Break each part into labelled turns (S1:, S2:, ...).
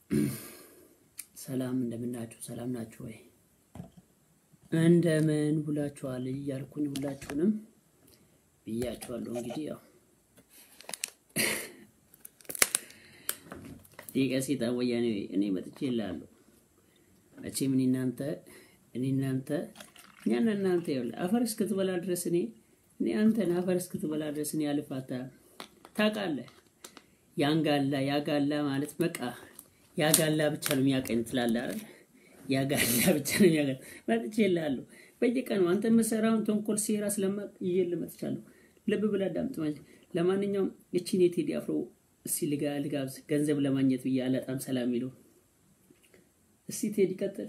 S1: ሰላም እንደምናችሁ፣ ሰላም ናችሁ ወይ? እንደምን ውላችኋል እያልኩኝ ሁላችሁንም ብያችኋለሁ። እንግዲህ ያው ሊቀ ሰይጣን ወያኔ እኔ መጥቼ እላለሁ መቼም እኔ እናንተ እኔ እናንተ እኛና እናንተ ይኸውልህ አፈር እስክትበላ ድረስ እኔ እኔ አንተን አፈር እስክትበላ ድረስ እኔ አልፋታ ታውቃለህ። ያንጋላ ያጋላ ማለት በቃ ያጋላ ብቻ ነው የሚያቀኝ ትላለህ አይደል? ያጋላ ብቻ ነው የሚያቀኝ። መጥቼ እልሃለሁ በየቀኑ አንተ የምትሰራውን ተንኮል ሴራ ስለማቅ ይዤልህ መጥቻለሁ። ልብ ብለህ አዳምጥ። ማለት ለማንኛውም እቺን የቴዲ አፍሮ እስቲ ልጋ ልጋብዝ ገንዘብ ለማግኘት ብዬ አላጣም ሰላም ይለው እስቲ ቴዲ ቀጥል።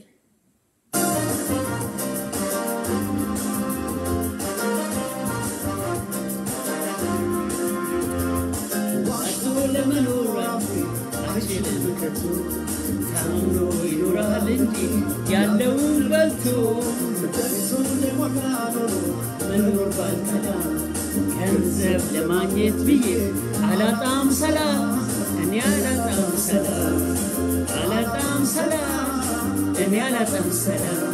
S1: ዋቶ ለመኖር አችልም ከቶ ታምኖ ይኖራል እንጂ ያለውን በልቶ መኖር ባልተላ ገንዘብ ለማግኘት ብዬ አላጣም ሰላም እኔ አላጣም ሰላም አላጣም ሰላም እኔ አላጣም ሰላም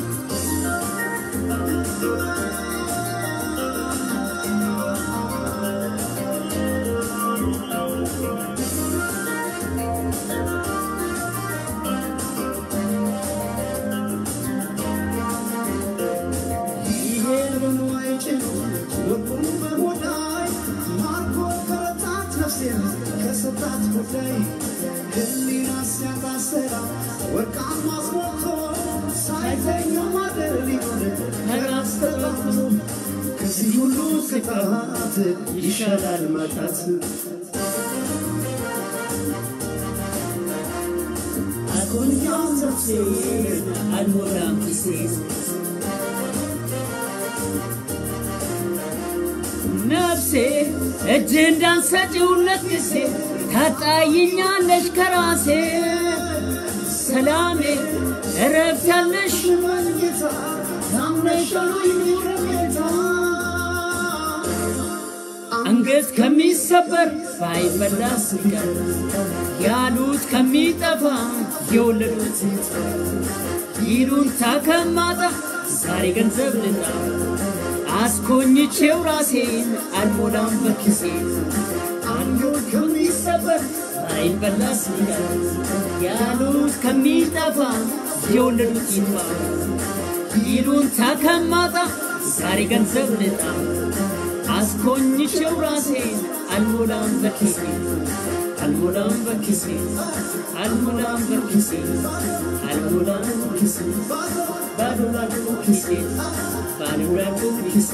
S2: ከዚህ ሁሉ ቅጣት ይሻላል ማጣት።
S1: አጎኛው ነፍሴ አልሞላም ኪሴ ነፍሴ እጅ እንዳንሰጪውለት ጊዜ ታጣይኛለሽ ከራሴ ሰላሜ እረፍት ያለሽ
S2: ጌታ ታምነሻል ጌታ
S1: አንገት ከሚሰበር ባይበላ ስቀር ያሉት ከሚጠፋ የወለዱት ይሉንታ ከማጣ ዛሬ ገንዘብ ልጣ አስኮኝቼው ራሴን አልሞላም በኪሴ አንገት ከሚሰበር ባይበላ ስቀር ያሉት ከሚጠፋ የወለዱት ይጥፋ ይሉንታ ከማጣ ዛሬ ገንዘብ ልጣ አስኮኝቼው ራሴን አልሞላም በኪሴ አልሞላም በኪሴ አልሞላም በኪሴ አልሞላም በኪሴ ባዶ ባዶ ኪሴ ባዶ ባዶ ኪሴ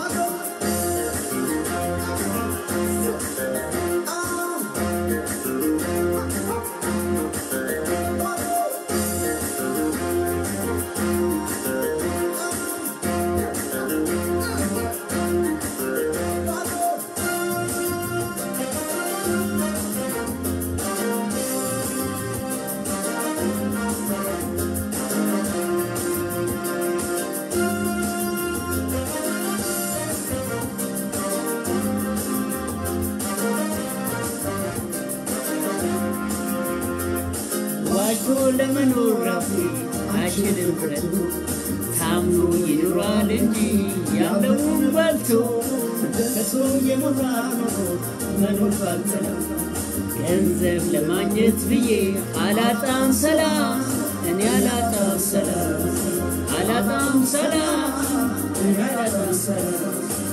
S1: ዋጅቶ ለመኖር ራሴ አይችልም ብረቱ ታምኖ ይኖራል እንጂ ያለውን በልቶ ከሰው የሞላ ኖሮ መኖር ባልተለው ገንዘብ ለማግኘት ብዬ አላጣም ሰላም እኔ አላጣም ሰላም አላጣም ሰላም እኔ አላጣም ሰላም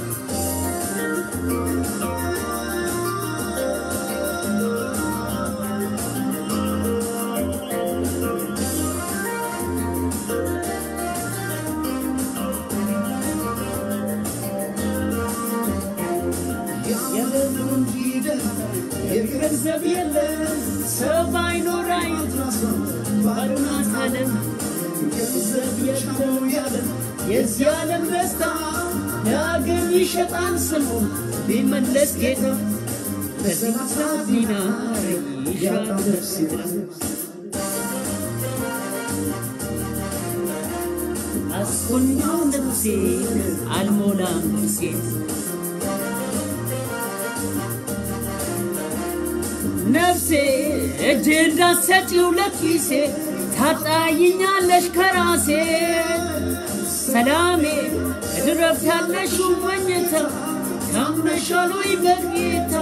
S2: ያለውን ሂደት
S1: ገንዘብ የለም ሰው ባይኖር አይኑት ባዶ ናት ዓለም ገንዘብ የለው ያለም የዚህ ዓለም ደስታ ዳግም ይሸጣል ስሙ ቢመለስ ጌታ በዚህ ሰዓት ዲናር ይሻል ነፍስ አስኮኛው ነፍሴ አልሞላም ሴት ነፍሴ እጅ እንዳትሰጪው ለኪሴ ታጣይኛለሽ ከራሴ ሰላሜ እድረፍት ያለሽው መኝታ ታምነሻሎይ በጌታ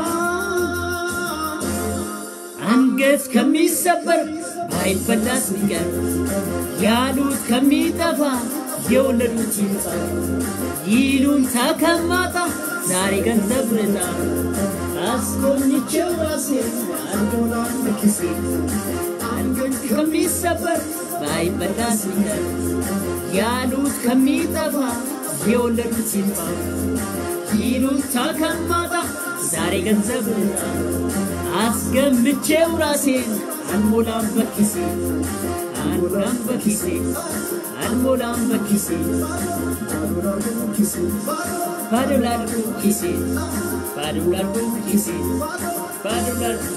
S1: አንገት ከሚሰበር ባይበላስ ቢቀር ያሉት ከሚጠፋ የወለዱት ይምጣ ይሉንታ ከማጣ ዛሬ ገንዘብ ልጣ አስጎብኝቼው ራሴ
S2: አልሞላም በኪሴ
S1: አንገት ከሚሰበር ባይበላስ ቢቀር ያሉት ከሚጠፋ የወለዱት ይምጣ ይሉንታ ከማጣ ዛሬ ገንዘብ ልጣ አስገምቼው ራሴን አልሞላም በኪሴ አልሞላም በኪሴ አልሞላም በኪሴ
S2: አልሞላም ኪሴ
S1: ባዶ ላድርጉ ኪሴ ባዶ ላድርጉ ኪሴ ባዶ ላድርጉ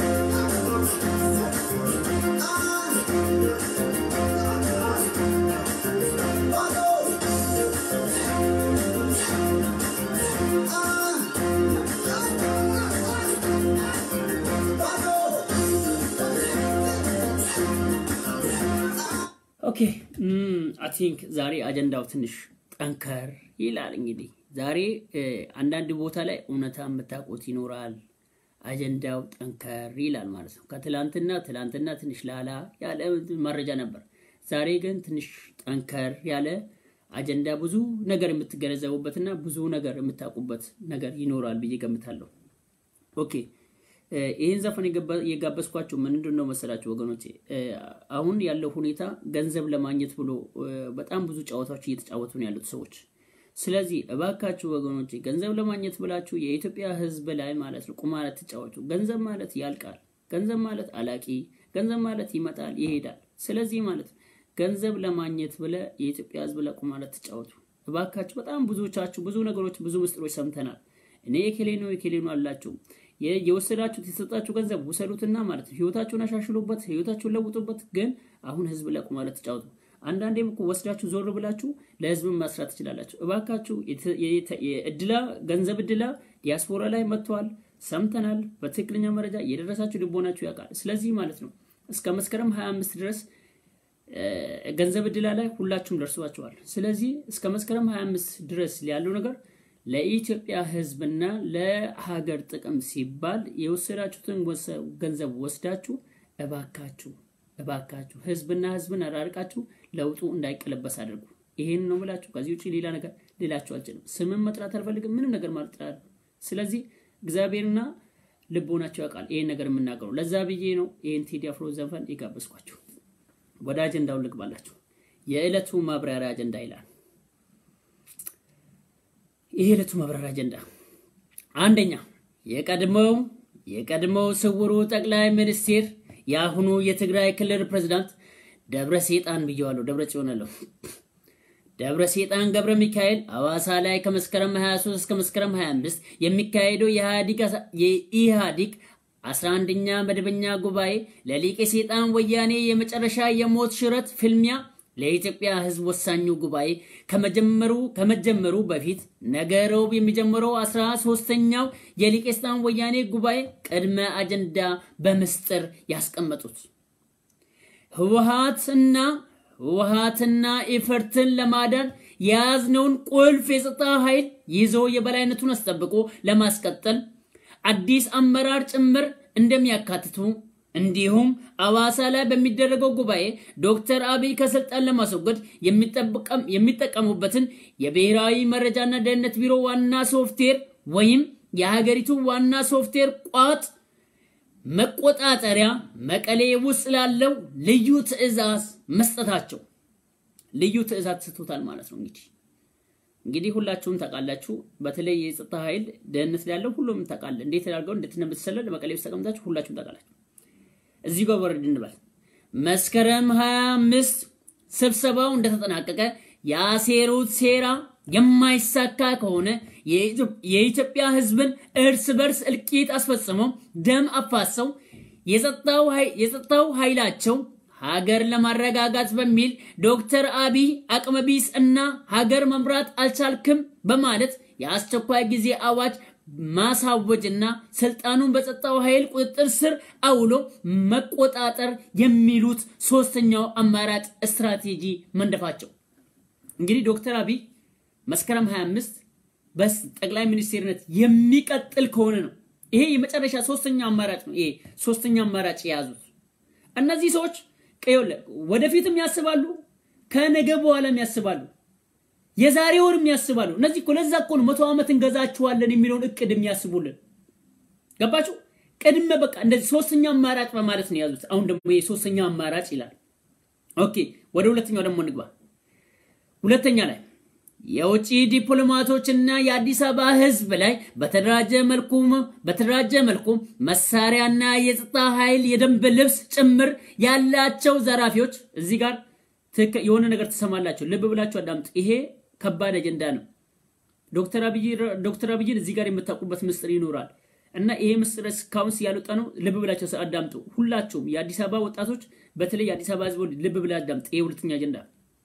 S1: ኦኬ አይ ቲንክ ዛሬ አጀንዳው ትንሽ ጠንከር ይላል። እንግዲህ ዛሬ አንዳንድ ቦታ ላይ እውነታ የምታውቁት ይኖራል። አጀንዳው ጠንከር ይላል ማለት ነው። ከትላንትና ትላንትና ትንሽ ላላ ያለ መረጃ ነበር። ዛሬ ግን ትንሽ ጠንከር ያለ አጀንዳ፣ ብዙ ነገር የምትገነዘቡበትና ብዙ ነገር የምታውቁበት ነገር ይኖራል ብዬ ገምታለሁ። ኦኬ ይህን ዘፈን የጋበዝኳቸው ምንድን ነው መሰላችሁ ወገኖቼ? አሁን ያለው ሁኔታ ገንዘብ ለማግኘት ብሎ በጣም ብዙ ጨዋታዎች እየተጫወቱ ነው ያሉት ሰዎች። ስለዚህ እባካችሁ ወገኖቼ ገንዘብ ለማግኘት ብላችሁ የኢትዮጵያ ሕዝብ ላይ ማለት ነው ቁማር አትጫወቱ። ገንዘብ ማለት ያልቃል። ገንዘብ ማለት አላቂ፣ ገንዘብ ማለት ይመጣል ይሄዳል። ስለዚህ ማለት ገንዘብ ለማግኘት ብለ የኢትዮጵያ ሕዝብ ላይ ቁማር አትጫወቱ እባካችሁ። በጣም ብዙዎቻችሁ ብዙ ነገሮች ብዙ ምስጢሮች ሰምተናል። እኔ የኬሌ ነው የኬሌ ነው አላችሁ የወሰዳችሁት የተሰጣችሁ ገንዘብ ውሰዱትና ማለት ነው ህይወታችሁን አሻሽሉበት፣ ህይወታችሁን ለውጡበት። ግን አሁን ህዝብ ላይ ቁማር አትጫወቱ። አንዳንዴም እኮ ወስዳችሁ ዞር ብላችሁ ለህዝብን ማስራት ትችላላችሁ። እባካችሁ እድላ ገንዘብ እድላ ዲያስፖራ ላይ መጥተዋል፣ ሰምተናል። በትክክለኛ መረጃ የደረሳችሁ ልቦናችሁ ያውቃል። ስለዚህ ማለት ነው እስከ መስከረም 25 ድረስ ገንዘብ እድላ ላይ ሁላችሁም ደርሷችኋል። ስለዚህ እስከ መስከረም 25 ድረስ ያለው ነገር ለኢትዮጵያ ህዝብና ለሀገር ጥቅም ሲባል የወሰዳችሁትን ገንዘብ ወስዳችሁ እባካችሁ እባካችሁ ህዝብና ህዝብን አራርቃችሁ ለውጡ እንዳይቀለበስ አድርጉ። ይሄን ነው ምላችሁ። ከዚህ ውጭ ሌላ ነገር ሌላችሁ አልችልም። ስምን መጥራት አልፈልግም። ምንም ነገር ማጥራት። ስለዚህ እግዚአብሔርና ልቦናቸው ያውቃል ይሄን ነገር የምናገሩ። ለዛ ብዬ ነው ይሄን ቴዲ አፍሮ ዘፈን የጋበዝኳችሁ። ወደ አጀንዳው ልግባላችሁ። የዕለቱ ማብራሪያ አጀንዳ ይላል። ይሄ ዕለቱ ማብራሪያ አጀንዳ አንደኛ የቀድሞው የቀድሞው ስውሩ ጠቅላይ ሚኒስቴር የአሁኑ የትግራይ ክልል ፕሬዝዳንት ደብረ ሴጣን ብየዋለሁ፣ ደብረ ጽዮናለሁ። ደብረ ሴጣን ገብረ ሚካኤል ሐዋሳ ላይ ከመስከረም 23 እስከ መስከረም 25 የሚካሄደው የኢህአዲግ 11ኛ መደበኛ ጉባኤ ለሊቀ ሴጣን ወያኔ የመጨረሻ የሞት ሽረት ፍልሚያ ለኢትዮጵያ ሕዝብ ወሳኙ ጉባኤ ከመጀመሩ ከመጀመሩ በፊት ነገ ረቡዕ የሚጀምረው አስራ ሶስተኛው የሊቀ ሴጣን ወያኔ ጉባኤ ቅድመ አጀንዳ በምስጢር ያስቀመጡት ህወሓትና ህወሓትና ኢፈርትን ለማዳን የያዝነውን ቁልፍ የጸጥታ ኃይል ይዞ የበላይነቱን አስጠብቆ ለማስቀጠል አዲስ አመራር ጭምር እንደሚያካትቱ እንዲሁም አዋሳ ላይ በሚደረገው ጉባኤ ዶክተር አብይ ከስልጣን ለማስወገድ የሚጠቀሙበትን የብሔራዊ መረጃና ደህንነት ቢሮ ዋና ሶፍትዌር ወይም የሀገሪቱ ዋና ሶፍትዌር ቋጥ መቆጣጠሪያ መቀሌ ውስጥ ላለው ልዩ ትዕዛዝ መስጠታቸው ልዩ ትዕዛዝ ስቶታል ማለት ነው። እንግዲህ እንግዲህ ሁላችሁም ታውቃላችሁ። በተለይ የጸጥታ ኃይል ደህንነት ላይ ያለው ሁሉም ታውቃለ። እንዴት አድርገው እንደምትሰለል መቀሌ ውስጥ ተቀምጣችሁ ሁላችሁም ታውቃላችሁ። እዚህ ጋር ወረድ እንበል። መስከረም 25 ስብሰባው እንደተጠናቀቀ ያሴሩት ሴራ የማይሳካ ከሆነ የኢትዮጵያ ሕዝብን እርስ በርስ እልቂት አስፈጽመው ደም አፋሰው የጸጥታው ኃይላቸው ሀገር ለማረጋጋት በሚል ዶክተር አብይ አቅመቢስ እና ሀገር መምራት አልቻልክም በማለት የአስቸኳይ ጊዜ አዋጅ ማሳወጅና ስልጣኑን በጸጥታው ኃይል ቁጥጥር ስር አውሎ መቆጣጠር የሚሉት ሶስተኛው አማራጭ ስትራቴጂ መንደፋቸው። እንግዲህ ዶክተር አብይ መስከረም 25 በጠቅላይ ሚኒስቴርነት የሚቀጥል ከሆነ ነው ይሄ የመጨረሻ ሶስተኛ አማራጭ ነው። ይሄ ሶስተኛ አማራጭ የያዙት እነዚህ ሰዎች ቀዮለ ወደፊትም ያስባሉ፣ ከነገ በኋላም ያስባሉ፣ የዛሬ ወርም ያስባሉ። እነዚህ እኮ ለዛ እኮ ነው መቶ ዓመት እንገዛችኋለን የሚለውን እቅድ የሚያስቡልን። ገባችሁ? ቅድመ በቃ እንደዚህ ሶስተኛ አማራጭ በማለት ነው የያዙት። አሁን ደግሞ ይሄ ሶስተኛ አማራጭ ይላል። ኦኬ ወደ ሁለተኛው ደግሞ እንግባ። ሁለተኛ ላይ የውጭ ዲፕሎማቶችና የአዲስ አበባ ሕዝብ ላይ በተደራጀ መልኩ በተደራጀ መልኩ መሳሪያና የጸጥታ ኃይል የደንብ ልብስ ጭምር ያላቸው ዘራፊዎች እዚህ ጋር የሆነ ነገር ትሰማላቸው። ልብ ብላችሁ አዳምጡ። ይሄ ከባድ አጀንዳ ነው። ዶክተር አብይን እዚህ ጋር የምታውቁበት ምስጢር ይኖራል እና ይሄ ምስጢር እስካሁን ያልወጣ ነው። ልብ ብላችሁ አዳምጡ። ሁላችሁም የአዲስ አበባ ወጣቶች፣ በተለይ የአዲስ አበባ ሕዝብ ልብ ብላ አዳምጡ። ይሄ ሁለተኛ አጀንዳ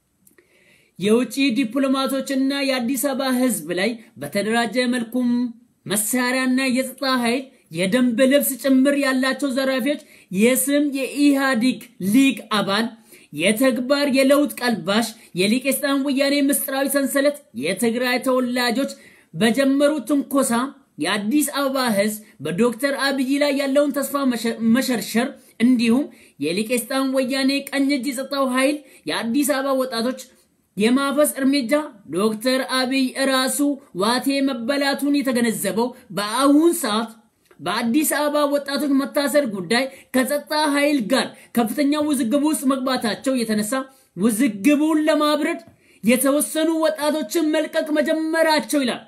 S1: የውጭ ዲፕሎማቶችና የአዲስ አበባ ህዝብ ላይ በተደራጀ መልኩም መሳሪያና የጸጥታ ኃይል የደንብ ልብስ ጭምር ያላቸው ዘራፊዎች የስም የኢህአዲግ ሊግ አባል የተግባር የለውጥ ቀልባሽ የሊቄስጣን ወያኔ ምስጢራዊ ሰንሰለት የትግራይ ተወላጆች በጀመሩት ትንኮሳ የአዲስ አበባ ህዝብ በዶክተር አብይ ላይ ያለውን ተስፋ መሸርሸር እንዲሁም የሊቄስጣን ወያኔ ቀኝ እጅ የጸጥታው ኃይል የአዲስ አበባ ወጣቶች የማፈስ እርምጃ ዶክተር አብይ እራሱ ዋቴ መበላቱን የተገነዘበው በአሁን ሰዓት በአዲስ አበባ ወጣቶች መታሰር ጉዳይ ከጸጥታ ኃይል ጋር ከፍተኛ ውዝግብ ውስጥ መግባታቸው የተነሳ ውዝግቡን ለማብረድ የተወሰኑ ወጣቶችን መልቀቅ መጀመራቸው ይላል።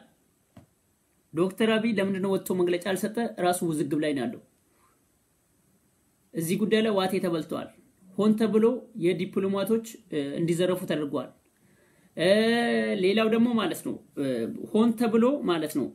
S1: ዶክተር አብይ ለምንድን ነው ወጥቶ መግለጫ አልሰጠ? ራሱ ውዝግብ ላይ ነው ያለው። እዚህ ጉዳይ ላይ ዋቴ ተበልተዋል። ሆን ተብሎ የዲፕሎማቶች እንዲዘረፉ ተደርጓል። ሌላው ደግሞ ማለት ነው ሆን ተብሎ ማለት ነው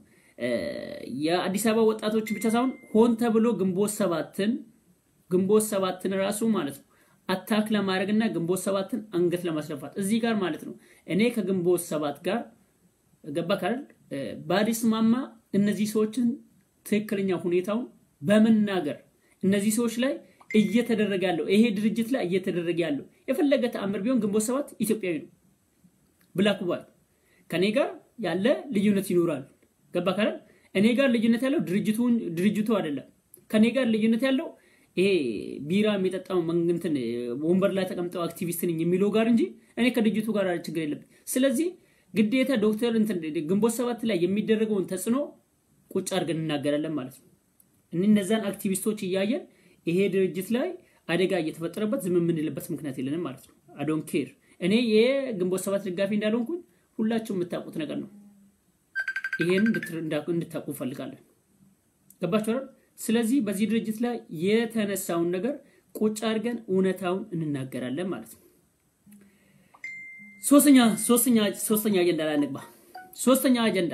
S1: የአዲስ አበባ ወጣቶች ብቻ ሳይሆን ሆን ተብሎ ግንቦት ሰባትን ግንቦት ሰባትን ራሱ ማለት ነው አታክ ለማድረግና ግንቦት ሰባትን አንገት ለማስደፋት እዚህ ጋር ማለት ነው እኔ ከግንቦት ሰባት ጋር ገባ ካል ባዲስማማ እነዚህ ሰዎችን ትክክለኛ ሁኔታውን በመናገር እነዚህ ሰዎች ላይ እየተደረገ ያለው ይሄ ድርጅት ላይ እየተደረገ ያለው የፈለገ ተአምር ቢሆን ግንቦት ሰባት ኢትዮጵያዊ ነው። ብላክ ዋይት ከኔ ጋር ያለ ልዩነት ይኖራል። ገባ ካለ እኔ ጋር ልዩነት ያለው ድርጅቱን ድርጅቱ አይደለም። ከኔ ጋር ልዩነት ያለው ይሄ ቢራ የሚጠጣው መንግንትን ወንበር ላይ ተቀምጠው አክቲቪስት ነኝ የሚለው ጋር እንጂ እኔ ከድርጅቱ ጋር ችግር የለብኝ። ስለዚህ ግዴታ ዶክተር እንትን ግንቦት ሰባት ላይ የሚደረገውን ተጽዕኖ ቁጭ አድርገን እናገራለን ማለት ነው። እነዛን አክቲቪስቶች እያየን ይሄ ድርጅት ላይ አደጋ እየተፈጠረበት ዝም የምንልበት ምክንያት የለንም ማለት ነው። አዶን ኬር እኔ የግንቦት ሰባት ደጋፊ እንዳልሆንኩኝ ሁላችሁም የምታውቁት ነገር ነው። ይሄን እንድታውቁ እንፈልጋለን። ገባችሁ? ስለዚህ በዚህ ድርጅት ላይ የተነሳውን ነገር ቁጭ አድርገን እውነታውን እንናገራለን ማለት ነው። ሶስተኛ ሶስተኛ ሶስተኛ አጀንዳ ላይ እንግባ። ሶስተኛ አጀንዳ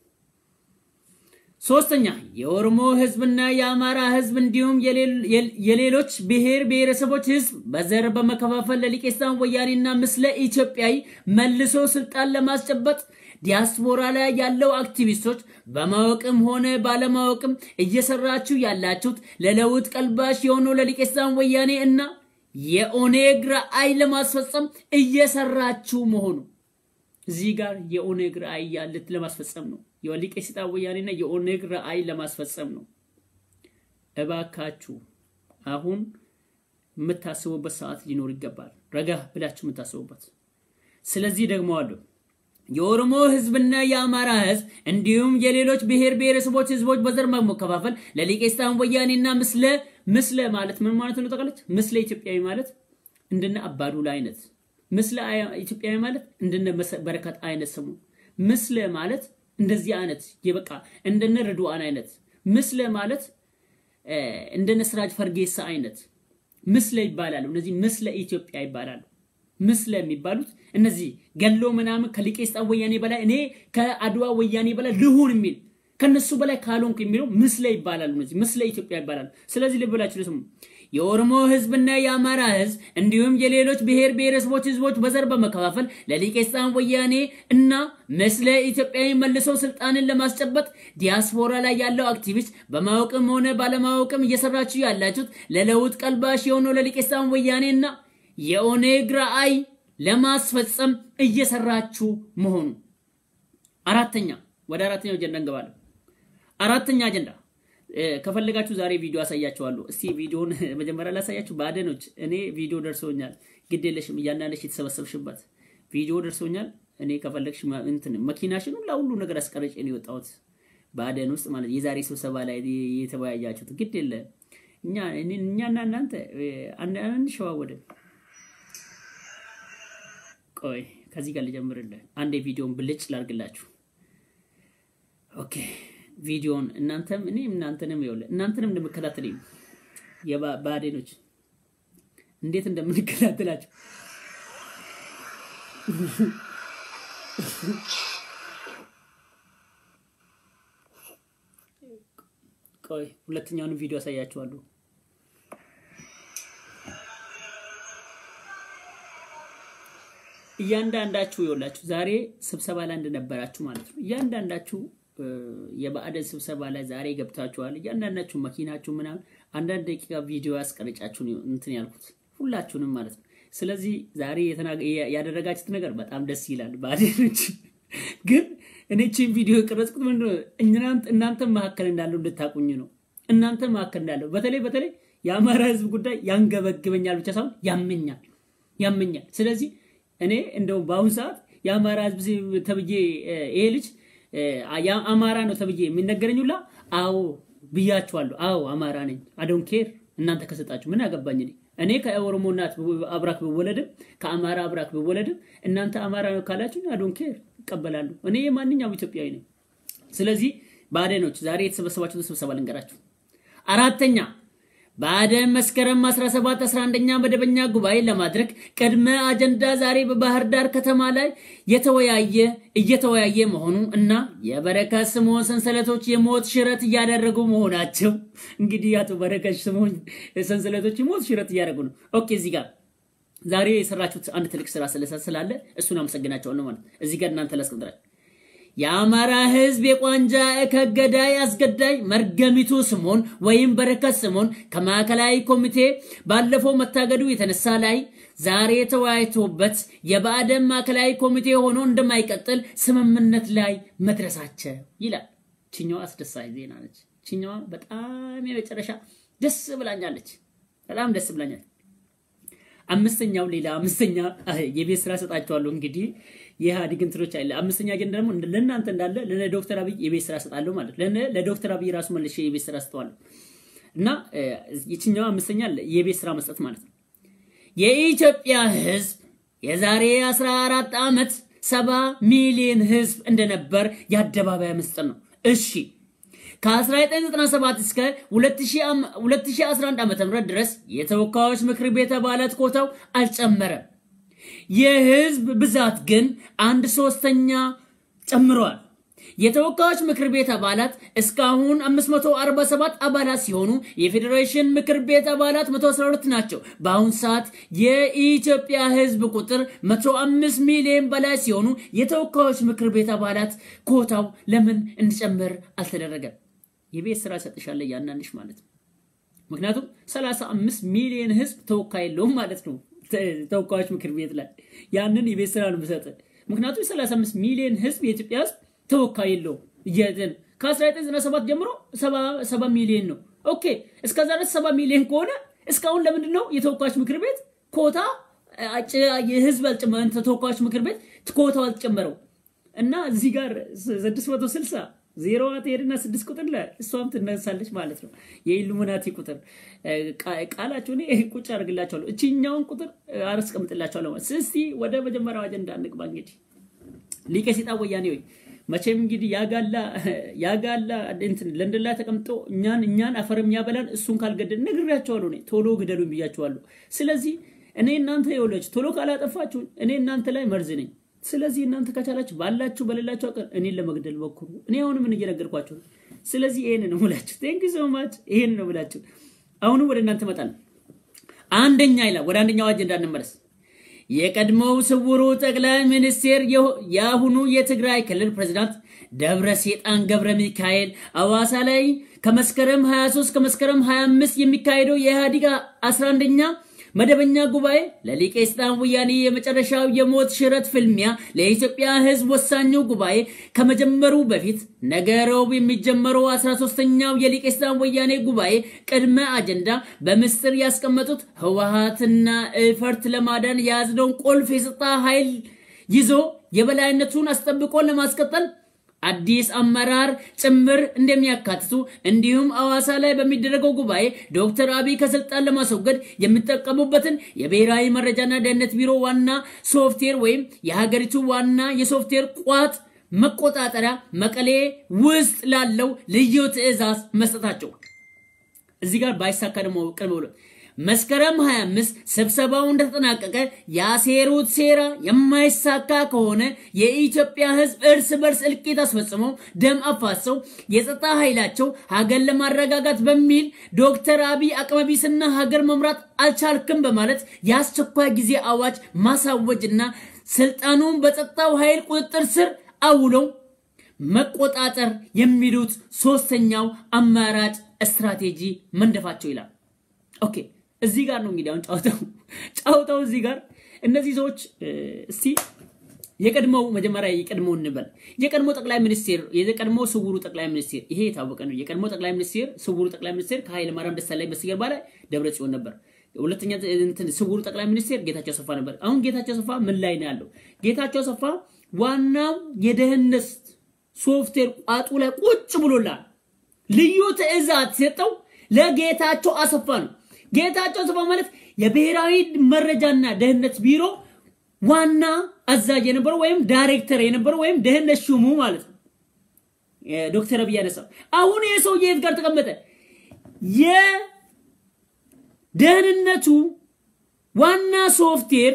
S1: ሶስተኛ የኦሮሞ ህዝብና የአማራ ህዝብ እንዲሁም የሌሎች ብሔር ብሔረሰቦች ህዝብ በዘር በመከፋፈል ለሊቄስታን ወያኔና ምስለ ኢትዮጵያዊ መልሶ ስልጣን ለማስጨበጥ ዲያስፖራ ላይ ያለው አክቲቪስቶች በማወቅም ሆነ ባለማወቅም እየሰራችሁ ያላችሁት ለለውጥ ቀልባሽ የሆነው ለሊቄስታን ወያኔ እና የኦኔግ ራዕይ ለማስፈጸም እየሰራችሁ መሆኑ እዚህ ጋር የኦኔግ ራዕይ ያለት ለማስፈጸም ነው። የሊቀ ሰይጣን ወያኔና የኦኔግ ራዕይ ለማስፈጸም ነው። እባካችሁ አሁን የምታስቡበት ሰዓት ሊኖር ይገባል። ረጋ ብላችሁ የምታስቡበት። ስለዚህ ደግሞ አሉ የኦሮሞ ህዝብና የአማራ ህዝብ እንዲሁም የሌሎች ብሔር ብሔረሰቦች ህዝቦች በዘር መከፋፈል ለሊቀ ሰይጣን ወያኔና ምስለ ምስለ ማለት ምን ማለት ነው? ጠቀለች ምስለ ኢትዮጵያዊ ማለት እንደነ አባዱላ አይነት ምስለ ኢትዮጵያዊ ማለት እንደነ በረከት አይነት ስሙ ምስለ ማለት እንደዚህ አይነት የበቃ እንደነ ርድዋን አይነት ምስለ ማለት እንደነ ስራጅ ፈርጌሳ አይነት ምስለ ይባላሉ። እነዚህ ምስለ ኢትዮጵያ ይባላሉ። ምስለ የሚባሉት እነዚህ ገሎ ምናምን ከሊቄ ሰይጣን ወያኔ በላይ እኔ ከአድዋ ወያኔ በላይ ልሁን የሚል ከነሱ በላይ ካልሆንክ የሚለው ምስለ ይባላል። እነዚህ ምስለ ኢትዮጵያ ይባላል። ስለዚህ ልብ ብላችሁ ስሙ። የኦሮሞ ህዝብና የአማራ ህዝብ እንዲሁም የሌሎች ብሔር ብሔረሰቦች ህዝቦች በዘር በመከፋፈል ለሊቄስጣን ወያኔ እና ምስለ ኢትዮጵያዊ መልሰው ስልጣንን ለማስጨበጥ ዲያስፖራ ላይ ያለው አክቲቪስት በማወቅም ሆነ ባለማወቅም እየሰራችሁ ያላችሁት ለለውጥ ቀልባሽ የሆነው ለሊቄስጣን ወያኔ እና የኦኔግ ራዕይ ለማስፈጸም እየሰራችሁ መሆኑ። አራተኛ ወደ አራተኛው አጀንዳ እንገባለን። አራተኛ አጀንዳ ከፈለጋችሁ ዛሬ ቪዲዮ አሳያችኋለሁ። እስቲ ቪዲዮን መጀመሪያ ላሳያችሁ። ባደኖች እኔ ቪዲዮ ደርሶኛል። ግድ የለሽም እያንዳንደሽ የተሰበሰብሽበት ቪዲዮ ደርሶኛል። እኔ ከፈለግሽ እንትን መኪናሽን ሁላ ሁሉ ነገር አስቀረጭ ነው የወጣሁት ባደን ውስጥ ማለት የዛሬ ስብሰባ ላይ የተወያያችሁት ግድ የለ እኛ እኛና እናንተ አንሸዋወድም። ቆይ ከዚህ ጋር ልጀምርልህ። አንድ ቪዲዮን ብልጭ ላርግላችሁ። ኦኬ ቪዲዮን እናንተም እኔ እናንተንም ይኸውልህ እናንተንም እንደምከታተል የባዴኖች እንዴት እንደምንከታተላቸው ቆይ ሁለተኛውን ቪዲዮ አሳያችኋለሁ። እያንዳንዳችሁ ይኸውላችሁ ዛሬ ስብሰባ ላይ እንደነበራችሁ ማለት ነው። እያንዳንዳችሁ የባዕደን ስብሰባ ላይ ዛሬ ገብታችኋል። እያንዳንዳችሁ መኪናችሁ ምናምን አንዳንድ ደቂቃ ቪዲዮ ያስቀረጫችሁ እንትን ያልኩት ሁላችሁንም ማለት ነው። ስለዚህ ዛሬ ያደረጋችሁት ነገር በጣም ደስ ይላል። ባዕደኖች ግን እኔ ቺን ቪዲዮ የቀረጽኩት ምንድነው እናንተ መካከል እንዳለው እንድታቁኝ ነው። እናንተ መካከል እንዳለው በተለይ በተለይ የአማራ ሕዝብ ጉዳይ ያንገበግበኛል ብቻ ሳይሆን ያመኛል ያመኛል። ስለዚህ እኔ እንደው በአሁኑ ሰዓት የአማራ ሕዝብ ተብዬ ይሄ ልጅ አማራ ነው ተብዬ የሚነገረኝ ሁላ አዎ ብያችኋለሁ። አዎ አማራ ነኝ። አዶን ኬር እናንተ ከሰጣችሁ ምን አገባኝ እኔ እኔ ከኦሮሞ እናት አብራክ ብወለድም ከአማራ አብራክ ብወለድም እናንተ አማራ ነው ካላችሁ አዶን ኬር ይቀበላሉ። እኔ የማንኛውም ኢትዮጵያዊ ነኝ። ስለዚህ ባዕደኖች ዛሬ የተሰበሰባችሁትን ስብሰባ ልንገራችሁ። አራተኛ ባዕደን መስከረም 17 11ኛ መደበኛ ጉባኤ ለማድረግ ቅድመ አጀንዳ ዛሬ በባህር ዳር ከተማ ላይ የተወያየ እየተወያየ መሆኑ እና የበረከት ስምዖን ሰንሰለቶች የሞት ሽረት እያደረጉ መሆናቸው እንግዲህ አቶ በረከት ስምዖን ሰንሰለቶች የሞት ሽረት እያደረጉ ነው። ኦኬ እዚህ ጋር ዛሬ የሰራችሁት አንድ ትልቅ ስራ ስላለ እሱን አመሰግናቸዋለሁ ማለት እዚህ ጋር እናንተ ላስቀምጥላችሁ የአማራ ሕዝብ የቋንጃ ከገዳይ አስገዳይ መርገሚቱ ስምዖን ወይም በረከት ስምዖን ከማዕከላዊ ኮሚቴ ባለፈው መታገዱ የተነሳ ላይ ዛሬ ተወያይቶበት የባዕደን ማዕከላዊ ኮሚቴ ሆኖ እንደማይቀጥል ስምምነት ላይ መድረሳቸው ይላል። ችኛዋ አስደሳች ዜና ነች። ችኛዋ በጣም የመጨረሻ ደስ ብላኛለች። በጣም ደስ ብላኛለች። አምስተኛው ሌላ አምስተኛ የቤት ስራ ሰጣቸዋለሁ። እንግዲህ የኢህአዴግ እንትኖች አለ። አምስተኛ አጀንዳ ደግሞ ለእናንተ እንዳለ ለዶክተር አብይ የቤት ስራ ሰጣለሁ ማለት ለዶክተር አብይ ራሱ መልሼ የቤት ስራ ሰጠዋለሁ እና የችኛው አምስተኛ የቤት ስራ መስጠት ማለት ነው። የኢትዮጵያ ህዝብ የዛሬ 14 ዓመት ሰባ ሚሊዮን ህዝብ እንደነበር የአደባባይ ምስጢር ነው። እሺ ከ1997 እስከ 2011 ዓ.ም ድረስ የተወካዮች ምክር ቤት አባላት ኮታው አልጨመረም። የህዝብ ብዛት ግን አንድ ሶስተኛ ጨምሯል። የተወካዮች ምክር ቤት አባላት እስካሁን 547 አባላት ሲሆኑ የፌዴሬሽን ምክር ቤት አባላት 112 ናቸው። በአሁን ሰዓት የኢትዮጵያ ህዝብ ቁጥር 105 ሚሊዮን በላይ ሲሆኑ የተወካዮች ምክር ቤት አባላት ኮታው ለምን እንዲጨምር አልተደረገም? የቤት ስራ ሰጥሻለሁ እያንዳንድሽ ማለት ነው። ምክንያቱም 35 ሚሊዮን ህዝብ ተወካይ የለውም ማለት ነው። ተወካዮች ምክር ቤት ላይ ያንን የቤት ስራ ነው የምሰጥ። ምክንያቱም 35 ሚሊዮን ህዝብ የኢትዮጵያ ህዝብ ተወካይ የለውም። ከ1997 ጀምሮ 70 ሚሊዮን ነው። ኦኬ እስከዛ ድረስ 70 ሚሊዮን ከሆነ እስካሁን ለምንድን ነው የተወካዮች ምክር ቤት ኮታ የህዝብ ተወካዮች ምክር ቤት ኮታው አልጨመረው? እና እዚህ ጋር 660 ዜሮ ትሄድና ስድስት ቁጥር ላይ እሷም ትነሳለች ማለት ነው። የኢሉሚናቲ ቁጥር ቃላቸው እኔ ቁጭ አድርግላቸዋለሁ። እችኛውን ቁጥር አስቀምጥላቸዋለሁ። እስቲ ወደ መጀመሪያው አጀንዳ እንግባ። እንግዲህ ሊቀ ሰይጣን ወያኔ ወይ መቼም እንግዲህ ያጋላ ያጋላ እንትን ለንደን ላይ ተቀምጦ እኛን እኛን አፈር የሚያበላን እሱን ካልገደል ነግሬያቸዋለሁ። እኔ ቶሎ ግደሉኝ ብያቸዋለሁ። ስለዚህ እኔ እናንተ የወለች ቶሎ ካላጠፋችሁ እኔ እናንተ ላይ መርዝ ነኝ። ስለዚህ እናንተ ከቻላችሁ ባላችሁ በሌላችሁ አቀር እኔን ለመግደል ሞክሩ። እኔ አሁን ምን እየነገርኳችሁ ነው። ስለዚህ ይሄን ነው ሙላችሁ። ቴንክ ሶ ማች። ይሄን ነው ሙላችሁ። አሁንም ወደ እናንተ እመጣለሁ። አንደኛ ይላል። ወደ አንደኛው አጀንዳ እንመለስ። የቀድሞው ስውሩ ጠቅላይ ሚኒስቴር የአሁኑ የትግራይ ክልል ፕሬዝዳንት ደብረ ሴጣን ገብረ ሚካኤል አዋሳ ላይ ከመስከረም 23 ከመስከረም 25 የሚካሄደው የኢህአዴግ 11ኛ መደበኛ ጉባኤ ለሊቀ ስልጣን ወያኔ የመጨረሻው የሞት ሽረት ፍልሚያ ለኢትዮጵያ ሕዝብ ወሳኙ ጉባኤ ከመጀመሩ በፊት ነገ ረቡዕ የሚጀመረው 13ኛው የሊቀ ስልጣን ወያኔ ጉባኤ ቅድመ አጀንዳ በምስጢር ያስቀመጡት ህወሀትና እፈርት ለማዳን የያዝነውን ቁልፍ የጸጥታ ኃይል ይዞ የበላይነቱን አስጠብቆ ለማስቀጠል አዲስ አመራር ጭምር እንደሚያካትቱ እንዲሁም አዋሳ ላይ በሚደረገው ጉባኤ ዶክተር አብይ ከስልጣን ለማስወገድ የሚጠቀሙበትን የብሔራዊ መረጃና ደህንነት ቢሮ ዋና ሶፍትዌር ወይም የሀገሪቱ ዋና የሶፍትዌር ቋት መቆጣጠሪያ መቀሌ ውስጥ ላለው ልዩ ትዕዛዝ መስጠታቸው እዚህ ጋር ባይሳካ ደግሞ ቅድመ ብሎ መስከረም 25 ስብሰባው እንደተጠናቀቀ ያሴሩት ሴራ የማይሳካ ከሆነ የኢትዮጵያ ሕዝብ እርስ በርስ እልቂት አስፈጽመው ደም አፋሰው የጸጥታ ኃይላቸው ሀገር ለማረጋጋት በሚል ዶክተር አብይ አቅመቢስና ሀገር መምራት አልቻልክም በማለት የአስቸኳይ ጊዜ አዋጅ ማሳወጅና ስልጣኑን በጸጥታው ኃይል ቁጥጥር ስር አውለው መቆጣጠር የሚሉት ሶስተኛው አማራጭ ስትራቴጂ መንደፋቸው ይላል። ኦኬ እዚህ ጋር ነው እንግዲህ አሁን ጫውታው ጫውታው እዚህ ጋር እነዚህ ሰዎች እስቲ የቀድሞው መጀመሪያ የቀድሞው እንበል የቀድሞ ጠቅላይ ሚኒስቴር የቀድሞ ስውሩ ጠቅላይ ሚኒስቴር ይሄ የታወቀ ነው። የቀድሞ ጠቅላይ ሚኒስቴር ስውሩ ጠቅላይ ሚኒስቴር ከኃይለ ማርያም ደሳለኝ በስተጀርባ ላይ ደብረ ጽዮን ነበር። ሁለተኛ እንትን ስውሩ ጠቅላይ ሚኒስቴር ጌታቸው አሰፋ ነበር። አሁን ጌታቸው አሰፋ ምን ላይ ነው ያለው? ጌታቸው አሰፋ ዋናው የደህንነት ሶፍትዌር ቋጡ ላይ ቁጭ ብሎላል። ልዩ ትዕዛዝ ሰጠው ለጌታቸው አሰፋ ነው። ጌታቸው አሰፋ ማለት የብሔራዊ መረጃና ደህንነት ቢሮ ዋና አዛዥ የነበረው ወይም ዳይሬክተር የነበረው ወይም ደህንነት ሹሙ ማለት ነው። ዶክተር አብይ ያነሳው አሁን ይህ ሰውዬ የት ጋር ተቀመጠ? የደህንነቱ ዋና ሶፍትዌር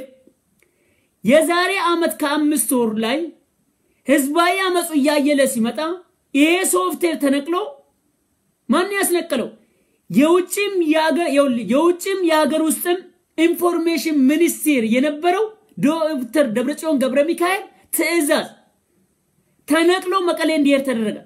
S1: የዛሬ ዓመት ከአምስት ወር ላይ ህዝባዊ አመፁ እያየለ ሲመጣ ይሄ ሶፍትዌር ተነቅሎ ማን ያስነቀለው? የውጭም የውጭም የሀገር ውስጥም ኢንፎርሜሽን ሚኒስቴር የነበረው ዶክተር ደብረጽዮን ገብረ ሚካኤል ትዕዛዝ ተነቅሎ መቀሌ እንዲሄድ ተደረገ።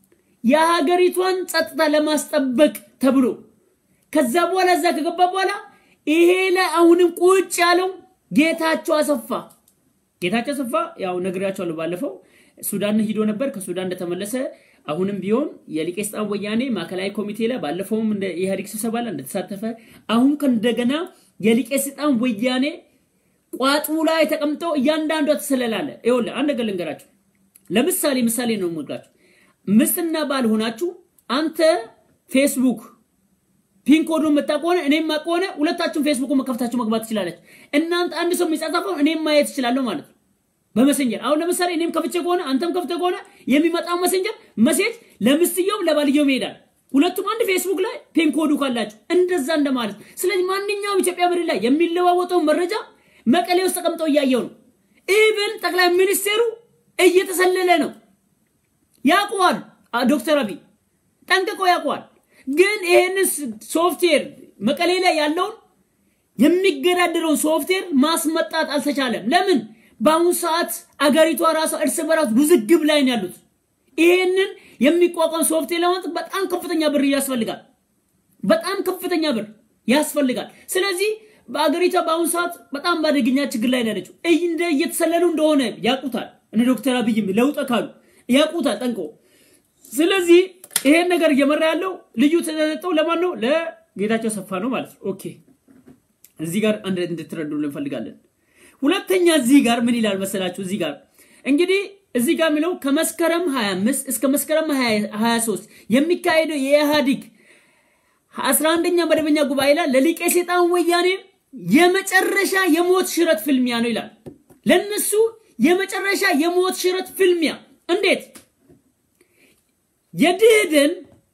S1: የሀገሪቷን ጸጥታ ለማስጠበቅ ተብሎ ከዛ በኋላ እዛ ከገባ በኋላ ይሄ ላይ አሁንም ቁጭ ያለው ጌታቸው አሰፋ ጌታቸው አሰፋ ያው ነግሬያቸዋለሁ ባለፈው ሱዳን ሂዶ ነበር። ከሱዳን እንደተመለሰ አሁንም ቢሆን የሊቀ ስልጣን ወያኔ ማዕከላዊ ኮሚቴ ላይ ባለፈውም እንደ ኢህአዴግ ስብሰባ ላይ እንደተሳተፈ አሁን ከእንደገና የሊቀ ስልጣን ወያኔ ቋጡ ላይ ተቀምጠው እያንዳንዷ ትሰለላለ። ይኸውልህ አንድ ነገር ልንገራችሁ። ለምሳሌ ምሳሌ ነው የምነግራችሁ። ምስትና ባል ሆናችሁ አንተ ፌስቡክ ፒን ኮዱን የምታውቅ ከሆነ እኔም ማውቅ ከሆነ ሁለታችሁም ፌስቡክ መከፍታችሁ መግባት ትችላለች። እናንተ አንድ ሰው የሚጻጻፈው እኔም ማየት እችላለሁ ማለት ነው በመሰንጀር። አሁን ለምሳሌ እኔም ከፍቼ ከሆነ አንተም ከፍተ ከሆነ የሚመጣው መሰንጀር መሴጅ ለምስትየውም ለባልየውም ይሄዳል። ሁለቱም አንድ ፌስቡክ ላይ ፒን ኮዱ ካላችሁ እንደዛ እንደማለት። ስለዚህ ማንኛውም ኢትዮጵያ ምድር ላይ የሚለዋወጠው መረጃ መቀሌ ውስጥ ተቀምጠው እያየው ነው። ኢቭን ጠቅላይ ሚኒስቴሩ እየተሰለለ ነው። ያውቀዋል። ዶክተር አብይ ጠንቅቆ ያውቀዋል። ግን ይሄንን ሶፍትዌር መቀሌ ላይ ያለውን የሚገዳደረውን ሶፍትዌር ማስመጣት አልተቻለም። ለምን? በአሁኑ ሰዓት አገሪቷ ራሷ እርስ በራሱ ውዝግብ ላይ ነው ያሉት። ይሄንን የሚቋቋም ሶፍትዌር ለማለት በጣም ከፍተኛ ብር ያስፈልጋል። በጣም ከፍተኛ ብር ያስፈልጋል። ስለዚህ በአገሪቷ በአሁኑ ሰዓት በጣም በአደገኛ ችግር ላይ ነው ያለችው። እንደ እየተሰለሉ እንደሆነ ያውቁታል። እነ ዶክተር አብይም ለውጥ ካሉ ያውቁታል ጠንቆ። ስለዚህ ይሄን ነገር እየመራ ያለው ልዩ ተሰጠው ለማን ነው? ለጌታቸው አሰፋ ነው ማለት ነው። ኦኬ እዚህ ጋር አንድ እንድትረዱ እንፈልጋለን። ሁለተኛ እዚህ ጋር ምን ይላል መሰላችሁ? እዚህ ጋር እንግዲህ እዚህ ጋር የሚለው ከመስከረም 25 እስከ መስከረም 23 የሚካሄደው የኢህአዲግ 11ኛ መደበኛ ጉባኤ ላይ ለሊቀ ሰይጣን ወያኔ የመጨረሻ የሞት ሽረት ፍልሚያ ነው ይላል። ለነሱ የመጨረሻ የሞት ሽረት ፍልሚያ እንዴት የድህድን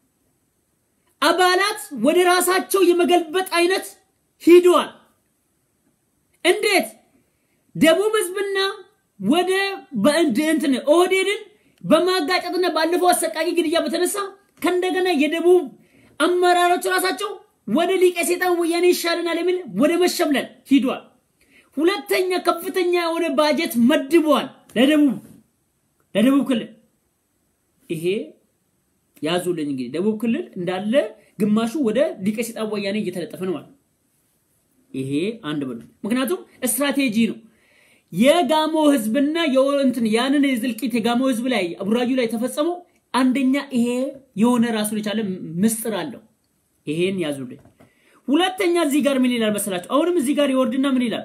S1: አባላት ወደ ራሳቸው የመገልበጥ አይነት ሂደዋል። እንዴት ደቡብ ህዝብና ወደ እንትን ኦህዴድን በማጋጨትና ባለፈው አሰቃቂ ግድያ በተነሳ ከእንደገና የደቡብ አመራሮች ራሳቸው ወደ ሊቀ ሴጣን ወያኔ ይሻለናል የሚል ወደ መሸምለል ሂዷል። ሁለተኛ ከፍተኛ የሆነ ባጀት መድበዋል ለደቡብ ለደቡብ ክልል። ይሄ ያዙልኝ እንግዲህ ደቡብ ክልል እንዳለ ግማሹ ወደ ሊቀ ሴጣን ወያኔ እየተለጠፈ ነው ማለት ይሄ አንድ ብሎ ምክንያቱም ስትራቴጂ ነው። የጋሞ ህዝብና የእንትን ያንን የዝልቂት የጋሞ ህዝብ ላይ ቡራዩ ላይ ተፈጸመው አንደኛ ይሄ የሆነ ራሱን የቻለ ምስጥር አለው። ይሄን ያዙልኝ። ሁለተኛ እዚህ ጋር ምን ይላል መሰላችሁ? አሁንም እዚህ ጋር ይወርድና ምን ይላል?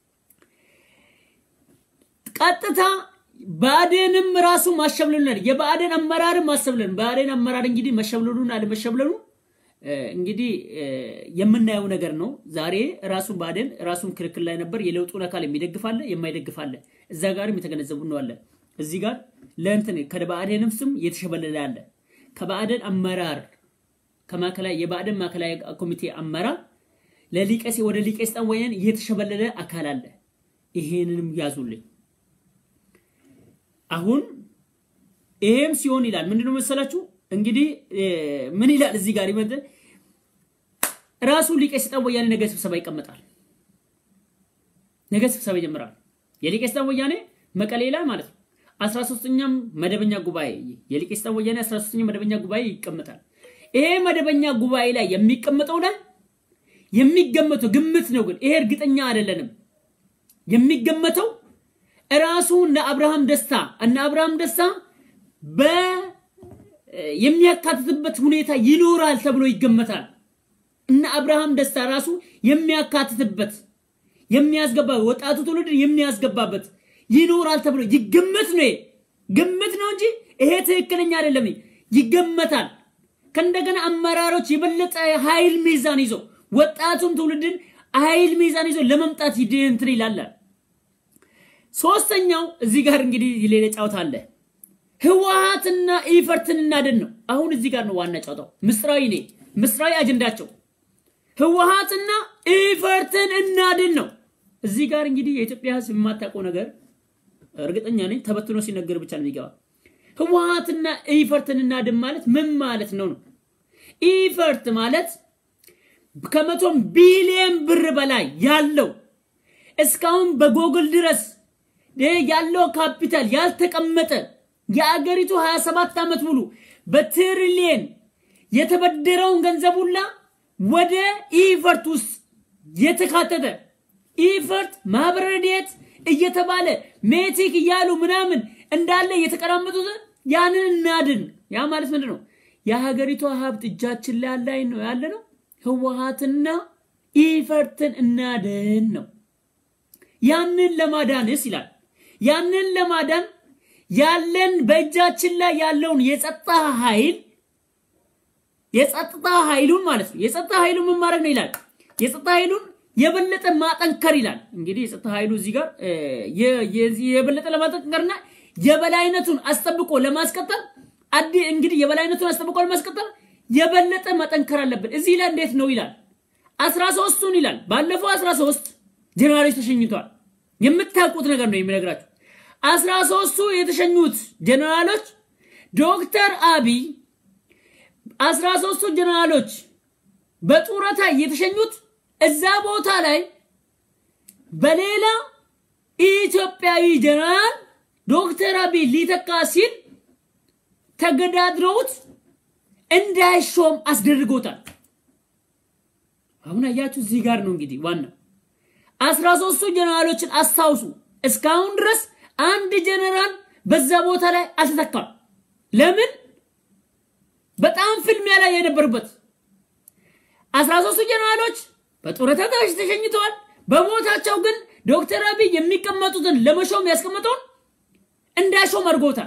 S1: ቀጥታ ብአዴንም ራሱ ማሸብለሉን የብአዴን አመራርም ማሰብለን ብአዴን አመራር እንግዲህ መሸብለሉን አለመሸብለሉ እንግዲህ የምናየው ነገር ነው። ዛሬ ራሱ ብአዴን ራሱን ክርክር ላይ ነበር። የለውጡን አካል የሚደግፋለ የማይደግፋለ እዛ ጋርም የተገነዘቡ ነው አለ። እዚህ ጋር ለእንትን ከብአዴንም ስም የተሸበለለ አለ። ከብአዴን አመራር ከማዕከላዊ የብአዴን ማዕከላዊ ኮሚቴ አመራር ለሊቀሴ ወደ ሊቀ ሴጣን ወያኔ የተሸበለለ አካል አለ። ይሄንንም ያዙልኝ። አሁን ይሄም ሲሆን ይላል ምንድነው መሰላችሁ እንግዲህ ምን ይላል እዚህ ጋር ይመጣ ራሱ ሊቀ ሴጣን ወያኔ ነገ ስብሰባ ይቀመጣል። ነገ ስብሰባ ይጀምራል። የሊቀ ሴጣን ወያኔ መቀሌ ላይ ማለት ነው 13ኛም መደበኛ ጉባኤ የሊቀ ሴጣን ወያኔ 13ኛ መደበኛ ጉባኤ ይቀመጣል። ይሄ መደበኛ ጉባኤ ላይ የሚቀመጠው ላይ የሚገመተው ግምት ነው፣ ግን ይሄ እርግጠኛ አይደለንም። የሚገመተው ራሱ እነ አብርሃም ደስታ እነ አብርሃም ደስታ በ የሚያካትትበት ሁኔታ ይኖራል ተብሎ ይገመታል። እነ አብርሃም ደስታ ራሱ የሚያካትትበት የሚያስገባ ወጣቱ ትውልድ የሚያስገባበት ይኖራል ተብሎ ይገመት ነው። ግምት ነው እንጂ ይሄ ትክክለኛ አይደለም። ይገመታል። ከእንደገና አመራሮች የበለጠ ኃይል ሚዛን ይዞ ወጣቱን ትውልድን ኃይል ሚዛን ይዞ ለመምጣት እንትን ይላል። ሶስተኛው እዚህ ጋር እንግዲህ ሌላ ጨዋታ አለ። ህወሓትና ኢፈርትን እናድን ነው። አሁን እዚህ ጋር ነው ዋና ጨዋታው። ምስጢራዊ ኔ ምስጢራዊ አጀንዳቸው ህወሓትና ኢፈርትን እናድን ነው። እዚህ ጋር እንግዲህ የኢትዮጵያ ህዝብ የማታውቀው ነገር እርግጠኛ ነኝ ተበትኖ ሲነገር ብቻ ነው የሚገባ። ህወሓትና ኢፈርትን እናድን ማለት ምን ማለት ነው ነው? ኢፈርት ማለት ከመቶም ቢሊየን ብር በላይ ያለው እስካሁን በጎግል ድረስ ያለው ካፒታል ያልተቀመጠ የአገሪቱ 27 ዓመት ሙሉ በትሪሊየን የተበደረውን ገንዘብ ሁላ ወደ ኢፈርት ውስጥ የተካተተ ኢፈርት ማህበረ ረድኤት እየተባለ ሜቲክ እያሉ ምናምን እንዳለ እየተቀራመጡት ያንን እናድን። ያ ማለት ምንድን ነው? የሀገሪቷ ሀብት እጃችን ላይ ላይ ነው ያለ ነው። ህወሓትና ኢፈርትን እናድን ነው። ያንን ለማዳንስ ይላል ያንን ለማዳን ያለን በእጃችን ላይ ያለውን የጸጥታ ኃይል የጸጥታ ኃይሉን ማለት ነው። የጸጥታ ኃይሉን ምን ማድረግ ነው ይላል። የጸጥታ ኃይሉን የበለጠ ማጠንከር ይላል። እንግዲህ የጸጥታ ኃይሉ እዚህ ጋር የበለጠ ለማጠንከርና የበላይነቱን አስጠብቆ ለማስቀጠል አዲ እንግዲህ የበላይነቱን አስጠብቆ ለማስቀጠል የበለጠ መጠንከር አለብን። እዚህ ላይ እንዴት ነው ይላል። አስራ ሶስቱን ይላል ባለፈው አስራ ሶስት ጀነራሎች ተሸኝተዋል። የምታውቁት ነገር ነው የሚነግራችሁ። አስራ ሶስቱ የተሸኙት ጀነራሎች ዶክተር አብይ አስራ ሶስቱ ጀነራሎች በጡረታ የተሸኙት እዛ ቦታ ላይ በሌላ ኢትዮጵያዊ ጀነራል ዶክተር አብይ ሊተካ ሲል ተገዳድረውት እንዳይሾም አስደርጎታል። አሁን አያችሁ፣ እዚህ ጋር ነው እንግዲህ ዋናው አስራ ሶስቱ ጀነራሎችን አስታውሱ። እስካሁን ድረስ አንድ ጀነራል በዛ ቦታ ላይ አልተተካም። ለምን? በጣም ፍልሚያ ላይ የነበሩበት አስራ ሶስቱ ጀነራሎች በጡረታ ተሸኝተዋል። በቦታቸው ግን ዶክተር አብይ የሚቀመጡትን ለመሾም ያስቀመጠውን እንዳይሾም አድርጎታል።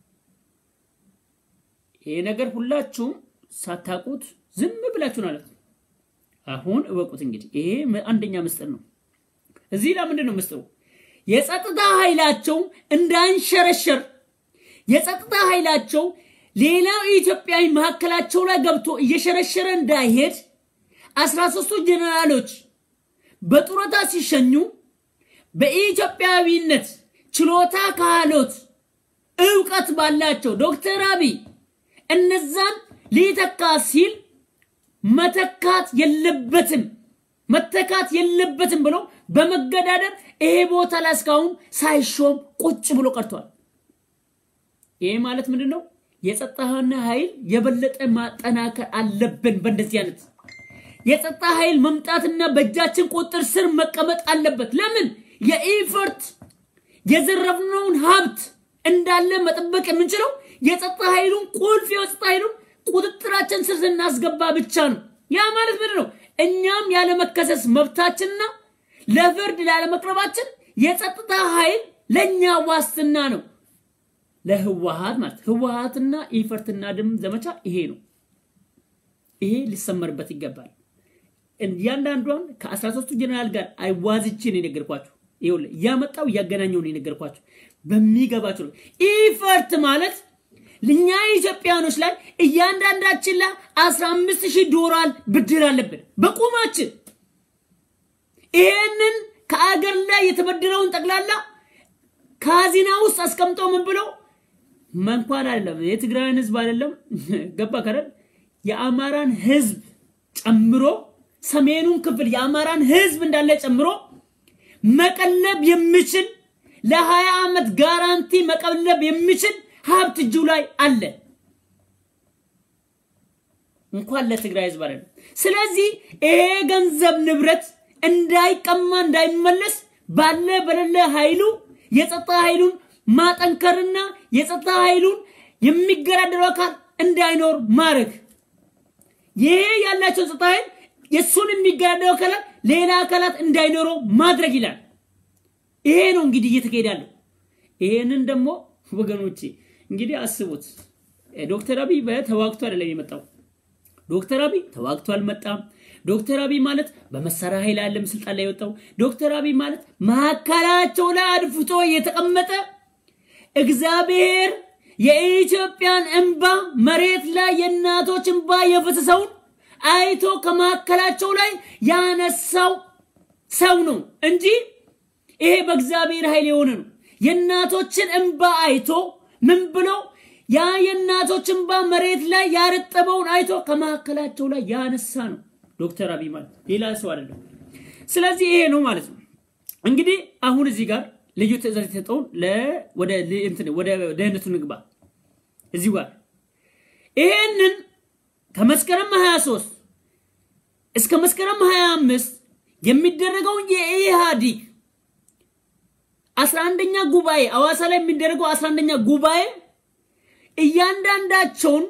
S1: ይሄ ነገር ሁላችሁም ሳታውቁት ዝም ብላችሁ ማለት ነው። አሁን እወቁት እንግዲህ ይሄ አንደኛ ምስጢር ነው። እዚህ ላይ ምንድን ነው ምስጢሩ? የጸጥታ ኃይላቸው እንዳንሸረሸር የጸጥታ ኃይላቸው ሌላው ኢትዮጵያዊ መካከላቸው ላይ ገብቶ እየሸረሸረ እንዳይሄድ አስራ ሶስቱ ጀነራሎች በጡረታ ሲሸኙ በኢትዮጵያዊነት ችሎታ ካህሎት እውቀት ባላቸው ዶክተር አብይ እነዛን ሊተካ ሲል መተካት የለበትም መተካት የለበትም ብሎ በመገዳደር ይሄ ቦታ ላይ እስካሁን ሳይሾም ቁጭ ብሎ ቀርቷል። ይሄ ማለት ምንድን ነው? የጸጥታና ኃይል የበለጠ ማጠናከር አለብን። በእንደዚህ አይነት የጸጥታ ኃይል መምጣትና በእጃችን ቁጥር ስር መቀመጥ አለበት። ለምን የኢፈርት የዘረፍነውን ሀብት እንዳለ መጠበቅ የምንችለው የጸጥታ ኃይሉን ቁልፍ የጸጥታ ኃይሉን ቁጥጥራችን ስር ስናስገባ ብቻ ነው። ያ ማለት ምንድን ነው? እኛም ያለመከሰስ መብታችንና ለፍርድ ላለመቅረባችን የጸጥታ ኃይል ለእኛ ዋስትና ነው። ለህወሀት ማለት ህወሀትና ኢፈርትና ድም ዘመቻ ይሄ ነው። ይሄ ሊሰመርበት ይገባል። እያንዳንዷን ከ13ቱ ጀነራል ጋር አይዋዝቼ ነው የነገርኳችሁ። ይኸውልህ እያመጣው እያገናኘው ነው የነገርኳችሁ በሚገባችሁ ነው። ኢፈርት ማለት እኛ ኢትዮጵያኖች ላይ እያንዳንዳችን ላይ 15 ሺህ ዶላር ብድር አለብን በቁማችን። ይሄንን ከአገር ላይ የተበደረውን ጠቅላላ ካዚና ውስጥ አስቀምጠው ምን ብለው መንኳን አይደለም የትግራይን ህዝብ አይደለም ገባ ከረል የአማራን ህዝብ ጨምሮ ሰሜኑን ክፍል የአማራን ህዝብ እንዳለ ጨምሮ መቀለብ የሚችል ለሀያ ዓመት ጋራንቲ መቀለብ የሚችል ሀብት እጁ ላይ አለ። እንኳን ለትግራይ ህዝብ አይደለም። ስለዚህ ይሄ ገንዘብ ንብረት እንዳይቀማ እንዳይመለስ ባለ በሌለ ኃይሉ የጸጥታ ኃይሉን ማጠንከርና የጸጥታ ኃይሉን የሚገዳደረው አካል እንዳይኖር ማድረግ ይሄ ያላቸው ጸጥታ ኃይል የእሱን የሚገዳደረው አካላት ሌላ አካላት እንዳይኖረው ማድረግ ይላል። ይሄ ነው እንግዲህ እየተካሄደ ያለው። ይሄንን ደግሞ ወገኖቼ እንግዲህ አስቡት። ዶክተር አብይ በተዋግቶ አይደለም የመጣው። ዶክተር አብይ ተዋግቶ አልመጣም። ዶክተር አብይ ማለት በመሳሪያ ኃይል አለም ስልጣን ላይ የወጣው። ዶክተር አብይ ማለት መካከላቸው ላይ አድፍጦ የተቀመጠ እግዚአብሔር የኢትዮጵያን እንባ መሬት ላይ የእናቶች እንባ የፈሰሰውን አይቶ ከመካከላቸው ላይ ያነሳው ሰው ነው እንጂ ይሄ በእግዚአብሔር ኃይል የሆነ ነው። የእናቶችን እንባ አይቶ ምን ብሎ ያ የእናቶች እንባ መሬት ላይ ያረጠበውን አይቶ ከመካከላቸው ላይ ያነሳ ነው ዶክተር አብይ ማለት ሌላ ሰው አይደለም። ስለዚህ ይሄ ነው ማለት ነው። እንግዲህ አሁን እዚህ ጋር ልዩ ትእዛዝ የተሰጠውን ወደ ደህንነቱ ንግባ እዚህ ጋር ይሄንን ከመስከረም 23 እስከ መስከረም 25 የሚደረገውን የኢህአዲግ 11ኛ ጉባኤ አዋሳ ላይ የሚደረገው 11ኛ ጉባኤ እያንዳንዳቸውን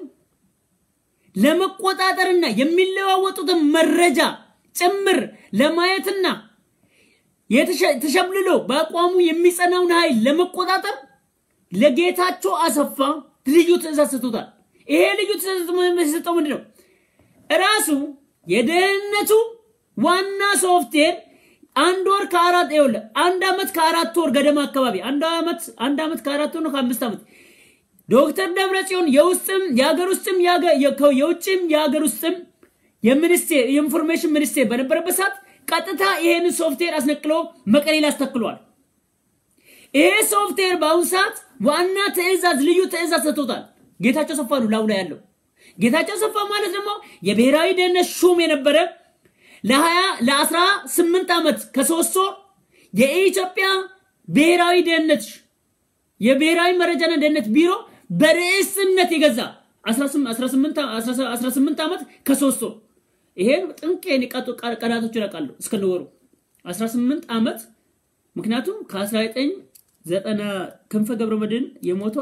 S1: ለመቆጣጠርና የሚለዋወጡትን መረጃ ጭምር ለማየትና ተሸብልሎ በአቋሙ የሚጸናውን ኃይል ለመቆጣጠር ለጌታቸው አሰፋ ልዩ ትእዛዝ ሰጥቶታል። ይሄ ልዩ ትእዛዝ የሰጠው ምንድን ነው? እራሱ የደህንነቱ ዋና ሶፍትዌር አንድ ወር ከአራት ይኸውልህ አንድ ዓመት ከአራት ወር ገደማ አካባቢ አንድ ዓመት አንድ ዓመት ከአራት ወር ነው ከአምስት ዓመት ዶክተር ደብረጽዮን የውስጥም የሀገር ውስጥም የውጭም የሀገር ውስጥም የሚኒስቴር የኢንፎርሜሽን ሚኒስቴር በነበረበት ሰዓት ቀጥታ ይሄን ሶፍትዌር አስነቅሎ መቀሌ ላይ አስተክሏል። ይሄ ሶፍትዌር በአሁኑ ሰዓት ዋና ትእዛዝ ልዩ ትእዛዝ ሰጥቶታል። ጌታቸው ሰፋ ነው ላዩ ላይ ያለው። ጌታቸው ሰፋ ማለት ደግሞ የብሔራዊ ደህንነት ሹም የነበረ ለሀያ ለአስራ ስምንት ዓመት ከሶስት ወር የኢትዮጵያ ብሔራዊ ደህንነት የብሔራዊ መረጃና ደህንነት ቢሮ በርዕስነት የገዛ 18 ዓመት ከሶስት ወር ይሄን ጥንቅ ቀናቶችን ያውቃሉ እስከነወሩ 18 ዓመት ምክንያቱም ከ1990 ክንፈ ገብረ መድህን የሞተው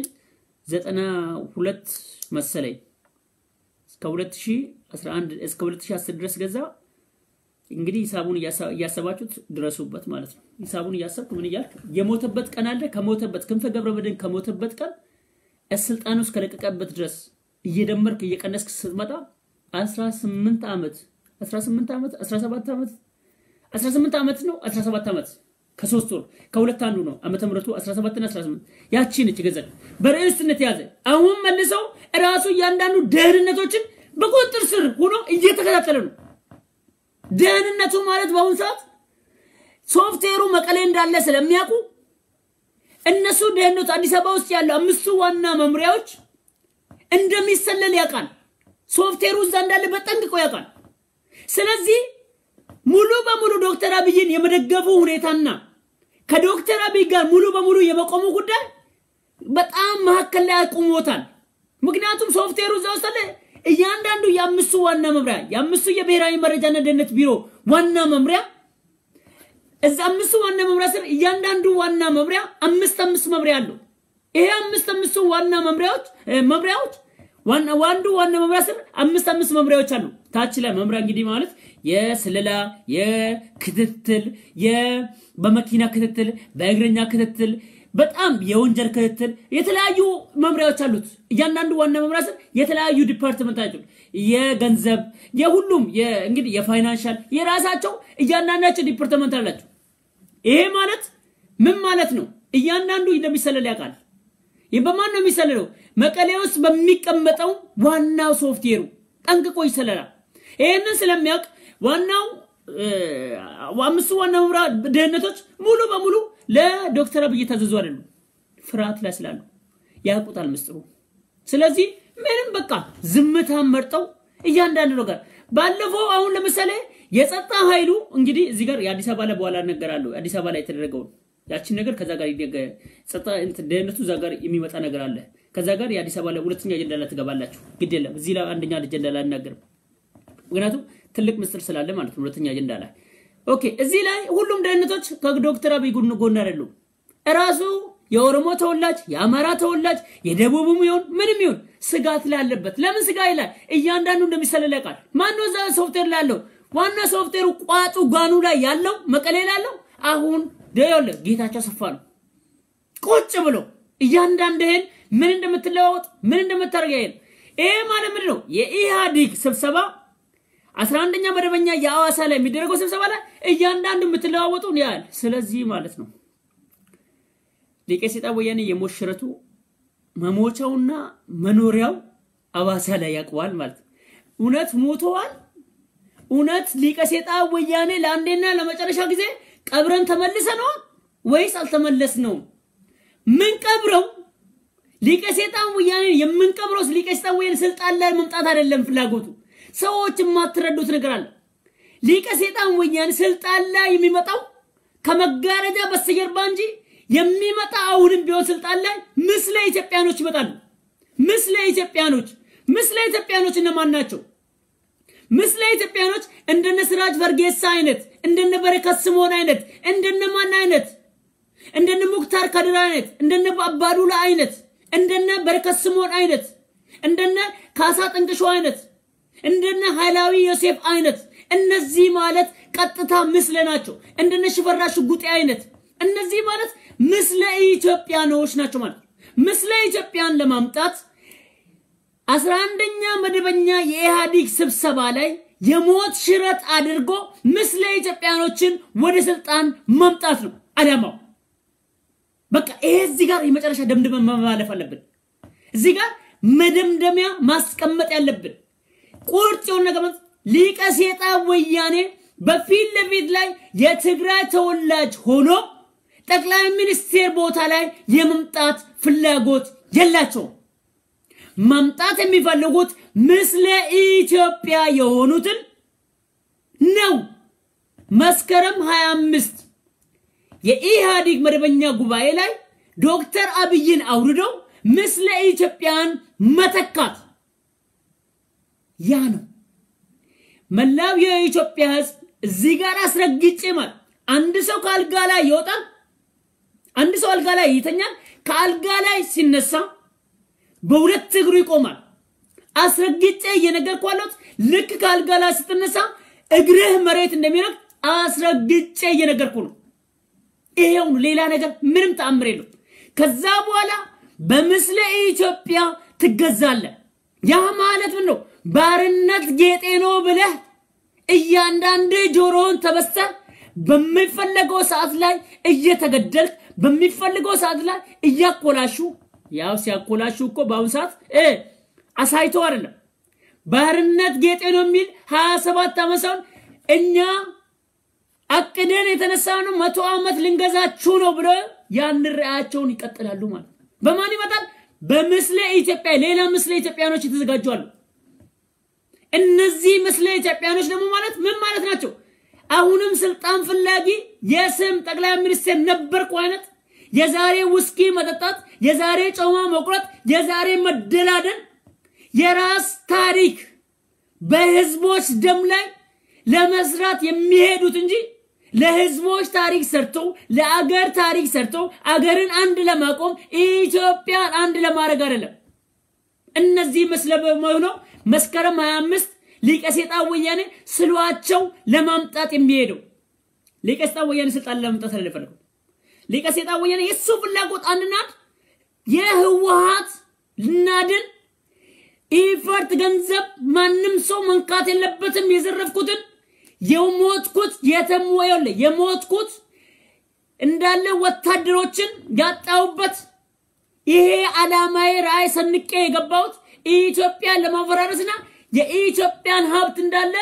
S1: 1992 መሰለኝ እስከ 2011 እስከ 2010 ድረስ ገዛ። እንግዲህ ሂሳቡን እያሰባችሁት ድረሱበት ማለት ነው። ሂሳቡን እያሰብክ ምን እያልክ የሞተበት ቀን አለ። ከሞተበት ክንፈ ገብረ መድህን ከሞተበት ቀን ስልጣን ውስጥ ከለቀቀበት ድረስ እየደመርክ እየቀነስክ ስትመጣ 18 ዓመት 18 ዓመት 17 ዓመት 18 ዓመት ነው 17 ዓመት ከሶስት ወር ከሁለት አንዱ ነው ዓመተ ምሕረቱ 17 እና 18 ያቺ ነች ገንዘብ በርዕስነት የያዘ አሁን መልሰው እራሱ እያንዳንዱ ደህንነቶችን በቁጥጥር ስር ሆኖ እየተከታተለ ነው። ደህንነቱ ማለት በአሁኑ ሰዓት ሶፍትዌሩ መቀሌ እንዳለ ስለሚያውቁ እነሱ ደህንነቱ አዲስ አበባ ውስጥ ያለው አምስቱ ዋና መምሪያዎች እንደሚሰለል ያውቃል። ሶፍትዌሩ እዛ እንዳለ በጠንቅቆ ያውቃል። ስለዚህ ሙሉ በሙሉ ዶክተር አብይን የመደገፉ ሁኔታና ከዶክተር አብይ ጋር ሙሉ በሙሉ የመቆሙ ጉዳይ በጣም መካከል ላይ አቁሞታል። ምክንያቱም ሶፍትዌሩ እዛ ውስጥ አለ። እያንዳንዱ የአምስቱ ዋና መምሪያ የአምስቱ የብሔራዊ መረጃና ደህንነት ቢሮ ዋና መምሪያ እዛ አምስቱ ዋና መምሪያ ስር እያንዳንዱ ዋና መምሪያ አምስት አምስት መምሪያ አለው። ይሄ አምስት አምስቱ ዋና መምሪያዎች መምሪያዎች ዋና ዋንዱ ዋና መምሪያ ስር አምስት አምስት መምሪያዎች አሉ። ታች ላይ መምሪያ እንግዲህ ማለት የስለላ፣ የክትትል፣ በመኪና ክትትል፣ በእግረኛ ክትትል፣ በጣም የወንጀል ክትትል የተለያዩ መምሪያዎች አሉት። እያንዳንዱ ዋና መምሪያ ስር የተለያዩ ዲፓርትመንት አሉ። የገንዘብ የሁሉም እንግዲህ የፋይናንሻል የራሳቸው እያንዳንዳቸው ዲፓርትመንት አላቸው። ይሄ ማለት ምን ማለት ነው? እያንዳንዱ እንደሚሰለል ያውቃል። ይህ በማን ነው የሚሰለለው? መቀሌ ውስጥ በሚቀመጠው ዋናው ሶፍትዌሩ ጠንቅቆ ይሰለላል። ይህንን ስለሚያውቅ ዋናው አምስቱ ዋና መምሪያ ደህንነቶች ሙሉ በሙሉ ለዶክተር አብይ የታዘዙ አይደሉም። ፍርሃት ላይ ስላሉ ያውቁታል ምስጢሩ። ስለዚህ ምንም በቃ ዝምታን መርጠው እያንዳንዱ ነገር ባለፈው አሁን ለምሳሌ የጸጥታ ኃይሉ እንግዲህ እዚህ ጋር የአዲስ አበባ ላይ በኋላ እነገራለሁ። አዲስ አበባ ላይ የተደረገውን ያችን ነገር ከዛ ጋር ጸጥታ ደህንነቱ እዛ ጋር የሚመጣ ነገር አለ። ከዛ ጋር የአዲስ አበባ ላይ ሁለተኛ አጀንዳ ላይ ትገባላችሁ። ግድ የለም እዚህ ላይ አንደኛ አጀንዳ ላይ አናገርም። ምክንያቱም ትልቅ ምስጢር ስላለ ማለት ነው። ሁለተኛ አጀንዳ ላይ ኦኬ። እዚህ ላይ ሁሉም ደህንነቶች ከዶክተር አብይ ጎን ጎን አይደሉም። እራሱ የኦሮሞ ተወላጅ፣ የአማራ ተወላጅ፣ የደቡብም ይሁን ምንም ይሁን ስጋት ላይ አለበት። ለምን ስጋ ይላል? እያንዳንዱ እንደሚሰለል ያውቃል። ማነው እዛ ሶፍትዌር ላይ ያለው? ዋና ሶፍትዌሩ ቋጡ ጓኑ ላይ ያለው መቀሌ ላይ ያለው አሁን ደዮለ ጌታቸው አሰፋ ነው። ቁጭ ብሎ እያንዳንድህን ምን እንደምትለዋወጥ ምን እንደምታደርግ ያይል። ይሄ ማለት ምንድን ነው? የኢህአዲግ ስብሰባ አስራ አንደኛ መደበኛ የአዋሳ ላይ የሚደረገው ስብሰባ ላይ እያንዳንዱ የምትለዋወጡ ያህል። ስለዚህ ማለት ነው ሊቀ ሰይጣን ወያኔ የሞት ሽረቱ መሞቻውና መኖሪያው አዋሳ ላይ ያውቀዋል ማለት ነው። እውነት ሞተዋል? እውነት ሊቀ ሰይጣን ወያኔ ለአንዴና ለመጨረሻ ጊዜ ቀብረን ተመልሰነዋል ወይስ አልተመለስነውም? ምን ቀብረው ሊቀ ሰይጣን ወያኔ የምንቀብረው ሊቀ ሰይጣን ወያኔ ስልጣን ላይ መምጣት አይደለም ፍላጎቱ። ሰዎች የማትረዱት ነገር አለ። ሊቀ ሰይጣን ወያኔ ስልጣን ላይ የሚመጣው ከመጋረጃ በስተጀርባ እንጂ የሚመጣ አሁንም ቢሆን ስልጣን ላይ ምስለ ኢትዮጵያኖች ይመጣሉ። ምስለ ኢትዮጵያኖች ምስለ ኢትዮጵያኖች እነማን ናቸው? ምስለ ኢትዮጵያኖች እንደነ ስራጅ ፈርጌሳ አይነት እንደነ በረከት ስምዖን አይነት እንደነ ማን አይነት እንደነ ሙክታር ከድር አይነት እንደነ አባዱላ አይነት እንደነ በረከት ስምዖን አይነት እንደነ ካሳ ጥንቅሾ አይነት እንደነ ኃይላዊ ዮሴፍ አይነት እነዚህ ማለት ቀጥታ ምስለ ናቸው። እንደነ ሽፈራ ሽጉጤ አይነት እነዚህ ማለት ምስለ ኢትዮጵያኖች ናቸው ማለት ምስለ ኢትዮጵያን ለማምጣት አስራ አንደኛ መደበኛ የኢህአዲግ ስብሰባ ላይ የሞት ሽረት አድርጎ ምስለ ኢትዮጵያኖችን ወደ ስልጣን ማምጣት ነው አላማው። በቃ ይሄ እዚህ ጋር የመጨረሻ ደምድመን መማለፍ አለብን። እዚህ ጋር መደምደሚያ ማስቀመጥ ያለብን ቁርጥ የሆነ ነገር ሊቀ ሰይጣን ወያኔ በፊት ለፊት ላይ የትግራይ ተወላጅ ሆኖ ጠቅላይ ሚኒስቴር ቦታ ላይ የመምጣት ፍላጎት የላቸውም። መምጣት የሚፈልጉት ምስለ ኢትዮጵያ የሆኑትን ነው። መስከረም 25 የኢህአዲግ መደበኛ ጉባኤ ላይ ዶክተር አብይን አውርደው ምስለ ኢትዮጵያን መተካት ያ ነው። መላው የኢትዮጵያ ሕዝብ እዚህ ጋር አስረግጬ ማለት አንድ ሰው ከአልጋ ላይ ይወጣል፣ አንድ ሰው አልጋ ላይ ይተኛል። ከአልጋ ላይ ሲነሳ በሁለት እግሩ ይቆማል። አስረግጬ እየነገርኩህ ያለሁት ልክ ከአልጋ ላይ ስትነሳ እግርህ መሬት እንደሚረግጥ አስረግጬ እየነገርኩ ነው። ይሄው ሌላ ነገር ምንም ተአምር የለው። ከዛ በኋላ በምስለ ኢትዮጵያ ትገዛለህ። ያ ማለት ምን ነው? ባርነት ጌጤ ነው ብለህ እያንዳንድ ጆሮውን ተበስተ በሚፈለገው ሰዓት ላይ እየተገደልክ በሚፈልገው ሰዓት ላይ እያኮላሹ ያው ሲያኮላሹ እኮ በአሁኑ ሰዓት አሳይቶ አይደለም ባርነት ጌጤ ነው የሚል ሀያ ሰባት ዓመት ሰውን እኛ አቅደን የተነሳ ነው መቶ ዓመት ልንገዛችሁ ነው ብሎ ያን ራዕያቸውን ይቀጥላሉ ማለት ነው። በማን ይመጣል? በምስለ ኢትዮጵያ ሌላ ምስለ ኢትዮጵያኖች የተዘጋጁ አሉ። እነዚህ ምስለ ኢትዮጵያኖች ደግሞ ማለት ምን ማለት ናቸው? አሁንም ስልጣን ፍላጊ የስም ጠቅላይ ሚኒስትር ነበርኩ አይነት የዛሬ ውስኪ መጠጣት፣ የዛሬ ጮማ መቁረጥ፣ የዛሬ መደላደል፣ የራስ ታሪክ በህዝቦች ደም ላይ ለመስራት የሚሄዱት እንጂ ለህዝቦች ታሪክ ሰርተው ለአገር ታሪክ ሰርተው አገርን አንድ ለማቆም ኢትዮጵያን አንድ ለማድረግ አይደለም። እነዚህ መስለ በመሆነው መስከረም 25 ሊቀ ሴጣን ወያኔ ስሏቸው ለማምጣት የሚሄደው ሊቀ ሴጣን ወያኔ ስልጣን ለማምጣት አይደለም የፈለገው። ሊቀ ሴጣን ወያኔ የሱ ፍላጎት አንድና አንድ የህወሓት ልናድን ኢፈርት ገንዘብ ማንም ሰው መንካት የለበትም። የዘረፍኩትን የሞትኩት የተሞየለ የሞትኩት እንዳለ ወታደሮችን ያጣሁበት ይሄ ዓላማዬ ራዕይ ሰንቄ የገባሁት ኢትዮጵያን ለማፈራረስና የኢትዮጵያን ሀብት እንዳለ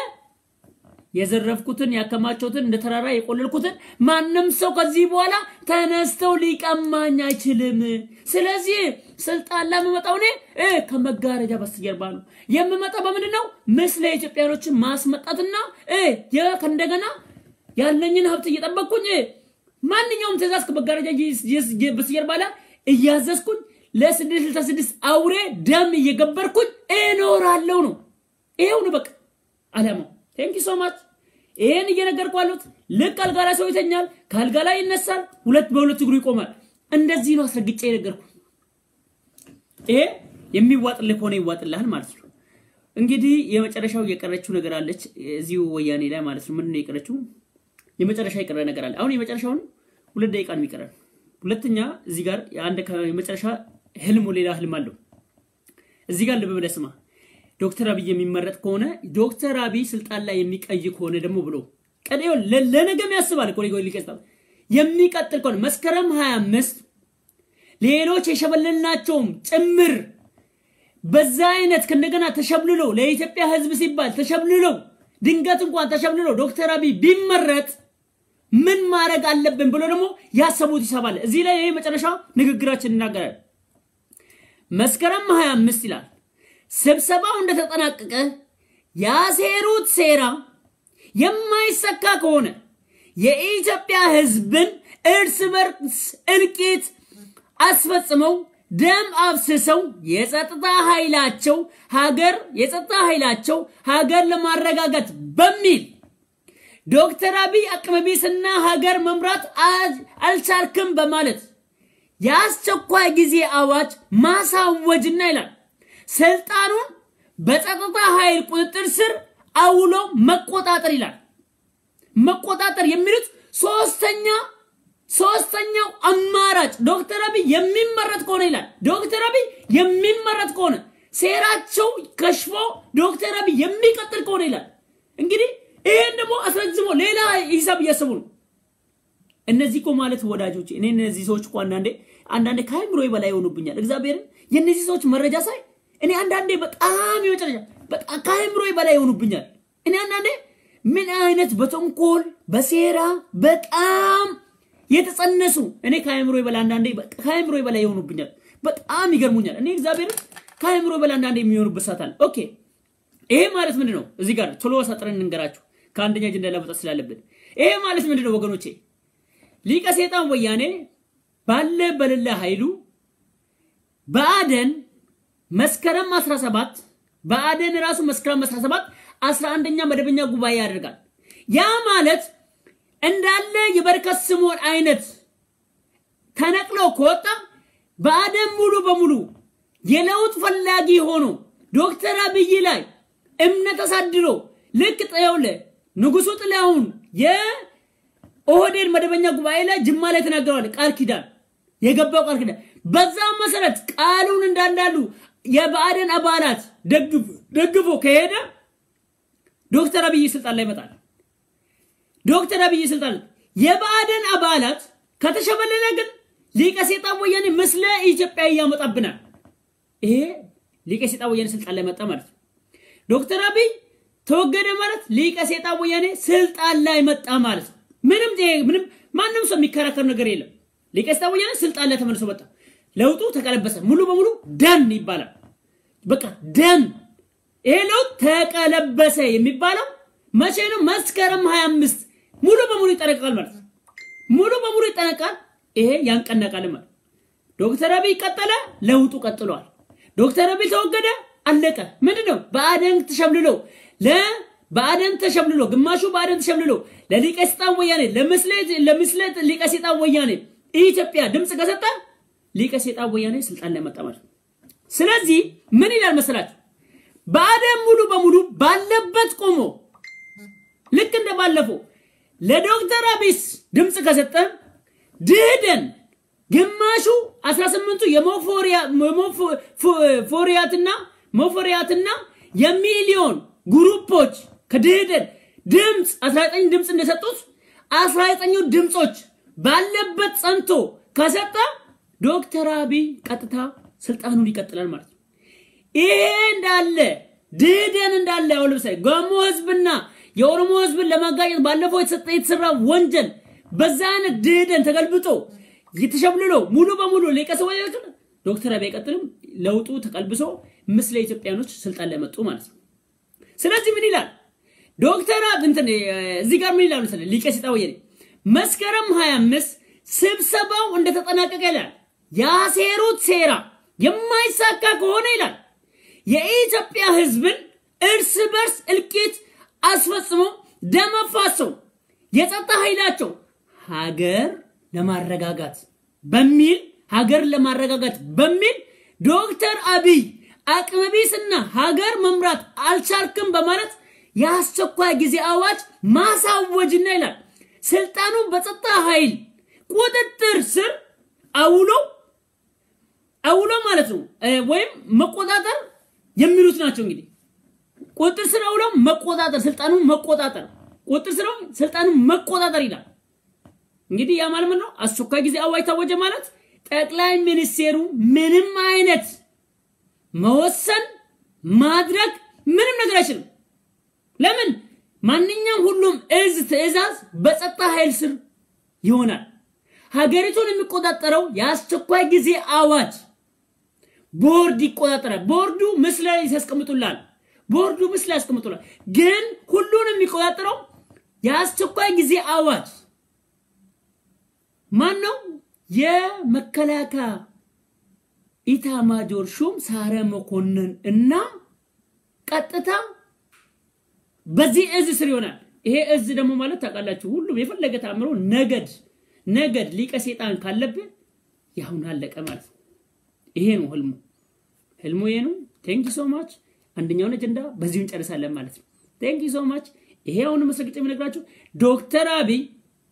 S1: የዘረፍኩትን ያከማቸውትን እንደ ተራራ የቆለልኩትን ማንም ሰው ከዚህ በኋላ ተነስተው ሊቀማኝ አይችልም። ስለዚህ ስልጣን ላይ የምመጣው እኔ እ ከመጋረጃ በስተጀርባ ነው የምመጣው። በምንድን ነው ምስለ ኢትዮጵያኖችን ማስመጣትና እ ከእንደገና ያለኝን ሀብት እየጠበቅኩኝ ማንኛውም ትእዛዝ ከመጋረጃ በስተጀርባ ላይ እያዘዝኩኝ ለስድስት ስልሳ ስድስት አውሬ ደም እየገበርኩኝ እኖራለሁ ነው። ይሄው ነው በቃ አላማው። ቴንኪ ሶ ማች። ይሄን እየነገርኩ አሉት። ልክ አልጋ ላይ ሰው ይተኛል፣ ከአልጋ ላይ ይነሳል፣ ሁለት በሁለት እግሩ ይቆማል። እንደዚህ ነው አስረግጬ የነገርኩ። ይሄ የሚዋጥልህ ከሆነ ይዋጥልሃል ማለት ነው። እንግዲህ የመጨረሻው የቀረችው ነገር አለች እዚሁ ወያኔ ላይ ማለት ነው። ምንድን ነው የቀረችው? የመጨረሻ የቀረ ነገር አለ። አሁን የመጨረሻውን ሁለት ደቂቃ ነው የሚቀረን። ሁለተኛ እዚህ ጋር የአንድ የመጨረሻ ህልሙ ሌላ ህልም አለው። እዚህ ጋር ልብ ብለህ ስማ። ዶክተር አብይ የሚመረጥ ከሆነ ዶክተር አብይ ስልጣን ላይ የሚቀይ ከሆነ ደግሞ ብሎ ቀደው ለነገም ያስባል እኮ ሊቀጥል የሚቀጥል ከሆነ መስከረም 25 ሌሎች የሸበለልናቸውም ጭምር በዛ አይነት ከእንደገና ተሸብልሎ ለኢትዮጵያ ህዝብ ሲባል ተሸብልሎ ድንገት እንኳን ተሸብልሎ ዶክተር አብይ ቢመረጥ ምን ማድረግ አለብን ብሎ ደግሞ ያሰቡት ይሰባል። እዚህ ላይ ይሄ መጨረሻ ንግግራችን እናገራል። መስከረም 25 ይላል ስብሰባው እንደተጠናቀቀ ያሴሩት ሴራ የማይሰካ ከሆነ የኢትዮጵያ ህዝብን እርስ በርስ እልቂት አስፈጽመው ደም አፍስሰው የጸጥታ ኃይላቸው ሀገር የጸጥታ ኃይላቸው ሀገር ለማረጋጋት በሚል ዶክተር አብይ አቅመቢስና ሀገር መምራት አልቻልክም በማለት የአስቸኳይ ጊዜ አዋጅ ማሳወጅና ይላል ስልጣኑን በጸጥታ ኃይል ቁጥጥር ስር አውሎ መቆጣጠር ይላል። መቆጣጠር የሚሉት ሶስተኛ ሶስተኛው አማራጭ ዶክተር አብይ የሚመረጥ ከሆነ ይላል። ዶክተር አብይ የሚመረጥ ከሆነ ሴራቸው ከሽፎ ዶክተር አብይ የሚቀጥል ከሆነ ይላል። እንግዲህ ይሄን ደግሞ አስረዝሞ ሌላ ሂሳብ እያሰቡ ነው። እነዚህ እኮ ማለት ወዳጆች፣ እኔ እነዚህ ሰዎች እኮ አንዳንዴ አንዳንዴ ከአይምሮ በላይ ይሆኑብኛል። እግዚአብሔርን የእነዚህ ሰዎች መረጃ ሳይ እኔ አንዳንዴ በጣም የመጨረሻ በጣም ከአይምሮ በላይ ይሆኑብኛል። እኔ አንዳንዴ ምን አይነት በተንኮል በሴራ በጣም የተጸነሱ እኔ ከአይምሮ በላይ አንዳንዴ ከአይምሮ በላይ ይሆኑብኛል። በጣም ይገርሙኛል። እኔ እግዚአብሔርን ከአይምሮ በላይ አንዳንዴ የሚሆኑበት ሰዓት አለ። ኦኬ ይሄ ማለት ምንድን ነው? እዚህ ጋር ቶሎ አሳጥረን እንንገራችሁ ከአንደኛ አጀንዳ ለመውጣት ስላለብን። ይሄ ማለት ምንድን ነው ወገኖቼ? ሊቀ ሴጣን ወያኔ ባለ በሌለ ኃይሉ በአደን መስከረም 17 በአደን ራሱ መስከረም 17 11ኛ መደበኛ ጉባኤ ያደርጋል። ያ ማለት እንዳለ የበረከት ስምዖን አይነት ተነቅሎ ከወጣ በአደን ሙሉ በሙሉ የለውጥ ፈላጊ ሆኖ ዶክተር አብይ ላይ እምነት አሳድሮ ልክ ጠየውለ ንጉሱ ጥላሁን የኦህዴድ መደበኛ ጉባኤ ላይ ጅማ ላይ ተናግረዋል። ቃል ኪዳን የገባው ቃል ኪዳን በዛ መሰረት ቃሉን እንዳንዳሉ የብአዴን አባላት ደግፎ ከሄደ ዶክተር አብይ ስልጣን ላይ ይመጣል። ዶክተር አብይ ስልጣን የብአዴን አባላት ከተሸበለለ ግን ሊቀ ሴጣን ወያኔ ምስለ ኢትዮጵያ እያመጣብናል። ይሄ ሊቀ ሴጣን ወያኔ ስልጣን ላይ መጣ ማለት ነው። ዶክተር አብይ ተወገደ ማለት ሊቀ ሴጣን ወያኔ ስልጣን ላይ መጣ ማለት ነው። ምንም ምንም ማንም ሰው የሚከራከር ነገር የለም። ሊቀስታ ወያኔ ስልጣን ላይ ተመልሶ መጣ። ለውጡ ተቀለበሰ። ሙሉ በሙሉ ደን ይባላል። በቃ ደን። ይሄ ለውጥ ተቀለበሰ የሚባለው መቼ ነው? መስከረም 25 ሙሉ በሙሉ ይጠነቀቃል ማለት ነው። ሙሉ በሙሉ ይጠነቃል። ይሄ ያንቀነቃል ማለት ዶክተር አብይ ቀጠለ፣ ለውጡ ቀጥሏል። ዶክተር አብይ ተወገደ፣ አለቀ። ምንድን ነው? በአደን ተሸምልሎ ለበአደን ተሸምልሎ ግማሹ በአደን ተሸምልሎ ለሊቀ ሰይጣን ወያኔ ለምስለት ለምስለት ሊቀ ሰይጣን ወያኔ ኢትዮጵያ ድምፅ ከሰጠ ሊቀ ሰይጣን ወያኔ ስልጣን ላይ መጣ ማለት ነው። ስለዚህ ምን ይላል መሰላችሁ? በአደን ሙሉ በሙሉ ባለበት ቆሞ ልክ እንደ ባለፈው ለዶክተር አብይስ ድምፅ ከሰጠ ድህደን ግማሹ 18ቱ የሞፎሪያትና ሞፎሪያትና የሚሊዮን ግሩፖች ከድህደን ድምፅ 19 ድምፅ እንደሰጡት 19ኙ ድምፆች ባለበት ጸንቶ ከሰጠ ዶክተር አብይ ቀጥታ ስልጣኑን ይቀጥላል ማለት ነው። ይሄ እንዳለ ድህደን እንዳለ ያው ለምሳሌ ጋሞ ህዝብና የኦሮሞ ህዝብን ለማጋጨት ባለፈው የተሰጠ የተሰራ ወንጀል በዛ አይነት ድህደን ተገልብጦ የተሸብልሎ ሙሉ በሙሉ ሊቀሰ ወያኔ ዶክተር አብይ አይቀጥልም። ለውጡ ተቀልብሶ ምስለ ኢትዮጵያኖች ስልጣን ላይ መጡ ማለት ነው። ስለዚህ ምን ይላል ዶክተር እንትን እዚህ ጋር ምን ይላል መሰለህ ሊቀ ሰይጣን ወያኔ መስከረም 25 ስብሰባው እንደተጠናቀቀ ይላል ያሴሩት ሴራ የማይሳካ ከሆነ ይላል የኢትዮጵያ ህዝብን እርስ በርስ እልቂት አስፈጽሞ ደም አፋሰው የጸጥታ ኃይላቸው ሀገር ለማረጋጋት በሚል ሀገር ለማረጋጋት በሚል ዶክተር አብይ አቅመቢስና ሀገር መምራት አልቻልክም በማለት የአስቸኳይ ጊዜ አዋጅ ማሳወጅና ይላል ስልጣኑ በጸጥታ ኃይል ቁጥጥር ስር አውሎ አውሎ ማለት ነው ወይም መቆጣጠር የሚሉት ናቸው እንግዲህ ቁጥጥር ስር አውሎ መቆጣጠር ስልጣኑን መቆጣጠር ቁጥጥር ስር ስልጣኑን መቆጣጠር ይላል እንግዲህ ያ ማለት ነው አስቸኳይ ጊዜ አዋጅ ታወጀ ማለት ጠቅላይ ሚኒስቴሩ ምንም አይነት መወሰን ማድረግ ምንም ነገር አይችልም ለምን ማንኛውም ሁሉም እዝ ትዕዛዝ በጸጥታ ኃይል ስር ይሆናል ሀገሪቱን የሚቆጣጠረው የአስቸኳይ ጊዜ አዋጅ ቦርድ ይቆጣጠራል ቦርዱ ምስል ላይ ያስቀምጡላል ቦርዱ ምስል ያስቀምጡላል ግን ሁሉን የሚቆጣጠረው የአስቸኳይ ጊዜ አዋጅ ማን ነው የመከላከያ ኢታማጆር ሹም ሳረ መኮንን እና ቀጥታ በዚህ እዝ ስር ይሆናል ይሄ እዝ ደግሞ ማለት ታውቃላችሁ ሁሉም የፈለገ ታምሮ ነገድ ነገድ ሊቀ ሴጣን ካለብህ ያሁን አለቀ ማለት ነው ይሄ ነው ህልሙ ህልሙ ይሄ ነው ቴንክ ሶ ማች አንደኛውን አጀንዳ በዚሁ እንጨርሳለን ማለት ነው ቴንክ ሶ ማች ይሄ አሁን መስረግጬ የምነግራችሁ ዶክተር አብይ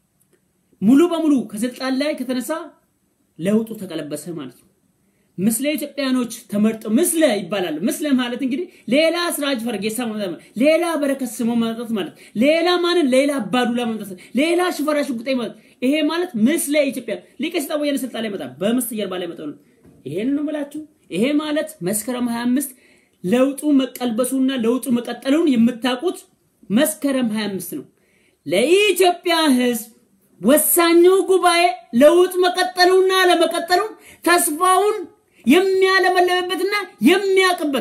S1: ሙሉ በሙሉ ከስልጣን ላይ ከተነሳ ለውጡ ተቀለበሰ ማለት ነው ምስለ ኢትዮጵያኖች ተመርጠው ምስለ ይባላል ምስለ ማለት እንግዲህ ሌላ ስራጅ ፈርጌሳ ማለት ሌላ በረከት ስሞ ማምጣት ማለት ሌላ ማንን ሌላ አባዱላ ማምጣት ሌላ ሽፈራ ሽጉጤ ማለት ይሄ ማለት ምስለ ኢትዮጵያ ሊቀ ሰይጣን ወያኔ ስልጣን ላይ መጣ በምስት ጀርባ ላይ መጣ ነው ይሄን ነው የምላችሁ ይሄ ማለት መስከረም 25 ለውጡ መቀልበሱና ለውጡ መቀጠሉን የምታውቁት መስከረም 25 ነው ለኢትዮጵያ ህዝብ ወሳኙ ጉባኤ ለውጥ መቀጠሉና ለመቀጠሉን ተስፋውን የሚያለመለምበትና የሚያቅበት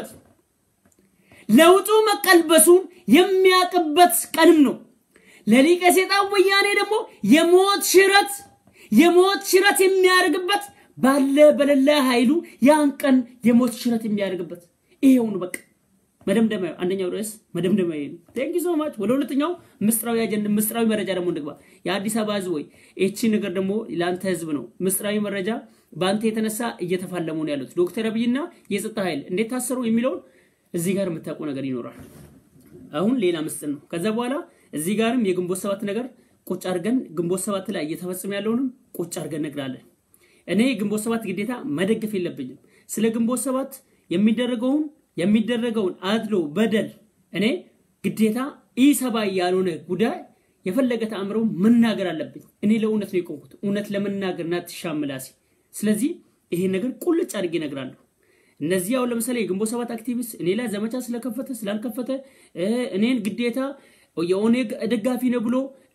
S1: ለውጡ መቀልበሱን የሚያቅበት ቀንም ነው ለሊቀ ሰይጣን ወያኔ ደግሞ የሞት ሽረት የሞት ሽረት የሚያደርግበት ባለ በሌለ ኃይሉ ያን ቀን የሞት ሽረት የሚያደርግበት ይሄው ነው በቃ መደምደሚያ አንደኛው ርዕስ መደምደሚያ ነው ቴንክ ሶ ማች ወደ ሁለተኛው ምስጥራዊ አጀንዳ ምስጥራዊ መረጃ ደግሞ እንግባ የአዲስ አበባ ህዝብ ወይ እቺ ነገር ደግሞ ለአንተ ህዝብ ነው ምስጥራዊ መረጃ በአንተ የተነሳ እየተፋለሙ ነው ያሉት ዶክተር አብይና የጸጥታ ኃይል እንዴት ታሰሩ የሚለውን እዚህ ጋር የምታውቁ ነገር ይኖራል አሁን ሌላ ምስጥር ነው ከዛ በኋላ እዚህ ጋርም የግንቦት ሰባት ነገር ቁጭ አድርገን ግንቦት ሰባት ላይ እየተፈጸመ ያለውንም ቁጭ አድርገን ነግራለን እኔ ግንቦት ሰባት ግዴታ መደገፍ የለብኝም ስለ ግንቦት ሰባት የሚደረገውን የሚደረገውን አድሎ በደል እኔ ግዴታ ኢሰባዊ ያልሆነ ጉዳይ የፈለገ ተአምረው መናገር አለብኝ እኔ ለእውነት ነው የቆምኩት እውነት ለመናገር ና ትሻምላሴ ስለዚህ ይሄ ነገር ቁልጭ አድርጌ እነግራለሁ እነዚህ አሁን ለምሳሌ የግንቦት ሰባት አክቲቪስት እኔ ላይ ዘመቻ ስለከፈተ ስላልከፈተ እኔን ግዴታ የኦኔግ ደጋፊ ነው ብሎ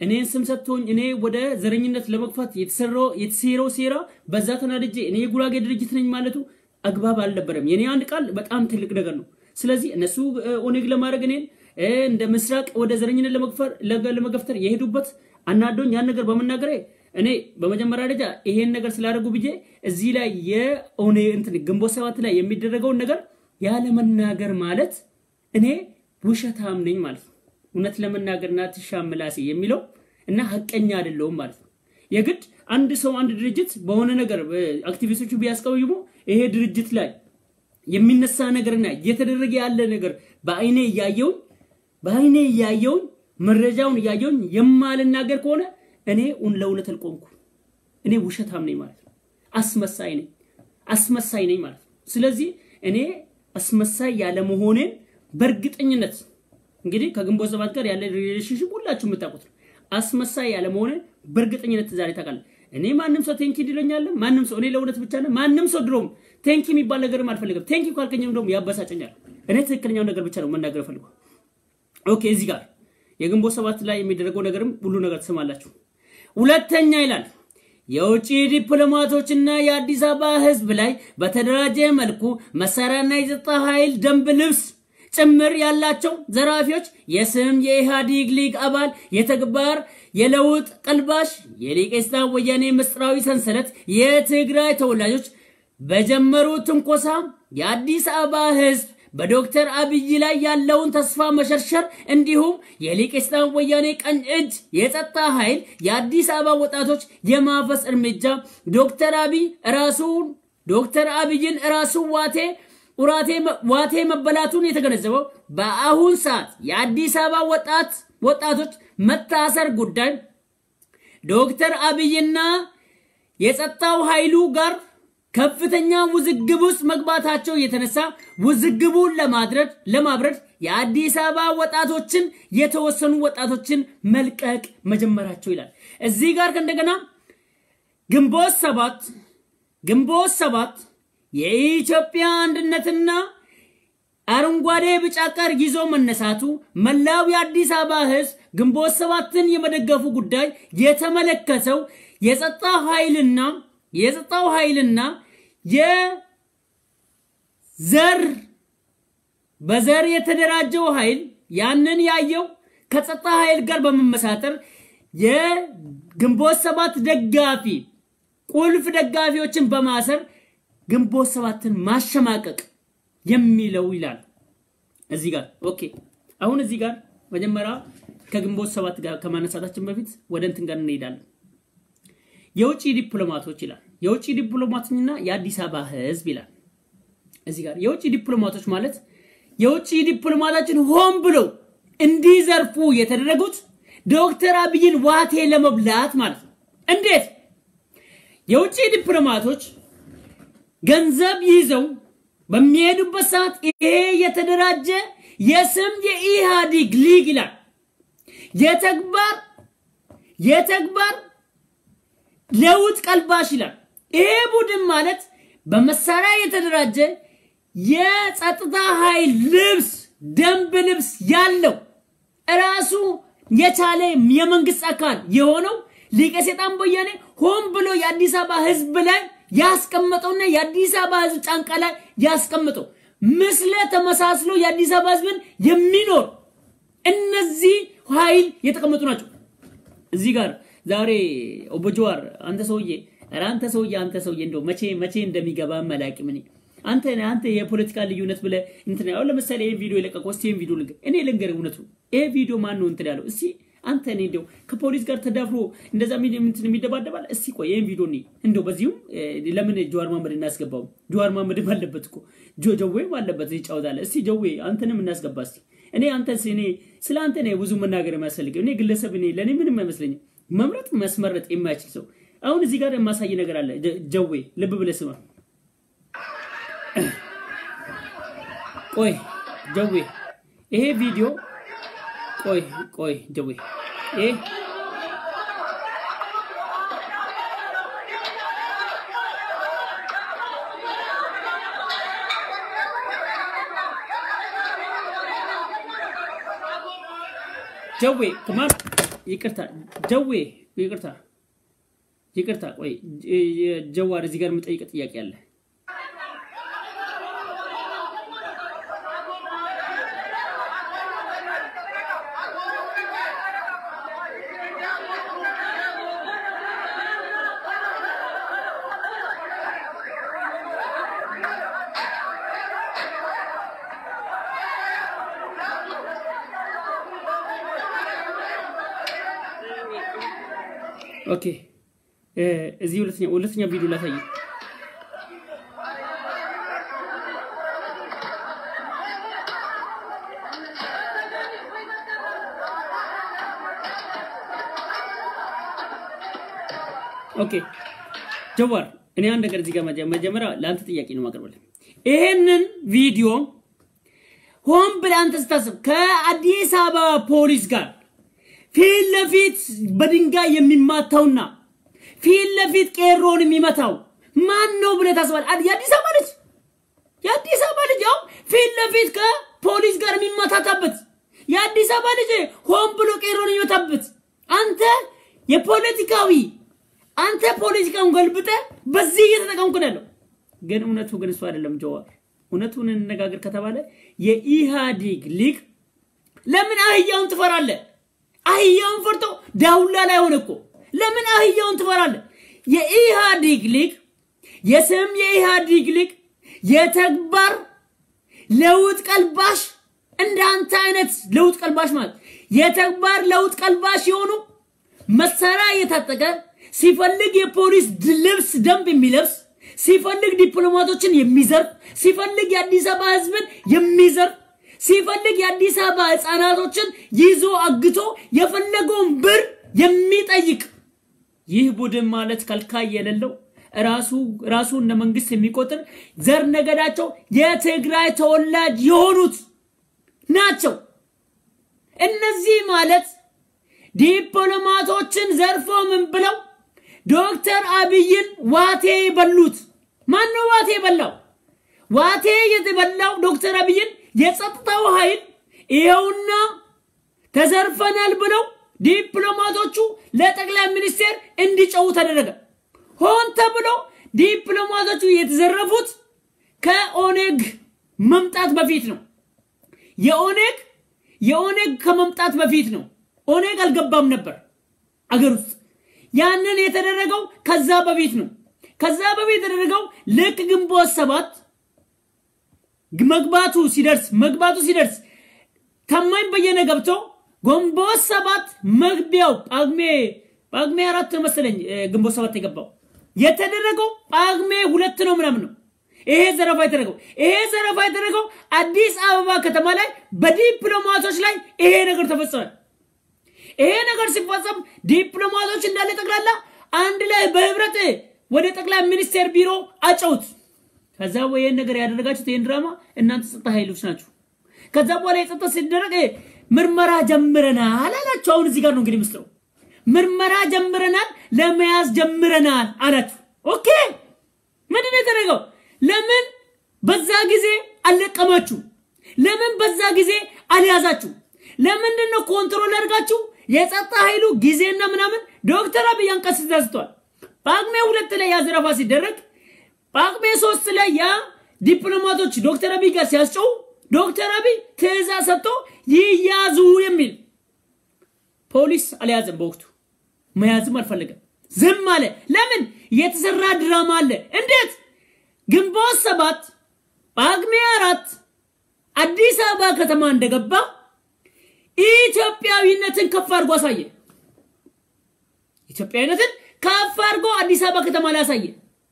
S1: እኔን ስም ሰጥቶኝ እኔ ወደ ዘረኝነት ለመግፋት የተሰራው የተሴረው ሴራ በዛ ተናድጄ እኔ የጉራጌ ድርጅት ነኝ ማለቱ አግባብ አልነበረም። የኔ አንድ ቃል በጣም ትልቅ ነገር ነው። ስለዚህ እነሱ እ፣ ኦነግ ለማድረግ እኔን እ፣ እንደ ምስራቅ ወደ ዘረኝነት ለመግፈር ለገ- ለመገፍተር የሄዱበት አናዶኝ ያን ነገር በመናገሬ እኔ በመጀመሪያ ደረጃ ይሄን ነገር ስላደረጉ ብዬ እዚህ ላይ የኦኔ እንትን ግንቦት ሰባት ላይ የሚደረገውን ነገር ያለመናገር ማለት እኔ ውሸታም ነኝ ማለት ነው። እውነት ለመናገርና ትሻም ምላሴ የሚለው እና ሀቀኛ አይደለሁም ማለት ነው። የግድ አንድ ሰው አንድ ድርጅት በሆነ ነገር እ፣ አክቲቪስቶቹ ቢያስቀይሙ ይሄ ድርጅት ላይ የሚነሳ ነገርና እየተደረገ ያለ ነገር በአይኔ እያየውኝ በአይኔ እያየውኝ መረጃውን እያየውኝ የማልናገር ከሆነ እኔ ኡን ለእውነት አልቆምኩ። እኔ ውሸታም ነኝ ማለት ነው። አስመሳይ ነኝ አስመሳይ ነኝ ማለት ነው። ስለዚህ እኔ አስመሳይ ያለመሆኔን በእርግጠኝነት እንግዲህ ከግንቦት ሰባት ጋር ያለ ሪሌሽንሽፕ ሁላችሁ የምታውቁት ነው። አስመሳይ ያለመሆኔን በእርግጠኝነት ዛሬ ታውቃለህ። እኔ ማንም ሰው ቴንኪ ይለኛል። ማንም ሰው እኔ ለእውነት ብቻ ነው። ማንም ሰው ድሮም ቴንኪ የሚባል ነገርም አልፈልግም። ቴንኪ ካልከኝም ደግሞ ያበሳጨኛል። እኔ ትክክለኛው ነገር ብቻ ነው መናገር ፈልገው። ኦኬ እዚህ ጋር የግንቦት ሰባት ላይ የሚደረገው ነገርም ሁሉ ነገር ትሰማላችሁ። ሁለተኛ ይላል የውጭ ዲፕሎማቶችና የአዲስ አበባ ሕዝብ ላይ በተደራጀ መልኩ መሳሪያና የጸጥታ ኃይል ደንብ ልብስ ጭምር ያላቸው ዘራፊዎች የስም የኢህአዴግ ሊግ አባል የተግባር የለውጥ ቀልባሽ የሊቄስታ ወያኔ ምስጢራዊ ሰንሰለት የትግራይ ተወላጆች በጀመሩት ትንኮሳ የአዲስ አበባ ሕዝብ በዶክተር አብይ ላይ ያለውን ተስፋ መሸርሸር እንዲሁም የሊቄስታን ወያኔ ቀኝ እጅ የጸጥታ ኃይል የአዲስ አበባ ወጣቶች የማፈስ እርምጃ ዶክተር አብይ ራሱን ዶክተር አብይን ራሱ ዋቴ ኡራቴ ዋቴ መበላቱን የተገነዘበው በአሁን ሰዓት የአዲስ አበባ ወጣት ወጣቶች መታሰር ጉዳይ ዶክተር አብይና የጸጥታው ኃይሉ ጋር ከፍተኛ ውዝግብ ውስጥ መግባታቸው የተነሳ ውዝግቡን ለማድረግ ለማብረድ የአዲስ አበባ ወጣቶችን የተወሰኑ ወጣቶችን መልቀቅ መጀመራቸው ይላል። እዚህ ጋር እንደገና ግንቦት ሰባት ግንቦት ሰባት የኢትዮጵያ አንድነትና አረንጓዴ ቢጫ ቀር ይዞ መነሳቱ መላው የአዲስ አበባ ሕዝብ ግንቦት ሰባትን የመደገፉ ጉዳይ የተመለከተው የጸጥታ ኃይልና የጸጥታው ኃይልና የዘር በዘር የተደራጀው ኃይል ያንን ያየው ከጸጥታ ኃይል ጋር በመመሳጠር የግንቦት ሰባት ደጋፊ ቁልፍ ደጋፊዎችን በማሰር ግንቦት ሰባትን ማሸማቀቅ የሚለው ይላል እዚህ ጋር ኦኬ። አሁን እዚህ ጋር መጀመሪያ ከግንቦት ሰባት ጋር ከማነሳታችን በፊት ወደ እንትን ጋር እንሄዳለን። የውጭ ዲፕሎማቶች ይላል። የውጭ ዲፕሎማቶችና የአዲስ አበባ ህዝብ ይላል። እዚህ ጋር የውጭ ዲፕሎማቶች ማለት የውጭ ዲፕሎማቶችን ሆን ብለው እንዲዘርፉ የተደረጉት ዶክተር አብይን ዋቴ ለመብላት ማለት ነው። እንዴት? የውጭ ዲፕሎማቶች ገንዘብ ይዘው በሚሄዱበት ሰዓት ይሄ የተደራጀ የስም የኢህአዴግ ሊግ ይላል የተግባር የተግባር ለውጥ ቀልባሽ ይላል። ይሄ ቡድን ማለት በመሳሪያ የተደራጀ የጸጥታ ኃይል ልብስ ደንብ ልብስ ያለው ራሱ የቻለ የመንግስት አካል የሆነው ሊቀ ሰይጣን ወያኔ ሆን ብሎ የአዲስ አበባ ህዝብ ላይ ያስቀመጠውና የአዲስ አበባ ህዝብ ጫንቃ ላይ ያስቀመጠው ምስለ ተመሳስሎ የአዲስ አበባ ህዝብን የሚኖር እነዚህ ኃይል የተቀመጡ ናቸው። እዚህ ጋር ዛሬ ኦቦ ጀዋር አንተ ሰውዬ ኧረ አንተ ሰውዬ አንተ ሰውዬ እንደው መቼ መቼ እንደሚገባ መላቅም እኔ አንተ አንተ የፖለቲካ ልዩነት ብለህ እንትን አሁን ለምሳሌ ይሄን ቪዲዮ የለቀቀው እስቲ ይሄን ቪዲዮ ልንገር እኔ ልንገር እውነቱ ይሄ ቪዲዮ ማን ነው እንትን ያለው እስቲ አንተ እኔ እንደው ከፖሊስ ጋር ተዳፍሮ እንደዛ ምን እንትን የሚደባደባል እስቲ ቆይ ይሄን ቪዲዮ እኔ እንደው በዚሁም ለምን ጀዋር ማመድ እናስገባው ጀዋር ማመድም አለበት እኮ ጆ ጀዌም አለበት ይጫወታል እስቲ ጀዌ አንተንም እናስገባ እስቲ እኔ አንተ እኔ ስለ አንተ ነው ብዙ መናገር የሚያስፈልገው እኔ ግለሰብ እኔ ለእኔ ምንም አይመስለኝም መምረጥ መስመረጥ የማይችል ሰው አሁን እዚህ ጋር የማሳይ ነገር አለ ጀዌ ልብ ብለህ ስማ ቆይ ጀዌ ይሄ ቪዲዮ ቆይ ቆይ ጀዌ ይሄ ጀዌ ከማን ይቅርታ ጀዌ ይቅርታ ይቅርታ ቆይ ጀዋር እዚህ ጋር የምጠይቅ ጥያቄ አለ ኦኬ እዚህ ሁለተኛ ሁለተኛ ቪዲዮ ላሳይ ኦኬ ጀዋር እኔ አንድ ነገር እዚህ ጋር መጀመሪያ ለአንተ ጥያቄ ነው ማቅረብልህ ይሄንን ቪዲዮ ሆን ብለህ አንተ ስታስብ ከአዲስ አበባ ፖሊስ ጋር ፊት ለፊት በድንጋይ የሚማታውና ፊት ለፊት ቄሮን የሚመታው ማን ነው ብለህ ታስባለህ? የአዲስ አበባ ልጅ የአዲስ አበባ ልጅ ያው ፊት ለፊት ከፖሊስ ጋር የሚመታታበት የአዲስ አበባ ልጅ ሆን ብሎ ቄሮን የሚመታበት አንተ የፖለቲካዊ አንተ ፖለቲካውን ገልብጠ በዚህ እየተጠቀምኩ ነው ያለው። ግን እውነቱ ግን እሱ አይደለም ጀዋር። እውነቱን እንነጋገር ከተባለ የኢህአዴግ ሊግ ለምን አህያውን ትፈራለህ? አህያውን ፈርቶ ዳውላ ላይ ሆነ እኮ ለምን አህያውን ትፈራለህ? የኢህአዴግ ሊግ የስም የኢህአዴግ ሊግ የተግባር ለውጥ ቀልባሽ እንደ አንተ አይነት ለውጥ ቀልባሽ ማለት የተግባር ለውጥ ቀልባሽ የሆኑ መሳሪያ እየታጠቀ ሲፈልግ የፖሊስ ልብስ ደንብ የሚለብስ ሲፈልግ ዲፕሎማቶችን የሚዘርፍ ሲፈልግ የአዲስ አበባ ህዝብን የሚዘርፍ ሲፈልግ የአዲስ አበባ ህፃናቶችን ይዞ አግቶ የፈለገውን ብር የሚጠይቅ ይህ ቡድን ማለት ከልካይ የሌለው ራሱ ራሱ እንደ መንግስት የሚቆጥር ዘር ነገዳቸው የትግራይ ተወላጅ የሆኑት ናቸው። እነዚህ ማለት ዲፕሎማቶችን ዘርፎ ምን ብለው ዶክተር አብይን ዋቴ በሉት። ማን ነው ዋቴ የበላው? ዋቴ የተበላው ዶክተር አብይን የጸጥታው ኃይል ይኸውና ተዘርፈናል ብለው ዲፕሎማቶቹ ለጠቅላይ ሚኒስቴር እንዲጨው ተደረገ። ሆን ተብሎ ዲፕሎማቶቹ የተዘረፉት ከኦኔግ መምጣት በፊት ነው። የኦኔግ የኦኔግ ከመምጣት በፊት ነው። ኦኔግ አልገባም ነበር አገር ውስጥ። ያንን የተደረገው ከዛ በፊት ነው። ከዛ በፊት የተደረገው ልክ ግንቦት ሰባት መግባቱ ሲደርስ መግባቱ ሲደርስ ታማኝ በየነ ገብቶ ግንቦት ሰባት መግቢያው ጳጉሜ ጳጉሜ አራት መሰለኝ ግንቦት ሰባት የገባው የተደረገው ጳጉሜ ሁለት ነው ምናምን ነው። ይሄ ዘረፋ የተደረገው ይሄ ዘረፋ የተደረገው አዲስ አበባ ከተማ ላይ በዲፕሎማቶች ላይ ይሄ ነገር ተፈጸመ። ይሄ ነገር ሲፈጸም ዲፕሎማቶች እንዳለ ጠቅላላ አንድ ላይ በህብረት ወደ ጠቅላይ ሚኒስቴር ቢሮ አጨውት። ከዛ ይህን ነገር ያደረጋችሁት ይህን ድራማ እናንተ ጸጥታ ኃይሎች ናችሁ። ከዛ በኋላ የጸጥታ ሲደረግ ምርመራ ጀምረናል አላችሁ። አሁን እዚህ ጋር ነው እንግዲህ ምስጢሩ። ምርመራ ጀምረናል፣ ለመያዝ ጀምረናል አላችሁ። ኦኬ ምንድን ነው የተደረገው? ለምን በዛ ጊዜ አልለቀማችሁ? ለምን በዛ ጊዜ አልያዛችሁ? ለምንድን ነው ኮንትሮል አድርጋችሁ የጸጥታ ኃይሉ ጊዜና ምናምን ዶክተር አብይ አንቀጽ ተስቷል። ጳጉሜ ሁለት ላይ ያዘረፋ ሲደረግ ጳጉሜ ሶስት ላይ ያ ዲፕሎማቶች ዶክተር አብይ ጋር ሲያስጨው ዶክተር አብይ ትእዛዝ ሰጥቶ ይያዙ የሚል ፖሊስ አልያዘም። በወቅቱ መያዝም አልፈለገም፣ ዝም አለ። ለምን? የተሰራ ድራማ አለ። እንዴት? ግንቦት ሰባት ጳጉሜ አራት አዲስ አበባ ከተማ እንደገባ ኢትዮጵያዊነትን ከፍ አድርጎ አሳየ። ኢትዮጵያዊነትን ከፍ አድርጎ አዲስ አበባ ከተማ ላይ አሳየ።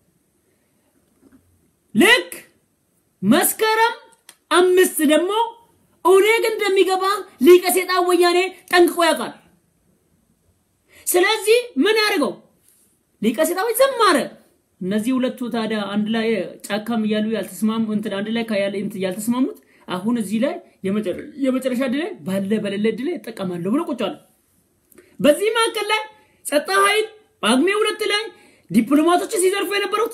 S1: ልክ መስከረም አምስት ደግሞ ኦነግ እንደሚገባ ሊቀ ሴጣን ወያኔ ጠንቅቆ ያውቃል። ስለዚህ ምን ያደርገው ሊቀ ሴጣን ዝም አለ። እነዚህ ሁለቱ ታዲያ አንድ ላይ ጫካም እያሉ ያልተስማሙ እንትን አንድ ላይ ካያለ እንትን ያልተስማሙት አሁን እዚህ ላይ የመጨረሻ ድል ላይ ባለ በሌለ ድል ላይ እጠቀማለሁ ብሎ ቁጭ አለ። በዚህ መካከል ላይ ጸጥታ ኃይል ጳጉሜ ሁለት ላይ ዲፕሎማቶችን ሲዘርፉ የነበሩት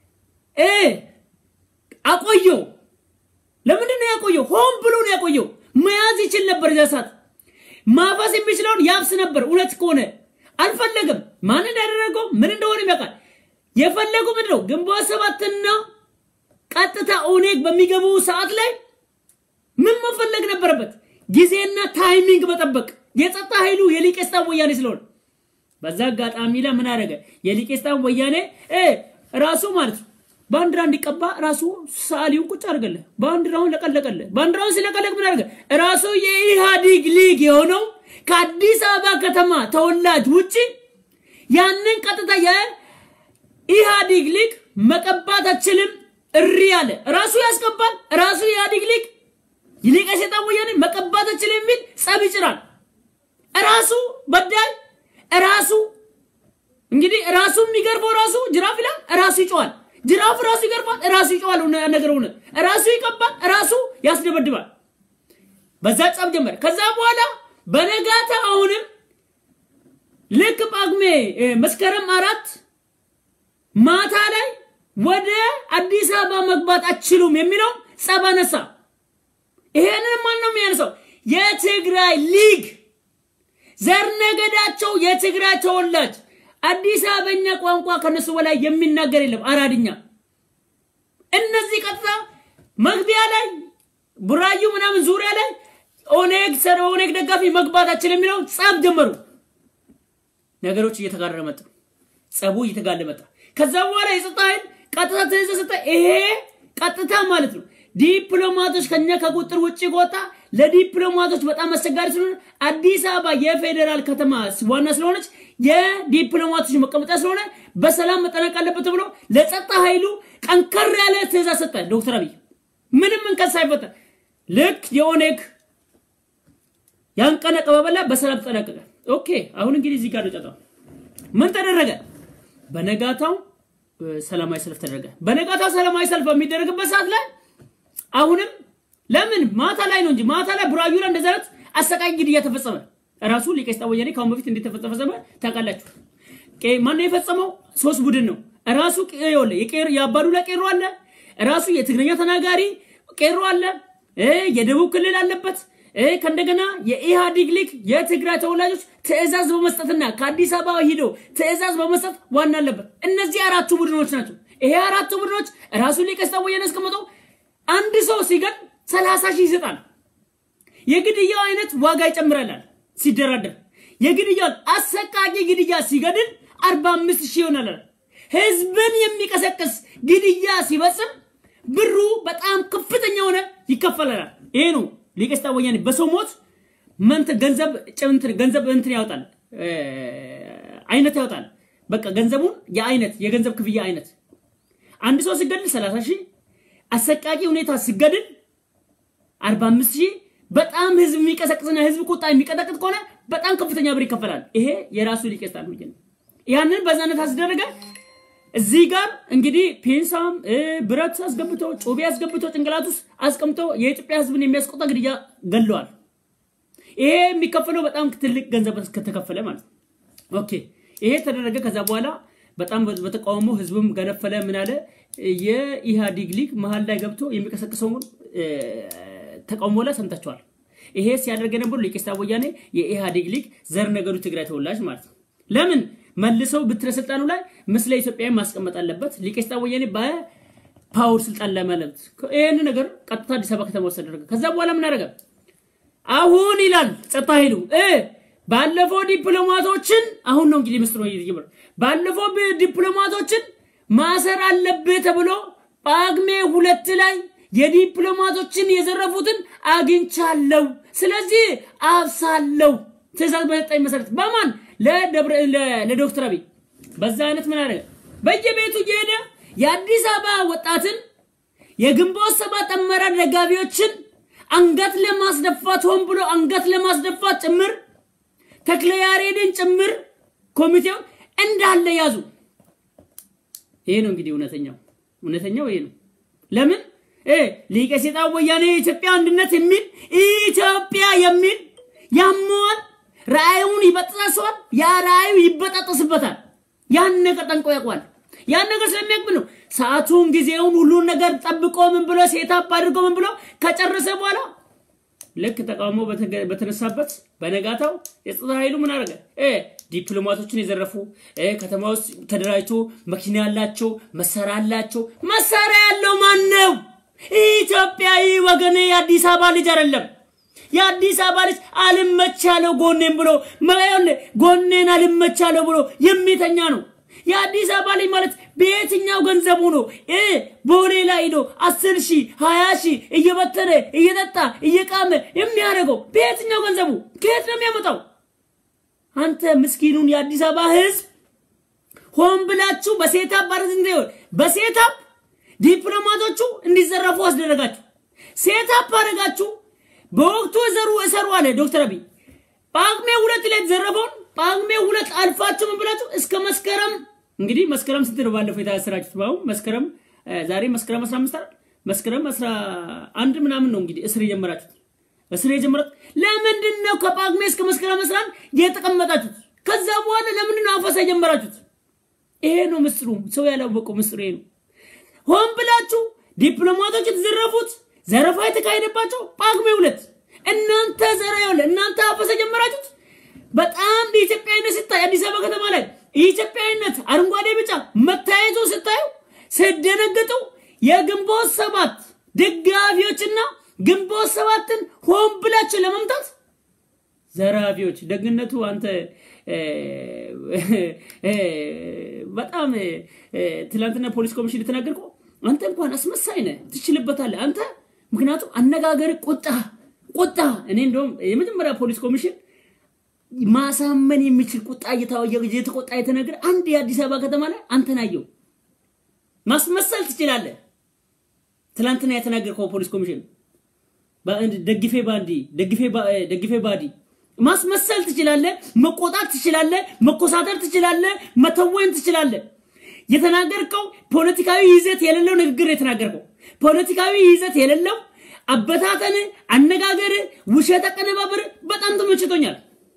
S1: አቆየው። ለምንድን ነው ያቆየው? ሆን ብሎ ነው ያቆየው። መያዝ ይችል ነበር እዛ ሰዓት። ማፈስ የሚችለውን ያፍስ ነበር። እውነት ከሆነ አልፈለግም። ማን እንዳደረገው ምን እንደሆነ ያውቃል። የፈለጉ ምንድን ነው? ግንቦት ሰባትና ቀጥታ ኦኔግ በሚገቡ ሰዓት ላይ ምን መፈለግ ነበረበት? ጊዜና ታይሚንግ መጠበቅ። የጸጥታ ኃይሉ የሊቄስታን ወያኔ ስለሆነ በዛ አጋጣሚ ላይ ምን አደረገ? የሊቄስታን ወያኔ እ ራሱ ማለት ነው ባንዲራ እንዲቀባ ራሱ ሰዓሊውን ቁጭ አድርገለ ባንዲራውን ለቀለቀለ። ባንዲራውን ሲለቀለቅ ምን አደረገ? ራሱ የኢህአዲግ ሊግ የሆነው ከአዲስ አበባ ከተማ ተወላጅ ውጭ ያንን ቀጥታ የኢህአዲግ ሊግ መቀባት አችልም እሪ አለ። ራሱ ያስቀባል። ራሱ የኢህአዲግ ሊግ ሊቀ ሰይጣን ወያኔ መቀባት አችልም የሚል ጸብ ይጭራል። ራሱ በዳይ ራሱ እንግዲህ ራሱ የሚገርፈው ራሱ ጅራፍ ይላል። ራሱ ይጮዋል። ጅራፍ ራሱ ይገርፋል። ራሱ ይጮዋል። ነገር ሆነ ራሱ ይቀባል። ራሱ ያስደበድባል። በዛ ጸብ ጀመረ። ከዛ በኋላ በነጋታ አሁንም ልክ ጳጉሜ መስከረም አራት ማታ ላይ ወደ አዲስ አበባ መግባት አችሉም የሚለው ጸብ አነሳ። ይሄንን ማን ነው የሚያነሳው? የትግራይ ሊግ ዘር ነገዳቸው የትግራይ ተወላጅ አዲስ አበበኛ ቋንቋ ከነሱ በላይ የሚናገር የለም። አራድኛ እነዚህ ቀጥታ መግቢያ ላይ ቡራዩ ምናምን ዙሪያ ላይ ኦኔግ ሰር ኦኔግ ደጋፊ መግባታችን የሚለው ጸብ ጀመሩ። ነገሮች እየተጋረረ መጣ። ጸቡ እየተጋለ መጣ። ከዛ በኋላ የጸጥታ ኃይል ቀጥታ ትእዛዝ ሰጠ። ይሄ ቀጥታ ማለት ነው ዲፕሎማቶች ከኛ ከቁጥር ውጭ ከወጣ ለዲፕሎማቶች በጣም አስቸጋሪ ስለሆነ አዲስ አበባ የፌዴራል ከተማ ዋና ስለሆነች የዲፕሎማቶች መቀመጫ ስለሆነ በሰላም መጠናቅ አለበት ብሎ ለጸጥታ ኃይሉ ጠንከር ያለ ትእዛዝ ሰጠ ዶክተር አብይ ምንም እንከን ሳይፈጠር ልክ የኦኔግ ያን ቀን አቀባበላ በሰላም ተጠናቀቀ። ኦኬ አሁን እንግዲህ እዚህ ጋር ነው ጨጣው። ምን ተደረገ? በነጋታው ሰላማዊ ሰልፍ ተደረገ። በነጋታው ሰላማዊ ሰልፍ በሚደረግበት ሰዓት ላይ አሁንም ለምን ማታ ላይ ነው እንጂ ማታ ላይ ቡራዩ ላይ እንደዚህ አይነት አሰቃቂ ግድያ ተፈጸመ። ራሱ ሊቀ ሰይጣን ወያኔ ከአሁን በፊት እንዴት ተፈጸመ ታውቃላችሁ? ማነው የፈጸመው? ሶስት ቡድን ነው። ራሱ ቄሮለ የአባዱላ ቄሮ አለ፣ ራሱ የትግርኛ ተናጋሪ ቄሮ አለ፣ የደቡብ ክልል አለበት። ከእንደገና የኢህአዲግ ሊግ የትግራይ ተወላጆች ትዕዛዝ በመስጠትና ከአዲስ አበባ ሂዶ ትዕዛዝ በመስጠት ዋና አለበት። እነዚህ አራቱ ቡድኖች ናቸው። ይሄ አራቱ ቡድኖች ራሱ ሊቀ ሰይጣን ወያኔ አስቀምጠው አንድ ሰው ሲገል ሰላሳ ሺህ ይሰጣል። የግድያው አይነት ዋጋ ይጨምራላል ሲደራደር የግድያው አሰቃቂ ግድያ ሲገድል አርባ አምስት ሺህ ይሆናል። ህዝብን የሚቀሰቅስ ግድያ ሲፈጽም ብሩ በጣም ከፍተኛ ሆነ ይከፈላል። ይሄ ነው ሊቀ ሰይጣን ወያኔ በሰው ሞት መንት ገንዘብ ጭምንት ገንዘብ እንትን ያወጣል አይነት ያወጣል። በቃ ገንዘቡን የአይነት የገንዘብ ክፍያ አይነት አንድ ሰው ሲገድል 30 ሺህ አሰቃቂ ሁኔታ ሲገድል 45 ሺህ በጣም ህዝብ የሚቀሰቅስና ህዝብ ቁጣ የሚቀጠቅጥ ከሆነ በጣም ከፍተኛ ብር ይከፈላል። ይሄ የራሱ ሊቀ ሰይጣን ወያኔ ያንን በዛነት አስደረገ። እዚህ ጋር እንግዲህ ፔንሳም ብረት አስገብቶ ጩቤ አስገብቶ ጭንቅላት ውስጥ አስቀምጦ የኢትዮጵያ ህዝብን የሚያስቆጣ ግድያ ገለዋል። ይሄ የሚከፈለው በጣም ትልቅ ገንዘብ ከተከፈለ ማለት ነው። ኦኬ ይሄ ተደረገ። ከዛ በኋላ በጣም በተቃውሞ ህዝብም ገነፈለ። ምን አለ የኢህአዲግ ሊግ መሀል ላይ ገብቶ የሚቀሰቅሰውን ተቃውሞ ላይ ሰምታችኋል። ይሄ ሲያደርግ የነበሩ ሊቀ ሰይጣን ወያኔ የኢህአዲግ ሊግ ዘር ነገዱ ትግራይ ተወላጅ ማለት ነው። ለምን መልሰው ብትረ ስልጣኑ ላይ ምስለ ኢትዮጵያዊ ማስቀመጥ አለበት። ሊቀ ሰይጣን ወያኔ በፓወር ስልጣን ላይ ማለት ይህን ነገር ቀጥታ አዲስ አበባ ከተማ ውስጥ ተደረገ። ከዛ በኋላ ምን አደረገ? አሁን ይላል ጸጥታ ኃይሉ ባለፈው ዲፕሎማቶችን አሁን ነው እንግዲህ ምስጢሩ እየተጀመረ ባለፈው ዲፕሎማቶችን ማሰር አለብህ ተብሎ ጳጉሜ ሁለት ላይ የዲፕሎማቶችን የዘረፉትን አግኝቻለሁ፣ ስለዚህ አብሳለሁ ትእዛዝ በሰጠኝ መሰረት በማን ለዶክተር አብይ በዛ አይነት ምን አደረገ? በየቤቱ እየሄደ የአዲስ አበባ ወጣትን የግንቦት ሰባት አመራር ደጋፊዎችን አንገት ለማስደፋት ሆን ብሎ አንገት ለማስደፋት ጭምር ተክለ ያሬድን ጭምር ኮሚቴው እንዳለ ያዙ። ይሄ ነው እንግዲህ እውነተኛው እውነተኛው ይሄ ነው። ለምን ሊቀ ሰይጣን ወያኔ የኢትዮጵያ አንድነት የሚል ኢትዮጵያ የሚል ያመዋል፣ ራእዩን ይበጥሳል፣ ያ ራእዩ ይበጣጠስበታል። ያን ነገር ጠንቆ ያውቋል። ያን ነገር ስለሚያውቅ ነው ሰዓቱን ጊዜውን ሁሉን ነገር ጠብቆ ምን ብሎ ሴታፕ አድርጎ ምን ብሎ ከጨረሰ በኋላ ልክ ተቃውሞ በተገ- በተነሳበት በነጋታው የጸጥታ ኃይሉ ምን አደረገ? እ ዲፕሎማቶችን የዘረፉ እ ከተማ ውስጥ ተደራጅቶ መኪና ያላቸው መሳሪያ ያላቸው መሳሪያ ያለው ማን ነው? ኢትዮጵያዊ ወገኔ የአዲስ አበባ ልጅ አይደለም። የአዲስ አበባ ልጅ አልመቻለው ጎኔን ብሎ መሆን ጎኔን አልመቻለው ብሎ የሚተኛ ነው። የአዲስ አበባ ልጅ ማለት በየትኛው ገንዘቡ ነው እ ቦሌ ላይ ሄዶ አስር ሺህ ሀያ ሺህ እየበተነ እየጠጣ እየቃመ የሚያደርገው በየትኛው ገንዘቡ ከየት ነው የሚያመጣው? አንተ ምስኪኑን የአዲስ አበባ ህዝብ ሆን ብላችሁ በሴታፕ ባረዝ በሴታፕ ዲፕሎማቶቹ እንዲዘረፉ አስደረጋችሁ። ሴታፕ አደረጋችሁ። በወቅቱ ዘሩ እሰሩ አለ ዶክተር አብይ ጳጉሜ ሁለት ላይ የተዘረፈውን ጳጉሜ ሁለት አልፋችሁ ምን ብላችሁ እስከ መስከረም እንግዲህ መስከረም ስንት ነው ባለፈው የታሰራችሁት? በአሁን መስከረም እ፣ ዛሬ መስከረም 15 አይደል? መስከረም 11 ምናምን ነው እንግዲህ እስር የጀመራችሁት። እስር የጀመራችሁት ለምንድን ነው? ከጳጉሜ እስከ መስከረም 11 የተቀመጣችሁት? ከዛ በኋላ ለምንድን ነው አፈሳ የጀመራችሁት? ይሄ ነው ምስጢሩ። ሰው ያላወቀው ምስጢሩ ይሄ ነው። ሆን ብላችሁ ዲፕሎማቶች የተዘረፉት ዘረፋ የተካሄደባቸው ጳጉሜ ሁለት እናንተ ዘራ ያለ እናንተ አፈሰ ጀመራችሁት። በጣም በኢትዮጵያዊነት ስታይ አዲስ አበባ ከተማ ላይ የኢትዮጵያዊነት አረንጓዴ ቢጫ መታየቱ ስታዩ ስደነግጡ የግንቦት ሰባት ደጋፊዎችና ግንቦት ሰባትን ሆን ብላችሁ ለመምታት ዘራፊዎች ደግነቱ አንተ እ፣ እ፣ በጣም እ፣ ትናንትና ፖሊስ ኮሚሽን የተናገርከው አንተ እንኳን አስመሳይ ነህ፣ ትችልበታለህ አንተ። ምክንያቱም አነጋገር ቁጣ ቁጣ እኔ እንደውም የመጀመሪያ ፖሊስ ኮሚሽን ማሳመን የሚችል ቁጣ እየታወየ እየተቆጣ የተነገረ አንድ የአዲስ አበባ ከተማ ላይ አንተን አየው። ማስመሰል ትችላለህ። ትናንትና የተናገርከው ፖሊስ ኮሚሽን በአንድ ደግፌ ባንዲ ደግፌ ባ- እ፣ ደግፌ ባዲ ማስመሰል ትችላለህ፣ መቆጣት ትችላለህ፣ መኮሳተር ትችላለህ፣ መተወን ትችላለህ። የተናገርከው ፖለቲካዊ ይዘት የሌለው ንግግር ነው የተናገርከው። ፖለቲካዊ ይዘት የሌለው አበታተን፣ አነጋገር፣ ውሸት አቀነባበር በጣም ተመችቶኛል።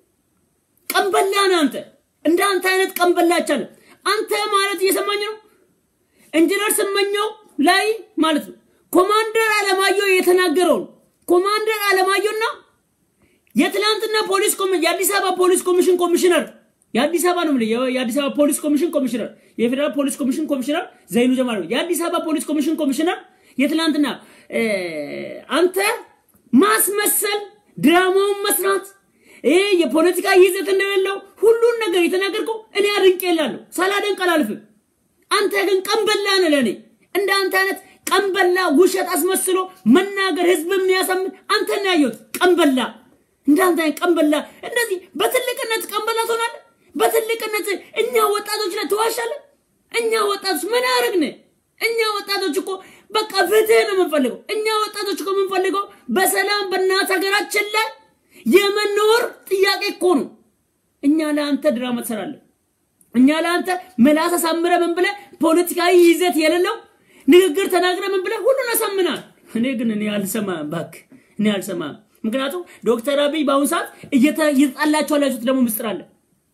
S1: ቀንበላ ነህ አንተ። እንደ አንተ አይነት ቀንበላ አይቻልም። አንተ ማለት እየሰማኝ ነው ኢንጂነር ስመኘው ላይ ማለት ነው ኮማንደር አለማየሁ የተናገረውን ኮማንደር አለማየሁና የትላንትና ፖሊስ ኮሚ የአዲስ አበባ ፖሊስ ኮሚሽን ኮሚሽነር የአዲስ አበባ ነው የምልህ፣ የ- የአዲስ አበባ ፖሊስ ኮሚሽን ኮሚሽነር የፌዴራል ፖሊስ ኮሚሽን ኮሚሽነር ዘይኑ ጀማል ነው። የአዲስ አበባ ፖሊስ ኮሚሽን ኮሚሽነር የትላንትና እ፣ አንተ ማስመሰል ድራማውን መስራት ይሄ የፖለቲካ ይዘት እንደሌለው ሁሉን ነገር የተናገርከው እኔ አድንቄ እላለሁ፣ ሳላደንቅ አላልፍም። አንተ ግን ቀንበላ ነህ ለእኔ። እንደ አንተ አይነት ቀንበላ ውሸት አስመስሎ መናገር ህዝብ የሚያሳምን አንተ ነው ያየሁት። ቀንበላ እንደ አንተ አይነት ቀንበላ እንደዚህ በትልቅነት ቀንበላ ትሆናለህ። በትልቅነት እኛ ወጣቶች ላይ ትዋሻለህ። እኛ ወጣቶች ምን አረግን? እኛ ወጣቶች እኮ በቃ ፍትህ ነው የምንፈልገው። እኛ ወጣቶች እኮ የምንፈልገው በሰላም በእናት ሀገራችን ላይ የመኖር ጥያቄ እኮ ነው። እኛ ለአንተ ድራማ ትሰራለህ። እኛ ለአንተ ምላስ አሳምረ ምን ብለህ ፖለቲካዊ ይዘት የሌለው ንግግር ተናግረ ምን ብለህ ሁሉን አሳምናል። እኔ ግን እኔ አልሰማም፣ እባክህ እኔ አልሰማም። ምክንያቱም ዶክተር አብይ በአሁኑ ሰዓት እየተ- እየተጣላቸው ያላችሁት ደግሞ ምስጢር አለ።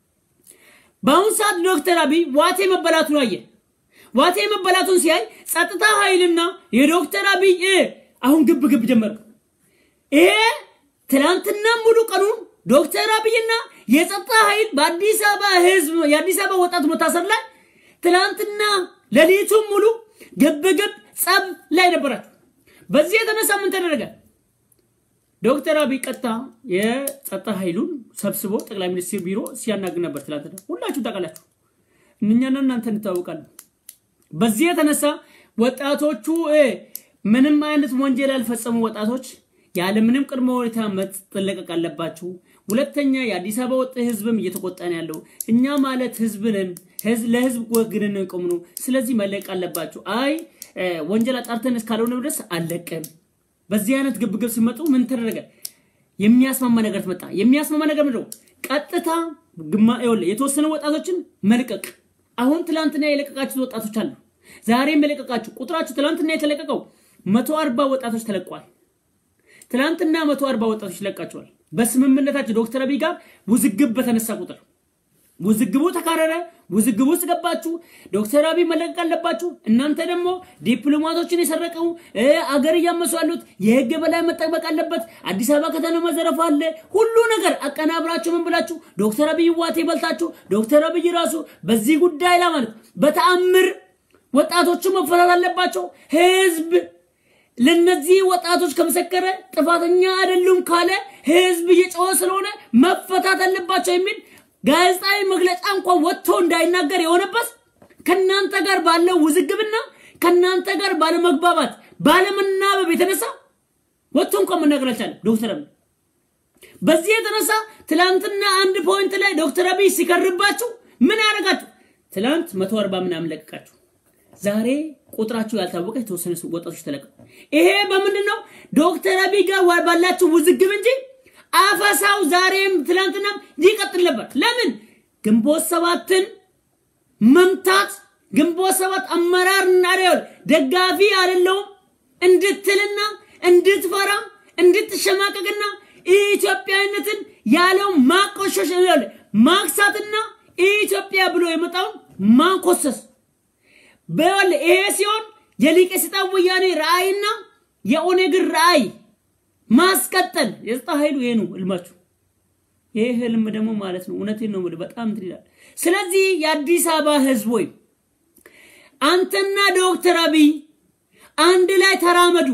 S1: በአሁኑ ሰዓት ዶክተር አብይ ዋቴ መበላቱን አየ። ዋቴ መበላቱን ሲያይ ጸጥታ ኃይልና የዶክተር አብይ እ አሁን ግብ ግብ ጀመሩ። ይሄ ትናንትና ሙሉ ቀኑን ዶክተር አብይና የጸጥታ ኃይል በአዲስ አበባ ህዝብ የአዲስ አበባ ወጣት መታሰር ላይ ትናንትና ሌሊቱን ሙሉ ግብ ግብ ጸብ ላይ ነበራችሁ። በዚህ የተነሳ ምን ተደረገ? ዶክተር አብይ ቀጥታ የጸጥታ ኃይሉን ሰብስቦ ጠቅላይ ሚኒስትር ቢሮ ሲያናግር ነበር። ትላንትና ሁላችሁ ታውቃላችሁ። እኛና እናንተ እንታወቃለን። በዚህ የተነሳ ወጣቶቹ እ ምንም አይነት ወንጀል ያልፈጸሙ ወጣቶች ያለምንም ቅድመ ሁኔታ መጠለቀቅ አለባችሁ። ሁለተኛ የአዲስ አበባ ወጥ ህዝብም እየተቆጣ ነው ያለው። እኛ ማለት ህዝብንን ህዝብ ለህዝብ ወግንን ቆም ነው። ስለዚህ መለቅ አለባችሁ። አይ እ፣ ወንጀል አጣርተን እስካልሆነ ድረስ አለቅም። በዚህ አይነት ግብግብ ሲመጡ ምን ተደረገ? የሚያስማማ ነገር ትመጣ። የሚያስማማ ነገር ምንድነው? ቀጥታ ግማ ይኸውልህ የተወሰኑ ወጣቶችን መልቀቅ። አሁን ትላንትና የለቀቃችሁት ወጣቶች አሉ። ዛሬም የለቀቃችሁ ቁጥራችሁ ትላንትና የተለቀቀው መቶ አርባ ወጣቶች ተለቀዋል። ትላንትና መቶ አርባ ወጣቶች ይለቃቸዋል። በስምምነታቸው ዶክተር አብይ ጋር ውዝግብ በተነሳ ቁጥር ውዝግቡ ተካረረ። ውዝግቡ ውስጥ ገባችሁ። ዶክተር አብይ መለቀቅ አለባችሁ። እናንተ ደግሞ ዲፕሎማቶችን የሰረቀው እ አገር እያመሱ ያሉት የህግ በላይ መጠበቅ አለበት። አዲስ አበባ ከተማ መዘረፍ አለ። ሁሉ ነገር አቀናብራችሁ ምን ብላችሁ ዶክተር አብይ ዋቴ በልታችሁ ዶክተር አብይ ራሱ በዚህ ጉዳይ ላይ ማለት በተአምር ወጣቶቹ መፈታት አለባቸው። ህዝብ ለነዚህ ወጣቶች ከመሰከረ ጥፋተኛ አይደሉም ካለ ህዝብ እየጮኸ ስለሆነ መፈታት አለባቸው የሚል ጋዜጣዊ መግለጫ እንኳን ወጥቶ እንዳይናገር የሆነበት ከናንተ ጋር ባለው ውዝግብና ከናንተ ጋር ባለመግባባት ባለመናበብ የተነሳ ወጥቶ እንኳን መናገር አልቻለም ዶክተር አብይ። በዚህ የተነሳ ትላንትና አንድ ፖይንት ላይ ዶክተር አብይ ሲከርባችሁ ምን ያደረጋችሁ? ትላንት መቶ አርባ ምናምን ለቀቃችሁ። ዛሬ ቁጥራችሁ ያልታወቀ የተወሰነ ወጣቶች ተለቀቁ። ይሄ በምንድን ነው? ዶክተር አብይ ጋር ባላችሁ ውዝግብ እንጂ አፈሳው ዛሬም ትላንትናም ይቀጥል ነበር። ለምን ግንቦት ሰባትን መምታት ግንቦት ሰባት አመራር እናደል ደጋፊ አይደለውም እንድትልና እንድትፈራ እንድትሸማቀቅና ኢትዮጵያዊነትን ያለው ማቆሸሽ ማክሳትና ኢትዮጵያ ብሎ የመጣውን ማንኮሰስ በል ይሄ ሲሆን የሊቀ ስልጣን ወያኔ ራእይና የኦነግን ራእይ ማስቀጠል የጸጥታ ኃይሉ ይሄ ነው ህልማችሁ። ይሄ ህልም ደግሞ ማለት ነው እውነቴን ነው የምልህ በጣም እንትን ይላል። ስለዚህ የአዲስ አበባ ህዝብ ወይ አንተና ዶክተር አብይ አንድ ላይ ተራመዱ።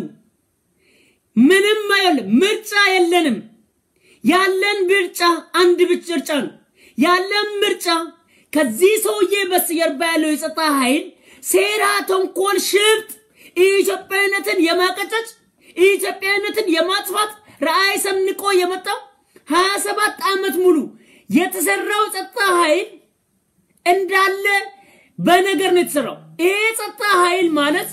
S1: ምንም አይደለም፣ ምርጫ የለንም። ያለን ምርጫ አንድ ምርጫ ነው። ያለን ምርጫ ከዚህ ሰውዬ በስተጀርባ ያለው የጸጥታ ኃይል ሴራ፣ ተንኮል፣ ሽብጥ ኢትዮጵያዊነትን የማቀጨጭ ኢትዮጵያዊነትን የማጥፋት ራዕይ ሰንቆ የመጣው ሀያ ሰባት ዓመት ሙሉ የተሰራው ጸጥታ ኃይል እንዳለ በነገር ነው የተሰራው። ይሄ ጸጥታ ኃይል ማለት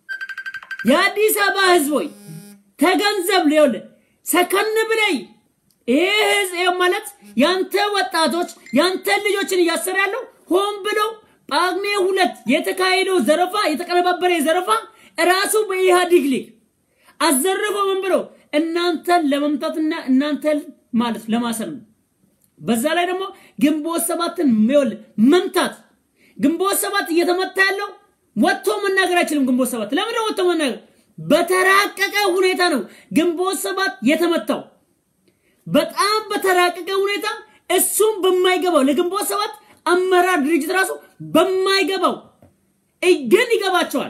S1: የአዲስ አበባ ህዝቦች ተገንዘብ ሊሆን ሰከን ብለይ ይሄ ህዝብ ማለት ያንተ ወጣቶች ያንተ ልጆችን እያሰረ ያለው ሆን ብለው ጳጉሜ ሁለት የተካሄደው ዘረፋ የተቀነባበረ ዘረፋ ራሱ በኢህአዲግ ሊግ አዘርፈው ምን ብለው እናንተን ለመምታትና እናንተን ማለት ለማሰር ነው። በዛ ላይ ደግሞ ግንቦት ሰባትን ሚወል መምታት ግንቦት ሰባት እየተመታ ያለው ወጥቶ መናገር አይችልም። ግንቦት ሰባት ለምን ወጥቶ መናገር በተራቀቀ ሁኔታ ነው ግንቦት ሰባት የተመታው። በጣም በተራቀቀ ሁኔታ እሱም በማይገባው ለግንቦት ሰባት አመራር ድርጅት ራሱ በማይገባው ግን ይገባቸዋል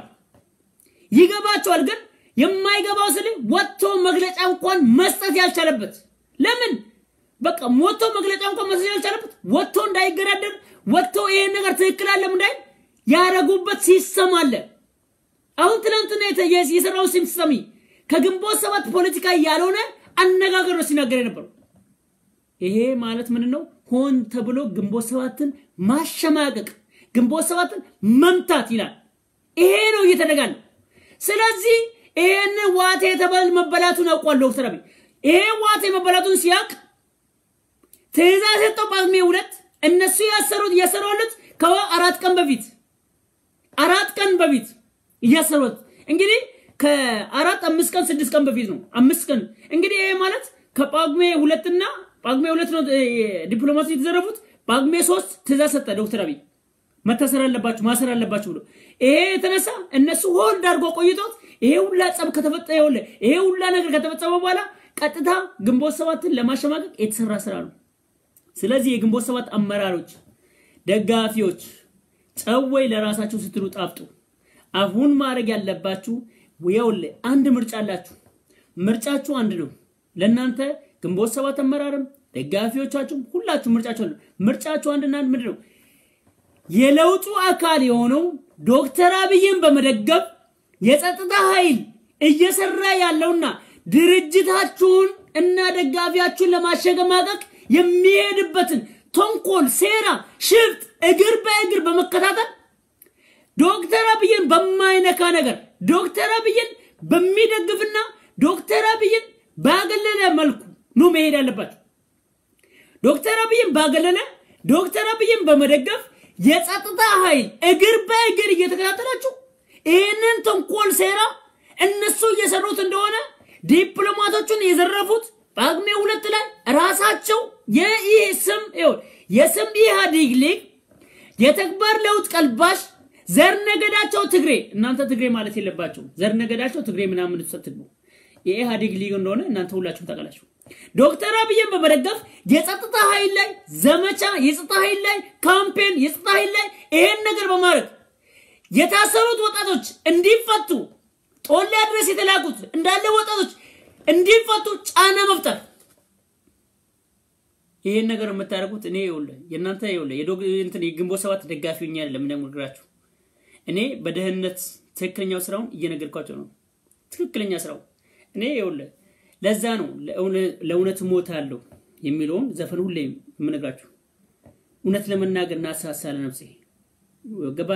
S1: ይገባቸዋል ግን የማይገባው ስል ወጥቶ መግለጫ እንኳን መስጠት ያልቻለበት ለምን በቃ ወጥቶ መግለጫ እንኳን መስጠት ያልቻለበት ወጥቶ እንዳይገዳደር ወጥቶ ይሄን ነገር ትክክል አለም እንዳይል ያረጉበት ሲስተም አለ። አሁን ትናንትና የሰራው ሲስተሚ ከግንቦት ሰባት ፖለቲካ ያልሆነ አነጋገር ነው ሲናገር የነበረው። ይሄ ማለት ምን ነው? ሆን ተብሎ ግንቦት ሰባትን ማሸማቀቅ፣ ግንቦት ሰባትን መምታት ይላል። ይሄ ነው እየተደጋለ ስለዚህ ይሄን ዋቴ የተባል መበላቱን አውቋል ዶክተር አብይ። ይሄ ዋቴ መበላቱን ሲያውቅ ትእዛዝ ሰጠው ጳጉሜ ሁለት እነሱ ያሰሩት እያሰሩለት ከአራት ቀን በፊት አራት ቀን በፊት እያሰሩት እንግዲህ ከአራት አምስት ቀን ስድስት ቀን በፊት ነው። አምስት ቀን እንግዲህ ይሄ ማለት ከጳጉሜ ሁለትና ጳጉሜ ሁለት ነው ዲፕሎማሲ የተዘረፉት። ጳጉሜ ሶስት ትእዛዝ ሰጠ ዶክተር አብይ መታሰር አለባችሁ ማሰር አለባችሁ ብሎ ይሄ የተነሳ እነሱ ሆልድ አድርጎ ቆይቶት ይሄ ሁላ ጸብ ከተፈጠ ይኸውልህ ይሄ ሁላ ነገር ከተፈጸመ በኋላ ቀጥታ ግንቦት ሰባትን ለማሸማቀቅ የተሰራ ስራ ነው። ስለዚህ የግንቦት ሰባት አመራሮች፣ ደጋፊዎች ጨወይ ለራሳችሁ ስትሉ ጣፍጡ። አሁን ማድረግ ያለባችሁ ይኸውልህ አንድ ምርጫ አላችሁ። ምርጫችሁ አንድ ነው። ለእናንተ ግንቦት ሰባት አመራርም ደጋፊዎቻችሁም ሁላችሁ ምርጫችሁ አንድ ነው። ምርጫችሁ አንድና አንድ ምንድን ነው? የለውጡ አካል የሆነው ዶክተር አብይን በመደገፍ የጸጥታ ኃይል እየሰራ ያለውና ድርጅታችሁን እና ደጋፊያችሁን ለማሸገማቀቅ የሚሄድበትን ተንኮል፣ ሴራ፣ ሽፍጥ እግር በእግር በመከታተል ዶክተር አብይን በማይነካ ነገር ዶክተር አብይን በሚደግፍና ዶክተር አብይን ባገለለ መልኩ ነው መሄድ ያለባቸው። ዶክተር አብይን ባገለለ ዶክተር አብይን በመደገፍ የጸጥታ ኃይል እግር በእግር እየተከታተላችሁ ይህንን ተንኮል ሴራ እነሱ እየሰሩት እንደሆነ ዲፕሎማቶቹን የዘረፉት ጳጉሜ ሁለት ላይ ራሳቸው የይህ ስም ይኸውልህ የስም ኢህአዴግ ሊግ የተግባር ለውጥ ቀልባሽ ዘር ነገዳቸው ትግሬ እናንተ ትግሬ ማለት የለባቸው ዘር ነገዳቸው ትግሬ ምናምን ስትግቡ የኢህአዴግ ሊግ እንደሆነ እናንተ ሁላችሁም ታውቃላችሁ። ዶክተር አብይን በመደገፍ የጸጥታ ኃይል ላይ ዘመቻ፣ የጸጥታ ኃይል ላይ ካምፔን፣ የጸጥታ ኃይል ላይ ይሄን ነገር በማድረግ የታሰሩት ወጣቶች እንዲፈቱ ጦሊያ ድረስ የተላኩት እንዳለ ወጣቶች እንዲፈቱ ጫና መፍጠር ይሄን ነገር የምታደርጉት እኔ ይኸውልህ የእናንተ ይኸውልህ የዶግ እንትን የግንቦት ሰባት ደጋፊ ሆኜ አይደለም እንደምነግራችሁ እኔ በደህንነት ትክክለኛው ስራውን እየነገርኳቸው ነው። ትክክለኛ ስራው እኔ ይኸውልህ ለዛ ነው ለእውነት እሞታለሁ የሚለውን ዘፈን ሁሌ የምነግራችሁ። እውነት ለመናገር ናሳሳ ለነፍሴ ገባ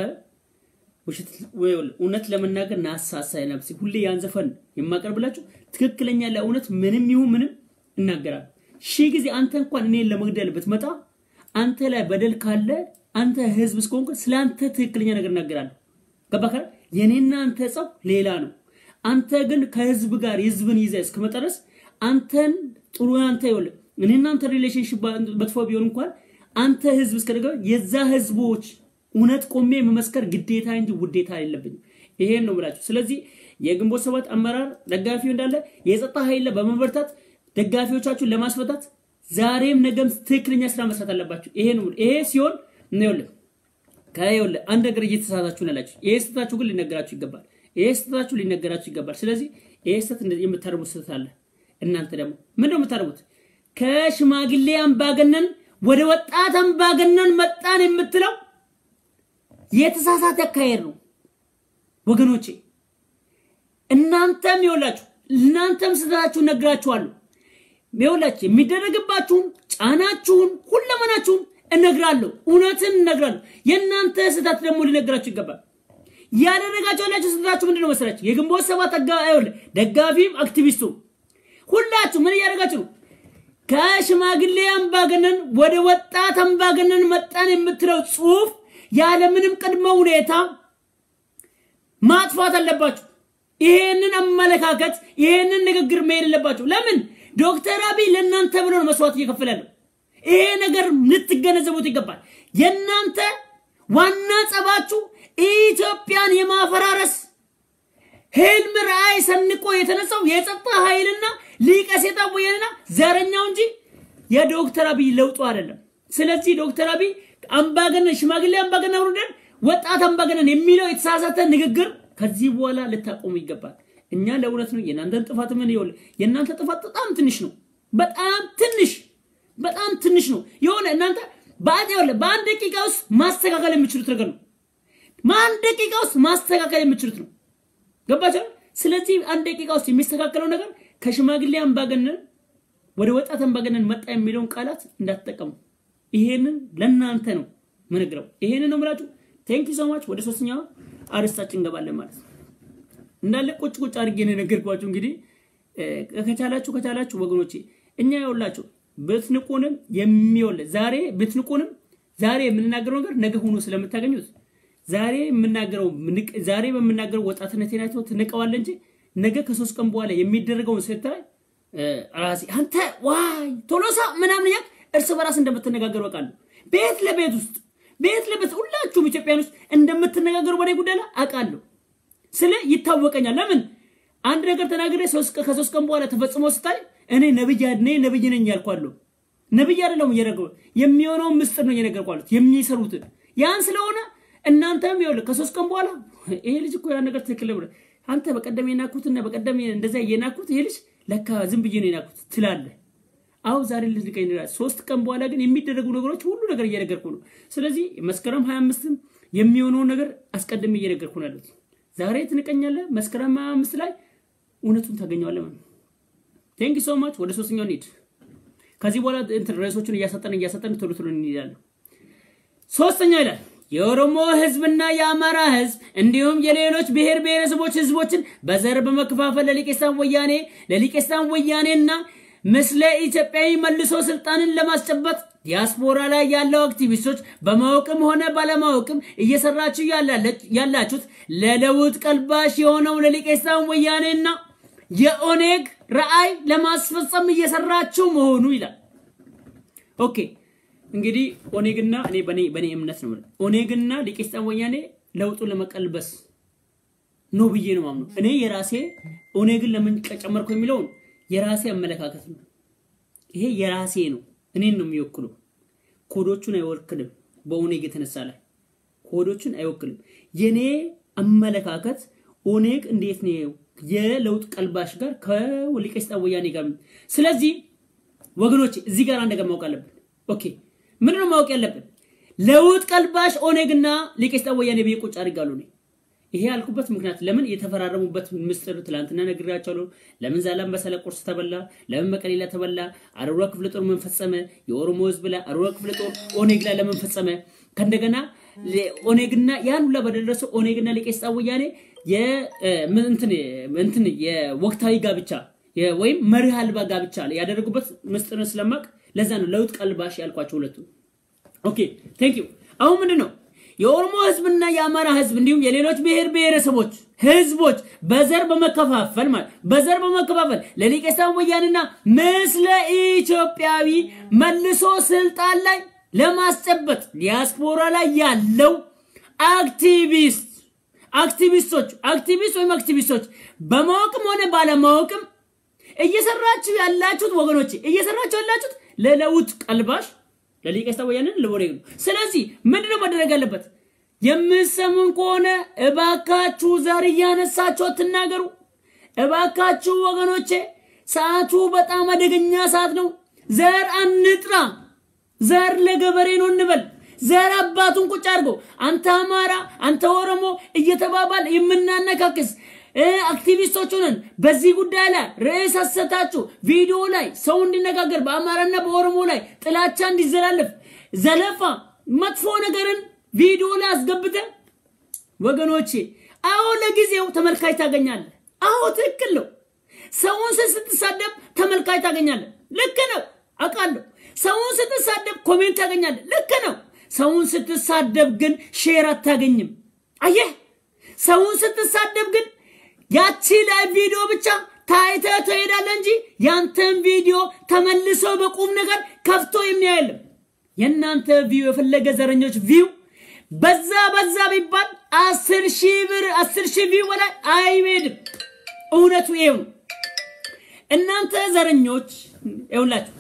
S1: እውነት ለመናገር ናሳሳ ለነፍሴ ሁሌ ያን ዘፈን የማቀርብላችሁ ትክክለኛ ለእውነት ምንም ይሁን ምንም እናገራለሁ። ሺህ ጊዜ አንተ እንኳን እኔን ለመግደል ብትመጣ አንተ ላይ በደል ካለ አንተ ህዝብ እስከሆንክ ስለ አንተ ትክክለኛ ነገር እናገራለሁ። ገባህ? የኔና አንተ ጸብ ሌላ ነው። አንተ ግን ከህዝብ ጋር ህዝብን ይዘህ እስከመጣ ድረስ አንተን ጥሩ አንተ ይኸውልህ እኔና አንተ ሪሌሽንሽፕ መጥፎ ቢሆን እንኳን አንተ ህዝብ እስከደገ የዛ ህዝቦች እውነት ቆሜ መመስከር ግዴታ እንጂ ውዴታ የለብኝም። ይሄን ነው ብላችሁ። ስለዚህ የግንቦት ሰባት አመራር ደጋፊው እንዳለ የጸጥታ ኃይል በመበርታት ደጋፊዎቻችሁን ለማስፈታት ዛሬም ነገም ትክክለኛ ስራ መስራት አለባችሁ። ይሄ ነው ይሄ ሲሆን ነው ይኸውልህ ከይኸውልህ አንድ ነገር እየተሳሳታችሁ ነው ያላችሁ። ይሄ ስህተታችሁ ግን ሊነገራችሁ ይገባል። ይሄ ስህተታችሁ ሊነገራችሁ ይገባል። ስለዚህ ይሄ ስህተት እንደዚህ የምታደርጉት ስህተት አለ። እናንተ ደግሞ ምንድነው የምታደርጉት? ከሽማግሌ አምባገነን ወደ ወጣት አምባገነን መጣን የምትለው የተሳሳተ አካሄድ ነው ወገኖቼ። እናንተም ይኸውላችሁ እናንተም ስህተታችሁን ነግራችኋለሁ። ይኸውላችሁ የሚደረግባችሁን ጫናችሁን ሁለመናችሁን እነግራለሁ። እውነትን እነግራለሁ። የእናንተ ስህተት ደግሞ ሊነግራችሁ ይገባል። ያደረጋችሁ ያላችሁ ስህተታችሁ ምንድን ነው መሰላችሁ? የግንቦት ሰባት ደጋፊም አክቲቪስቱም ሁላችሁ ምን እያደረጋችሁ ነው? ከሽማግሌ አምባገነን ወደ ወጣት አምባገነን መጣን የምትለው ጽሁፍ ያለምንም ቅድመ ሁኔታ ማጥፋት አለባችሁ። ይሄንን አመለካከት ይሄንን ንግግር መሄድ የለባችሁ። ለምን ዶክተር አብይ ለእናንተ ብሎ ነው መስዋዕት እየከፈለ ያለው። ይሄ ነገር ልትገነዘቡት ይገባል። የእናንተ ዋና ጸባችሁ ኢትዮጵያን የማፈራረስ ህልም ራዕይ ሰንቆ የተነሳው የጸጥታ ኃይልና ሊቀ ሴጣን ወያኔና ዘረኛው እንጂ የዶክተር አብይ ለውጡ አይደለም። ስለዚህ ዶክተር አብይ አምባገነን ሽማግሌ አምባገነን አውርደን ወጣት አምባገነን የሚለው የተሳሳተ ንግግር ከዚህ በኋላ ልታቆሙ ይገባል። እኛ ለእውነት ነው። የእናንተን ጥፋት ምን ይኸውልህ፣ የእናንተ ጥፋት በጣም ትንሽ ነው። በጣም ትንሽ በጣም ትንሽ ነው። የሆነ እናንተ በአንድ ይኸውልህ በአንድ ደቂቃ ውስጥ ማስተካከል የምችሉት ነገር ነው። በአንድ ደቂቃ ውስጥ ማስተካከል የምችሉት ነው። ገባችሁ? ስለዚህ አንድ ደቂቃ ውስጥ የሚስተካከለው ነገር ከሽማግሌ አምባገነን ወደ ወጣት አምባገነን መጣ የሚለውን ቃላት እንዳትጠቀሙ። ይሄንን ለእናንተ ነው ምንግረው። ይሄንን ነው ምላችሁ። ቴንክ ዩ ሶ ማች። ወደ ሶስተኛው አርስታችን እንገባለን ማለት ነው። እንዳለ ቁጭ ቁጭ አድርጌ ነው የነገርኳችሁ። እንግዲህ ከቻላችሁ ከቻላችሁ ወገኖቼ እኛ ያውላችሁ ብትንቁንም የሚወል ዛሬ ብትንቁንም ዛሬ የምንናገረው ነገር ነገ ሆኖ ስለምታገኙት ዛሬ የምናገረው ዛሬ በምናገረው ወጣትነት ናቸው ትንቀዋለ እንጂ ነገ ከሶስት ቀን በኋላ የሚደረገውን ስታይ ራሴ አንተ ዋይ ቶሎሳ ምናምን ያክ እርስ በራስ እንደምትነጋገሩ አውቃለሁ። ቤት ለቤት ውስጥ ቤት ለቤት ሁላችሁም ኢትዮጵያን ውስጥ እንደምትነጋገሩ በኔ ጉዳይ ላይ አውቃለሁ። ስለ ይታወቀኛል። ለምን አንድ ነገር ተናግሬ ከሶስት ቀን በኋላ ተፈጽሞ ስታይ እኔ ነብይ እኔ ነብይ ነኝ ያልኳለሁ። ነብይ አይደለሁም እየነገሩ የሚሆነውን ምስጢር ነው እየነገርኳሉት የሚሰሩትን ያን ስለሆነ እናንተም ይኸውልህ ከሶስት ቀን በኋላ ይሄ ልጅ እኮ ያን ነገር ትክክል ብለህ አንተ በቀደም የናኩትና በቀደም እንደዛ የናኩት ይሄ ልጅ ለካ ዝም ብዬ ነው የናኩት ትላለህ። አሁ ዛሬ ልትንቀኝ ይላል። ሶስት ቀን በኋላ ግን የሚደረጉ ነገሮች ሁሉ ነገር እየነገርኩ ነው። ስለዚህ መስከረም 25ም የሚሆነውን ነገር አስቀድሜ እየነገርኩ ነው ያሉት። ዛሬ ትንቀኛለህ፣ መስከረም 25 ላይ እውነቱን ታገኘዋለህ ማለት ነው። ቴንክ ሶ ማች። ወደ ሶስተኛው እንሂድ። ከዚህ በኋላ እንትን ርዕሶቹን እያሰጠን እያሰጠን ቶሎ ቶሎ እንሄዳለን። ሶስተኛ ይላል የኦሮሞ ህዝብና የአማራ ህዝብ እንዲሁም የሌሎች ብሔር ብሔረሰቦች ህዝቦችን በዘር በመከፋፈል ለሊቄስታን ወያኔ ለሊቄስታን ወያኔና ምስለ ኢትዮጵያዊ መልሶ ስልጣንን ለማስጨበጥ ዲያስፖራ ላይ ያለው አክቲቪስቶች በማወቅም ሆነ ባለማወቅም እየሰራችሁ ያላችሁት ለለውጥ ቀልባሽ የሆነው ለሊቄስታን ወያኔና የኦኔግ ራዕይ ለማስፈጸም እየሰራችሁ መሆኑ ይላል። ኦኬ እንግዲህ ኦኔግና እኔ በኔ በኔ እምነት ነው የምልህ ኦኔግና ሊቄስጣን ወያኔ ለውጡን ለመቀልበስ ነው ብዬ ነው ማምነው። እኔ የራሴ ኦኔግን ለምን ጨመርኩ የሚለውን የራሴ አመለካከት ነው። ይሄ የራሴ ነው፣ እኔን ነው የሚወክለው። ኮዶቹን አይወክልም። በኦኔግ የተነሳ ላይ ኮዶቹን አይወክልም። የኔ አመለካከት ኦኔግ እንዴት ነው የለውጥ ቀልባሽ ጋር ከሊቄስጣን ወያኔ ጋር ስለዚህ ወገኖች እዚህ ጋር አንድ ነገር ማወቅ አለብን። ኦኬ ምንድነው ማወቅ ያለብን? ለውጥ ቀልባሽ ኦኔግና ሊቄስጣን ወያኔ ብዬ ቁጭ አድርጋለሁ እኔ። ይሄ ያልኩበት ምክንያት ለምን የተፈራረሙበት ምስጢር ትላንትና ነግሬያቸዋለሁ። ለምን ዛላምበሳ ቁርስ ተበላ፣ ለምን መቀሌላ ተበላ፣ አሮራ ክፍለ ጦር ምን ፈጸመ፣ የኦሮሞ ህዝብ ላይ አሮራ ክፍለ ጦር ኦኔግ ላይ ለምን ፈጸመ፣ ከእንደገና ኦኔግና ያን ሁላ በደረሰው ኦኔግና ሊቄስጣን ወያኔ እንትን የወቅታዊ ጋብቻ ወይም መርህ አልባ ጋብቻ ያደረጉበት ምስጢርን ስለማቅ ለዛ ነው ለውጥ ቀልባሽ ያልኳቸው ሁለቱ። ኦኬ ቴንክ ዩ። አሁን ምንድን ነው የኦሮሞ ህዝብና የአማራ ህዝብ እንዲሁም የሌሎች ብሔር ብሔረሰቦች ህዝቦች በዘር በመከፋፈል ማለት በዘር በመከፋፈል ለሊቄስጣን ወያኔና ምስለ ኢትዮጵያዊ መልሶ ስልጣን ላይ ለማስጨበጥ ዲያስፖራ ላይ ያለው አክቲቪስት አክቲቪስቶች አክቲቪስት ወይም አክቲቪስቶች በማወቅም ሆነ ባለማወቅም እየሰራችሁ ያላችሁት ወገኖች እየሰራችሁ ያላችሁት ለለውጥ ቀልባሽ ለሊቄስጣን ወያኔን ለወሬ ነው። ስለዚህ ምንድነው መደረግ ያለበት? የምሰሙን ከሆነ እባካችሁ ዘር እያነሳችሁ አትናገሩ። እባካችሁ ወገኖቼ፣ ሰዓቱ በጣም አደገኛ ሰዓት ነው። ዘር አንጥራ። ዘር ለገበሬ ነው እንበል። ዘር አባቱን ቁጭ አድርጎ አንተ አማራ፣ አንተ ኦሮሞ እየተባባል የምናነካክስ አክቲቪስቶች ሆነን በዚህ ጉዳይ ላይ ርዕስ አሰታችሁ ቪዲዮ ላይ ሰው እንዲነጋገር በአማራና በኦሮሞ ላይ ጥላቻ እንዲዘላለፍ ዘለፋ፣ መጥፎ ነገርን ቪዲዮ ላይ አስገብተ ወገኖቼ፣ አዎ ለጊዜው ተመልካች ታገኛለህ። አዎ ትክክል ነው። ሰውን ስትሳደብ ተመልካች ታገኛለህ። ልክ ነው፣ አውቃለሁ። ሰውን ስትሳደብ ኮሜንት ታገኛለህ። ልክ ነው። ሰውን ስትሳደብ ግን ሼር አታገኝም። አየህ፣ ሰውን ስትሳደብ ግን ያቺ ላይ ቪዲዮ ብቻ ታይተ ትሄዳለህ እንጂ ያንተን ቪዲዮ ተመልሶ በቁም ነገር ከፍቶ የሚያየለም። የእናንተ ቪው የፈለገ ዘረኞች ቪው በዛ በዛ ቢባል አስር ሺህ ብር አስር ሺህ ቪው በላይ አይሄድም። እውነቱ ይሄው ነው። እናንተ ዘረኞች ይውላችሁ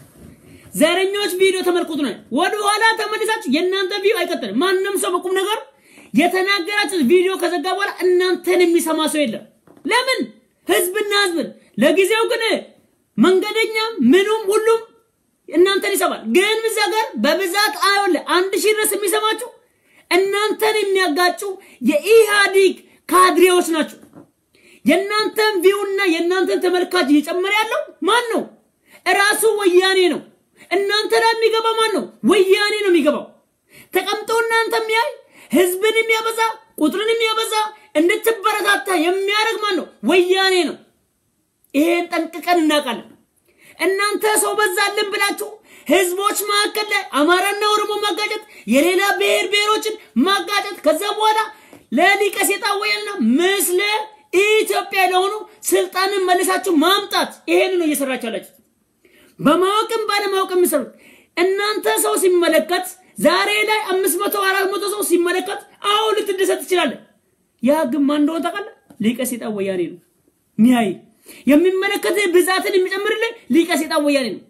S1: ዘረኞች ቪዲዮ ተመልክቱ ነው። ወደ ኋላ ተመልሳችሁ የእናንተ ቪው አይቀጥልም። ማንም ሰው በቁም ነገር የተናገራችሁ ቪዲዮ ከዘጋ በኋላ እናንተን የሚሰማ ሰው የለም። ለምን ህዝብና ህዝብን ለጊዜው ግን መንገደኛ ምኑም ሁሉም እናንተን ይሰማል። ግን እዛ ጋር በብዛት አይወለ አንድ ሺህ ድረስ የሚሰማችሁ እናንተን የሚያጋጩ የኢህአዲግ ካድሬዎች ናቸው። የእናንተን ቪውና የእናንተን ተመልካች እየጨመረ ያለው ማን ነው? እራሱ ወያኔ ነው። እናንተ ላይ የሚገባ ማን ነው? ወያኔ ነው የሚገባው። ተቀምጦ እናንተ የሚያይ ህዝብን የሚያበዛ ቁጥርን የሚያበዛ እንድትበረታታ የሚያደርግ ማን ነው? ወያኔ ነው። ይሄን ጠንቅቀን እናውቃለን። እናንተ ሰው በዛልን ብላችሁ ህዝቦች መካከል ላይ አማራና ኦሮሞ ማጋጨት፣ የሌላ ብሔር ብሔሮችን ማጋጨት፣ ከዛ በኋላ ለሊቀ ሴጣን ወያኔና ምስለ ኢትዮጵያ ለሆኑ ስልጣንን መልሳችሁ ማምጣት፣ ይሄን ነው እየሰራችሁ ያላችሁት። በማወቅም ባለማወቅም የሚሰሩት እናንተ ሰው ሲመለከት ዛሬ ላይ አምስት መቶ አራት መቶ ሰው ሲመለከት አዎ ልትደሰት ትችላለህ። ያ ግን ማን እንደሆነ ታውቃለህ? ሊቀ ሴጣን ወያኔ ነው ሚያይ የሚመለከት ብዛትን የሚጨምርልህ ሊቀ ሴጣን ወያኔ ነው።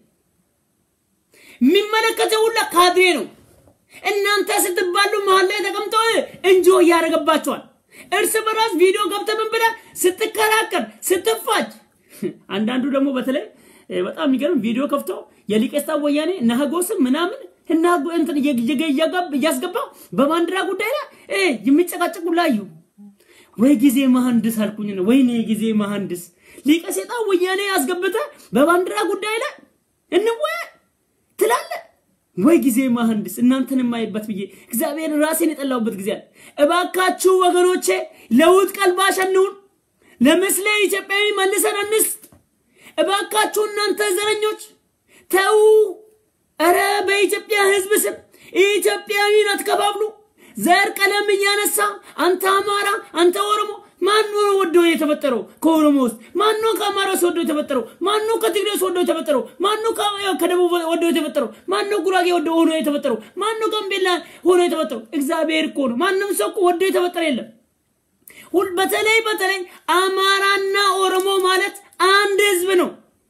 S1: የሚመለከት ሁላ ካድሬ ነው። እናንተ ስትባሉ መሀል ላይ ተቀምጠው እንጆ እያደረገባቸዋል። እርስ በራስ ቪዲዮ ገብተህ ምን ብለህ ስትከራከር ስትፋጅ፣ አንዳንዱ ደግሞ በተለይ በጣም የሚገርም ቪዲዮ ከፍቶ የሊቀ ሴጣን ወያኔ ነህጎስም ምናምን እና እንትን እያስገባ በባንዲራ ጉዳይ ላይ የሚጨቃጨቁ ላዩ ወይ ጊዜ መሐንድስ አልኩኝ ነው። ወይኔ ጊዜ መሐንድስ ሊቀ ሴጣን ወያኔ ያስገብተ በባንዲራ ጉዳይ ላይ እንወያ ትላለ። ወይ ጊዜ መሐንድስ እናንተን የማይበት ብዬ እግዚአብሔር ራሴን የጠላሁበት ጊዜ አለ። እባካችሁ ወገኖቼ ለውጥ ቀልባሽ እንሁን። ለምስለ ኢትዮጵያዊ መልሰን እንስጥ። እባካችሁ እናንተ ዘረኞች ተው። እረ በኢትዮጵያ ሕዝብ ስም ኢትዮጵያዊን አትከፋፍሉ። ዘር ቀለም እያነሳ አንተ አማራ፣ አንተ ኦሮሞ ማነው ወዶ የተፈጠረው ከኦሮሞ ውስጥ? ማነው ከአማራ ውስጥ ወዶ የተፈጠረው? ማነው ከትግሬ ውስጥ ወዶ የተፈጠረው? ማነው ከ- ከደቡብ ወዶ የተፈጠረው? ማነው ጉራጌ ወዶ ሆኖ የተፈጠረው? ማነው ጋምቤላ ሆኖ የተፈጠረው? እግዚአብሔር እኮ ነው። ማንም ሰው እኮ ወዶ የተፈጠረ የለም። ሁል በተለይ በተለይ አማራና ኦሮሞ ማለት አንድ ህዝብ ነው።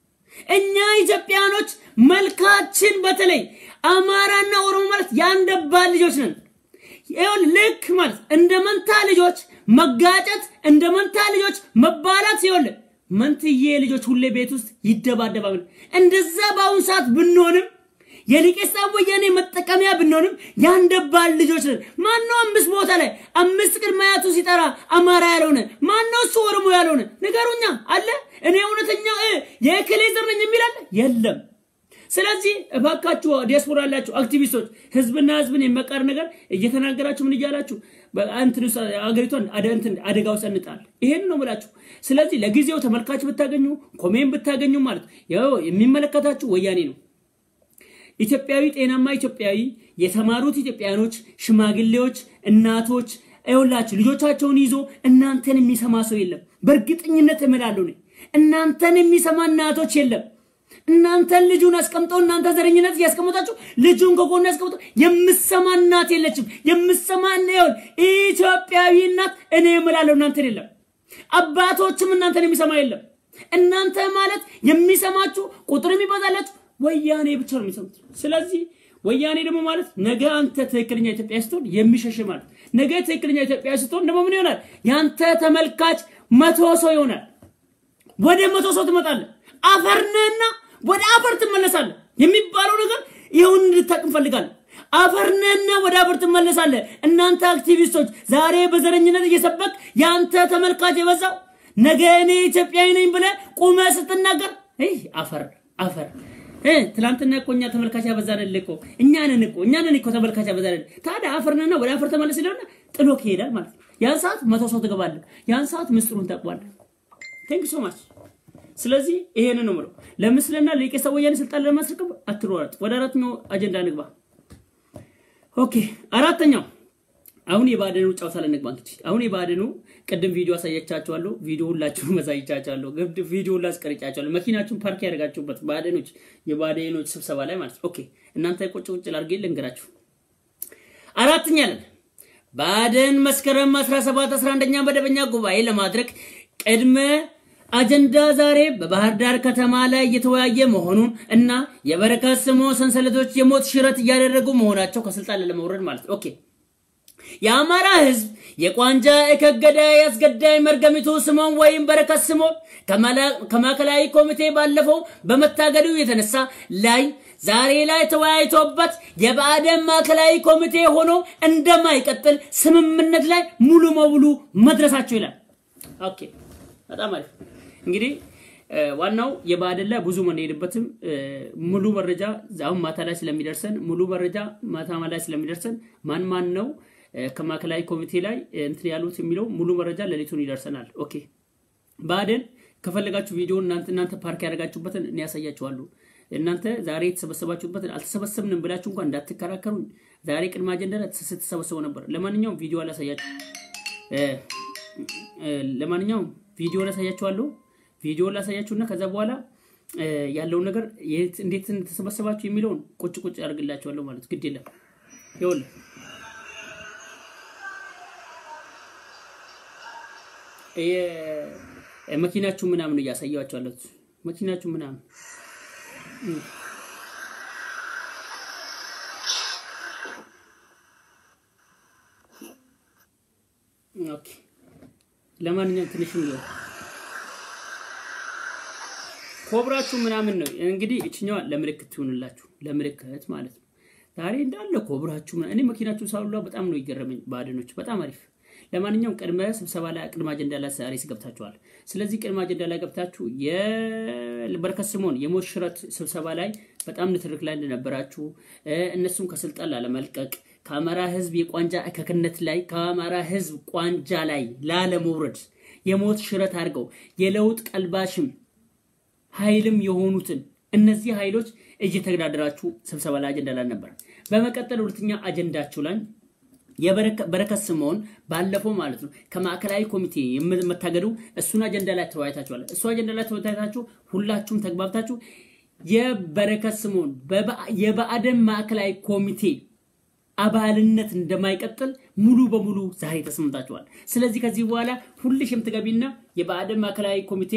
S1: እኛ ኢትዮጵያኖች መልካችን በተለይ አማራና ኦሮሞ ማለት የአንድ አባት ልጆች ነን። ይኸውልህ ልክ ማለት እንደ መንታ ልጆች መጋጨት፣ እንደ መንታ ልጆች መባላት ይኸውልህ መንትዬ ልጆች ሁሌ ቤት ውስጥ ይደባደባሉ። እንደዛ በአሁኑ ሰዓት ብንሆንም የሊቄስታ ወያኔ መጠቀሚያ ብንሆንም ያንደባል ልጆች ነን። ማነው አምስት ቦታ ላይ አምስት ቅድመ አያቱ ሲጠራ አማራ ያልሆነ ማነው? እሱ ኦሮሞ ያልሆነ ንገሩኛ። አለ እኔ እውነተኛ እ የእክሌ ዘር ነኝ የሚል አለ? የለም። ስለዚህ እባካችሁ ዲያስፖራ ያላችሁ አክቲቪስቶች ህዝብና ህዝብን የመቃር ነገር እየተናገራችሁ ምን እያላችሁ በእንትን ውስጥ አገሪቷን አደ- እንትን አደጋ ውስጥ እንጣል። ይሄን ነው የምላችሁ። ስለዚህ ለጊዜው ተመልካች ብታገኙ ኮሜን ብታገኙ ማለት ያው የሚመለከታችሁ ወያኔ ነው። ኢትዮጵያዊ ጤናማ ኢትዮጵያዊ የተማሩት ኢትዮጵያኖች፣ ሽማግሌዎች፣ እናቶች ይኸውላችሁ ልጆቻቸውን ይዞ እናንተን የሚሰማ ሰው የለም። በእርግጠኝነት እምላለሁ እኔ እናንተን የሚሰማ እናቶች የለም። እናንተን ልጁን አስቀምጠው እናንተ ዘረኝነት እያስቀመጣችሁ ልጁን ከጎን ያስቀምጠው የምሰማ እናት የለችም። የምሰማ ይሆን ኢትዮጵያዊ እናት እኔ እምላለሁ እናንተን የለም። አባቶችም እናንተን የሚሰማ የለም። እናንተ ማለት የሚሰማችሁ ቁጥር የሚበዛላችሁ ወያኔ ብቻ ነው የሚሰሙት። ስለዚህ ወያኔ ደግሞ ማለት ነገ አንተ ትክክለኛ ኢትዮጵያ ስትሆን የሚሸሽ ማለት ነገ ትክክለኛ ኢትዮጵያ ስትሆን ደግሞ ምን ይሆናል? ያንተ ተመልካች መቶ ሰው ይሆናል። ወደ መቶ ሰው ትመጣለህ። አፈርነህና ወደ አፈር ትመለሳለህ የሚባለው ነገር ይሁን እንድታቅ እንፈልጋለን። አፈርነህና ወደ አፈር ትመለሳለህ። እናንተ አክቲቪስቶች ዛሬ በዘረኝነት እየሰበክ የአንተ ተመልካች የበዛው ነገ እኔ ኢትዮጵያዊ ነኝ ብለህ ቁመህ ስትናገር ይህ አፈር አፈር እ ትላንትና እኮ እኛ ተመልካች ያበዛንልህ እኮ እኛ ነን እኮ እኛ ነን እኮ ተመልካች ያበዛንልህ። ታዲያ አፈርነህና ወደ አፈር ተመለስ ይለውና ጥሎ ይሄዳል ማለት ነው። ያን ሰዓት መቶ ሰው ትገባለህ። ያን ሰዓት ምስጢሩን ታውቀዋለህ። ቴንክ ሶ ማች። ስለዚህ ይሄንን ነው የምለው። ለምስልና ለቄሳ ወያኔ ስልጣን ለማስረከብ አትሯሯጥ። ወደ አራተኛው አጀንዳ ንግባ። ኦኬ አራተኛው አሁን የባደኑ ጨዋታ ላይ ንግባ። እንግዲህ አሁን የባደኑ ቅድም ቪዲዮ አሳየቻችኋለሁ። ቪዲዮ ሁላችሁም አሳይቻችኋለሁ። ግድ ቪዲዮ ላስቀርጫችኋለሁ። መኪናችሁን ፓርክ ያደርጋችሁበት ባደኖች የባደኖች ስብሰባ ላይ ማለት ነው። ኦኬ እናንተ ቁጭ ቁጭ ላድርጌ ልንገራችሁ። አራተኛ ለን ባደን መስከረም 17 11ኛ መደበኛ ጉባኤ ለማድረግ ቅድመ አጀንዳ ዛሬ በባህር ዳር ከተማ ላይ እየተወያየ መሆኑን እና የበረከት ስምኦን ሰንሰለቶች የሞት ሽረት እያደረጉ መሆናቸው ከስልጣን ለመውረድ ማለት ነው። ኦኬ የአማራ ህዝብ የቋንጃ እከገዳይ አስገዳይ መርገሚቱ ስምኦን ወይም በረከት ስምኦን ከማዕከላዊ ኮሚቴ ባለፈው በመታገዱ የተነሳ ላይ ዛሬ ላይ ተወያይቶበት የብአዴን ማዕከላዊ ኮሚቴ ሆኖ እንደማይቀጥል ስምምነት ላይ ሙሉ በሙሉ መድረሳቸው ይላል። ኦኬ በጣም አሪፍ። እንግዲህ ዋናው የብአዴን ላይ ብዙ መንሄድበትም ሙሉ መረጃ አሁን ማታ ላይ ስለሚደርሰን ሙሉ መረጃ ማታ ላይ ስለሚደርሰን ማን ማን ነው ከማዕከላዊ ኮሚቴ ላይ እንትን ያሉት የሚለው ሙሉ መረጃ ሌሊቱን ይደርሰናል። ኦኬ ብአዴን ከፈለጋችሁ ቪዲዮ እናንተ እናንተ ፓርክ ያደረጋችሁበትን እኔ ያሳያችኋለሁ። እናንተ ዛሬ የተሰበሰባችሁበትን አልተሰበሰብንም ብላችሁ እንኳን እንዳትከራከሩ። ዛሬ ቅድመ አጀንዳ ላይ ስትሰበሰቡ ነበር። ለማንኛውም ቪዲዮ አላሳያችሁ ለማንኛውም ቪዲዮ ላሳያችኋለሁ። ቪዲዮ ላሳያችሁና ከዛ በኋላ ያለውን ነገር እንዴት እንደተሰበሰባችሁ የሚለውን ቁጭ ቁጭ አድርግላችኋለሁ ማለት ግድ የለም ይኸውልህ መኪናችሁ ምናምን እያሳያችሁ አለት መኪናችሁ ምናምን ኦኬ። ለማንኛውም ትንሽ ነው ኮብራችሁ ምናምን ነው እንግዲህ እችኛዋ ለምልክት ትሆንላችሁ ለምልክት ማለት ነው። ዛሬ እንዳለ ኮብራችሁ እኔ መኪናችሁ ሳሉላ በጣም ነው ይገረመኝ። ባድኖች በጣም አሪፍ ለማንኛውም ቅድመ ስብሰባ ላይ ቅድመ አጀንዳ ላይ ዛሬ ገብታችኋል። ስለዚህ ቅድመ አጀንዳ ላይ ገብታችሁ የበረከት ስምኦን የሞት ሽረት ስብሰባ ላይ በጣም ንትርክ ላይ እንደነበራችሁ እነሱም ከስልጣን ላለመልቀቅ ከአማራ ሕዝብ የቋንጃ እከክነት ላይ ከአማራ ሕዝብ ቋንጃ ላይ ላለመውረድ የሞት ሽረት አድርገው የለውጥ ቀልባሽም ኃይልም የሆኑትን እነዚህ ኃይሎች እየተገዳደራችሁ ስብሰባ ላይ አጀንዳ ላይ ነበር። በመቀጠል ሁለተኛ አጀንዳችሁ ላይ የበረከት ስምኦን ባለፈው ማለት ነው ከማዕከላዊ ኮሚቴ የምታገዱ እሱን አጀንዳ ላይ ተወያይታችኋል። እሱ አጀንዳ ላይ ተወያይታችሁ ሁላችሁም ተግባብታችሁ የበረከት ስምኦን የብአዴን ማዕከላዊ ኮሚቴ አባልነት እንደማይቀጥል ሙሉ በሙሉ ዛሬ ተስማምታችኋል። ስለዚህ ከዚህ በኋላ ሁልሽ የምትገቢና የብአዴን ማዕከላዊ ኮሚቴ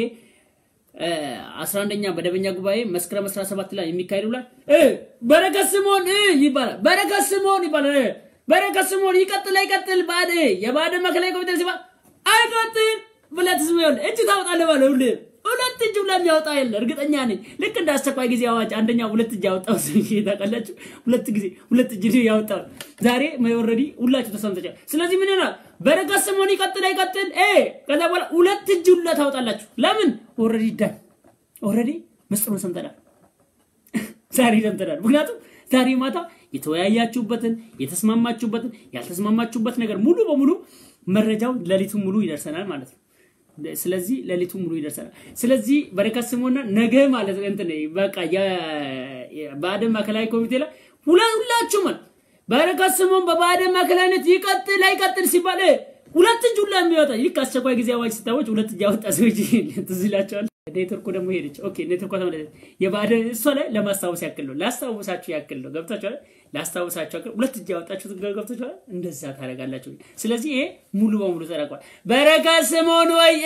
S1: አስራ አንደኛ መደበኛ ጉባኤ መስከረም 17 ላይ የሚካሄድ ብሏል። በረከት ስምኦን ይባላል። በረከት ስምኦን ይባላል። በረከት ስምኦን ይቀጥል አይቀጥል ባደ የብአዴን ማዕከላዊ ኮሚቴ ሲባ አይቀጥል ብለህ ትስም ይሆን እጅ ታወጣለህ ማለት ሁሌ ሁለት እጅ ሁላ የሚያወጣ የለ እርግጠኛ ነኝ። ልክ እንደ አስቸኳይ ጊዜ አዋጅ አንደኛ ሁለት እጅ ያወጣው ሰውዬ ታውቃላችሁ። ሁለት ጊዜ ሁለት እጅ ያወጣው ዛሬ ኦልሬዲ ሁላችሁ ተሰምተቻል። ስለዚህ ምን ይሆናል? በረከት ስምኦን ይቀጥል አይቀጥል እ ከዛ በኋላ ሁለት እጅ ሁላ ታወጣላችሁ። ለምን ኦልሬዲ ዳን ኦልሬዲ ምስጢሩን ሰምተናል። ዛሬ ሰምተናል። ምክንያቱም ዛሬ ማታ የተወያያችሁበትን የተስማማችሁበትን ያልተስማማችሁበት ነገር ሙሉ በሙሉ መረጃው ሌሊቱን ሙሉ ይደርሰናል ማለት ነው። ስለዚህ ሌሊቱ ሙሉ ይደርሰናል። ስለዚህ በረከት ስምኦንና ነገ ማለት እንትን በቃ የብአዴን ማዕከላዊ ኮሚቴ ላይ ሁላችሁ ማለት በረከት ስምኦን በብአዴን ማዕከላዊነት ይቀጥል አይቀጥል ሲባል ሁለት እጅ ሁላ የሚወጣ ልክ አስቸኳይ ጊዜ አዋጅ ሲታወጅ ሁለት እጅ ያወጣ ሰዎች ትዝ ይላቸዋል። ኔትወርኩ ደግሞ ሄደች። ኦኬ ኔትወርኳ ተመለሰች። የብአዴን እሷ ላይ ለማስታወስ ያክል ነው፣ ላስታውሳችሁ ያክል ነው። ገብታችኋል? ላስታውሳችሁ ያክል ሁለት እጅ ያወጣችሁት ገብታችኋል? እንደዛ ታደርጋላችሁ። ስለዚህ ይሄ ሙሉ በሙሉ ተረቋል። በረከት ስምኦን ወይ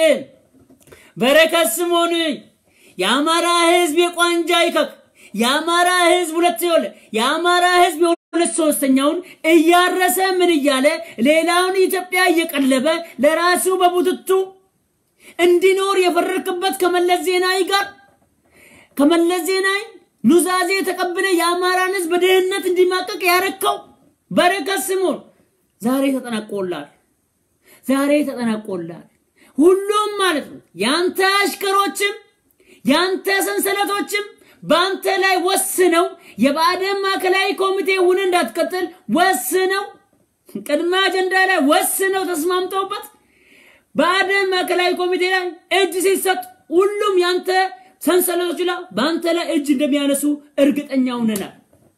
S1: በረከት ስምኦን የአማራ ህዝብ የቋንጃ ይከክ የአማራ ህዝብ ሁለት ይወለ የአማራ ህዝብ ሁለት ሶስተኛውን እያረሰ ምን እያለ ሌላውን ኢትዮጵያ እየቀለበ ለራሱ በቡትቱ እንዲኖር የፈረክበት ከመለስ ዜናዊ ጋር ከመለስ ዜናዊ ኑዛዜ ተቀብለ የአማራን ህዝብ በድህነት እንዲማቀቅ ያረከው በረከት ስምኦን ዛሬ ተጠናቆላል። ዛሬ ተጠናቆላል። ሁሉም ማለት ነው ያንተ አሽከሮችም ያንተ ሰንሰለቶችም በአንተ ላይ ወስነው የብአዴን ማዕከላዊ ኮሚቴ ሁን እንዳትቀጥል ወስነው ቅድመ አጀንዳ ላይ ወስነው ተስማምተውበት ብአዴን ማዕከላዊ ኮሚቴ ላይ እጅ ሲሰጥ ሁሉም ያንተ ሰንሰለቶች ላይ በአንተ ላይ እጅ እንደሚያነሱ እርግጠኛ ሆነናል።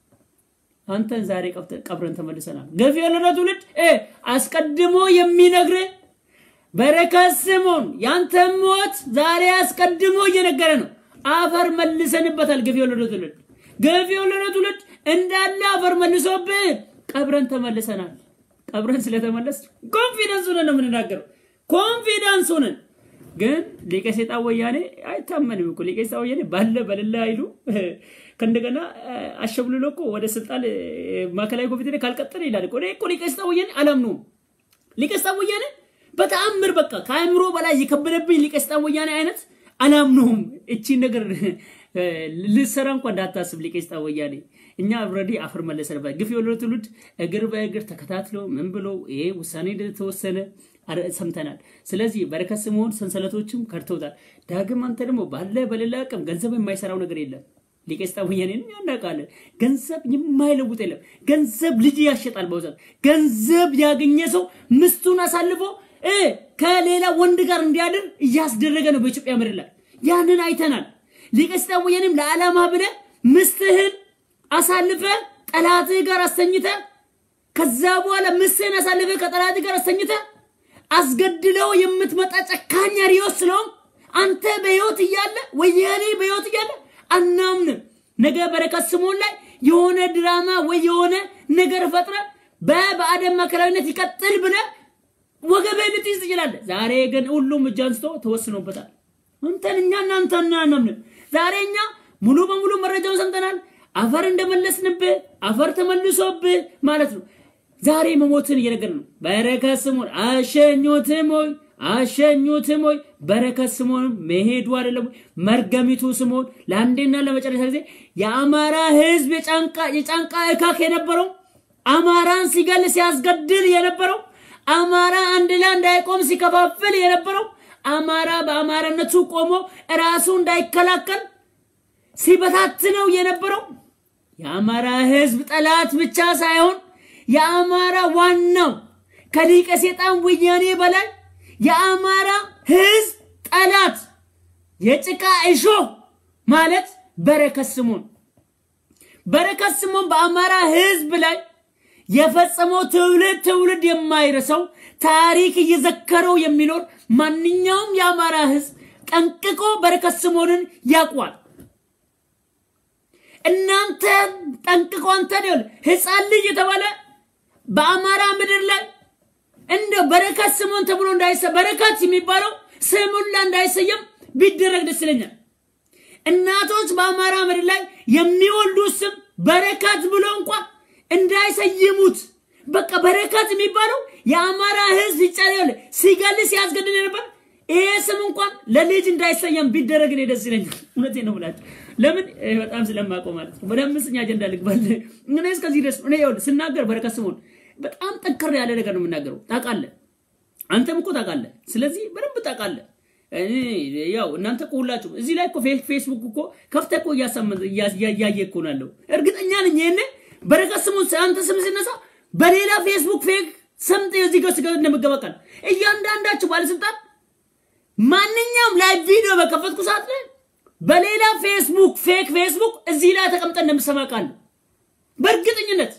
S1: አንተን ዛሬ ቀብረን ተመልሰናል። ገፊ የሆነ ትውልድ አስቀድሞ የሚነግር በረከት ስምኦን ያንተ ሞት ዛሬ አስቀድሞ እየነገረ ነው። አፈር መልሰንበታል። ገፊ የወለደ ትውልድ ገፊ የወለደ ትውልድ እንዳለ አፈር መልሶብህ ቀብረን ተመልሰናል። ቀብረን ስለተመለስ ኮንፊደንስ ሆነን ነው የምንናገረው። ኮንፊደንስ ሆነን ግን ሊቀ ሰይጣን ወያኔ አይታመንም እኮ ሊቀ ሰይጣን ወያኔ ባለ በሌላ አይሉ ከእንደገና አሸብልሎ እኮ ወደ ስልጣን ማዕከላዊ ኮሚቴ ላይ ካልቀጠለ ይላል እኮ እኮ ሊቀ ሰይጣን ወያኔ አላምነውም። ሊቀ ሰይጣን ወያኔ በተአምር በቃ ከአእምሮ በላይ የከበደብኝ ሊቀ ሰይጣን ወያኔ አይነት አላምነውም። እቺን ነገር ልሰራ እንኳ እንዳታስብ ሊቀ ሰይጣን ወያኔ። እኛ ኦልሬዲ አፈር መለሰንበት። ግፍ የወለደ ትውልድ እግር በእግር ተከታትሎ ምን ብሎ ይሄ ውሳኔ እንደተወሰነ ሰምተናል። ስለዚህ በረከት ስምኦን ሰንሰለቶችም ከድተውታል። ዳግም አንተ ደግሞ ባለ በሌላ አቅም ገንዘብ የማይሰራው ነገር የለም። ሊቀ ሰይጣን ወያኔን ያናቃለን። ገንዘብ የማይለውጥ የለም። ገንዘብ ልጅ ያሸጣል። በውሰት ገንዘብ ያገኘ ሰው ምስቱን አሳልፎ ከሌላ ወንድ ጋር እንዲያድር እያስደረገ ነው በኢትዮጵያ ምድር ላይ። ያንን አይተናል። ሊቀ ሰይጣን ወያኔም ለዓላማ ብለ ምስትህን አሳልፈ ጠላትህ ጋር አስተኝተ ከዛ በኋላ ምስትህን አሳልፈ ከጠላትህ ጋር አስተኝተ አስገድለው የምትመጣ ጨካኝ ሪዮስ ስለሆን አንተ በህይወት እያለ ወያኔ በህይወት እያለ አናምንም። ነገ በረከት ስምኦን ላይ የሆነ ድራማ ወይ የሆነ ነገር ፈጥረ በብአዴን ማዕከላዊነት ይቀጥል ብለ ወገብህ ልትይዝ ትችላለህ። ዛሬ ግን ሁሉም እጅ አንስቶ ተወስኖበታል። አንተን እኛ እናንተ እናምንም። ዛሬ እኛ ሙሉ በሙሉ መረጃውን ሰምተናል። አፈር እንደመለስንብህ አፈር ተመልሶብህ ማለት ነው። ዛሬ መሞትን እየነገርን ነው። በረከት ስምኦን አሸኙትም ሆይ አሸኙትም ሆይ በረከት ስምኦን መሄዱ አይደለም መርገሚቱ ስምኦን ለአንዴና ለመጨረሻ ጊዜ የአማራ ህዝብ የጫንቃ የጫንቃ እካክ የነበረው አማራን ሲገል ሲያስገድል የነበረው አማራ አንድ ላይ እንዳይቆም ሲከፋፍል የነበረው አማራ በአማራነቱ ቆሞ ራሱ እንዳይከላከል ሲበታትነው የነበረው የአማራ ህዝብ ጠላት ብቻ ሳይሆን የአማራ ዋናው ከሊቀ ሰይጣን ወያኔ በላይ የአማራ ህዝብ ጠላት የጭቃ እሾህ ማለት በረከት ስምኦን በረከት ስምኦን በአማራ ህዝብ ላይ የፈጸመው ትውልድ ትውልድ የማይረሳው ታሪክ እየዘከረው የሚኖር ማንኛውም የአማራ ህዝብ ጠንቅቆ በረከት ስምኦንን ያውቋል። እናንተ ጠንቅቆ አንተ ህፃን ልጅ የተባለ በአማራ ምድር ላይ እንደ በረከት ስምኦን ተብሎ እንዳይሰ በረከት የሚባለው ስሙላ እንዳይሰየም ቢደረግ ደስ ይለኛል። እናቶች በአማራ ምድር ላይ የሚወልዱት ስም በረከት ብሎ እንኳን እንዳይሰይሙት በቃ በረከት የሚባለው የአማራ ህዝብ ይጫል ሲገል ሲያስገድል ነበር። ይሄ ስም እንኳን ለልጅ እንዳይሰየም ቢደረግ እኔ ደስ ይለኛል። እውነቴን ነው ብላችሁ ለምን በጣም ስለማውቀው ማለት ነው። ወደ አምስተኛ አጀንዳ ልግባል። እኔ እስከዚህ ድረስ እኔ ይኸውልህ ስናገር በረከት ስምኦን በጣም ጠንከር ያለ ነገር ነው የምናገረው። ታውቃለህ፣ አንተም እኮ ታውቃለህ። ስለዚህ በደንብ ታውቃለህ። ያው እናንተ እኮ ሁላችሁም እዚህ ላይ እኮ ፌስቡክ እኮ ከፍተህ እኮ እያየ እኮ ነው ያለው። እርግጠኛ ነኝ ይሄን በረከት ስምኦን አንተ ስም ሲነሳ በሌላ ፌስቡክ ፌክ ሰምተ እዚህ ጋር ስጋ እንደምገባቃል እያንዳንዳችሁ ባለስልጣን ማንኛውም ላይ ቪዲዮ በከፈትኩ ሰዓት ላይ በሌላ ፌስቡክ ፌክ ፌስቡክ እዚህ ላይ ተቀምጠ እንደምሰማቃለሁ በእርግጠኝነት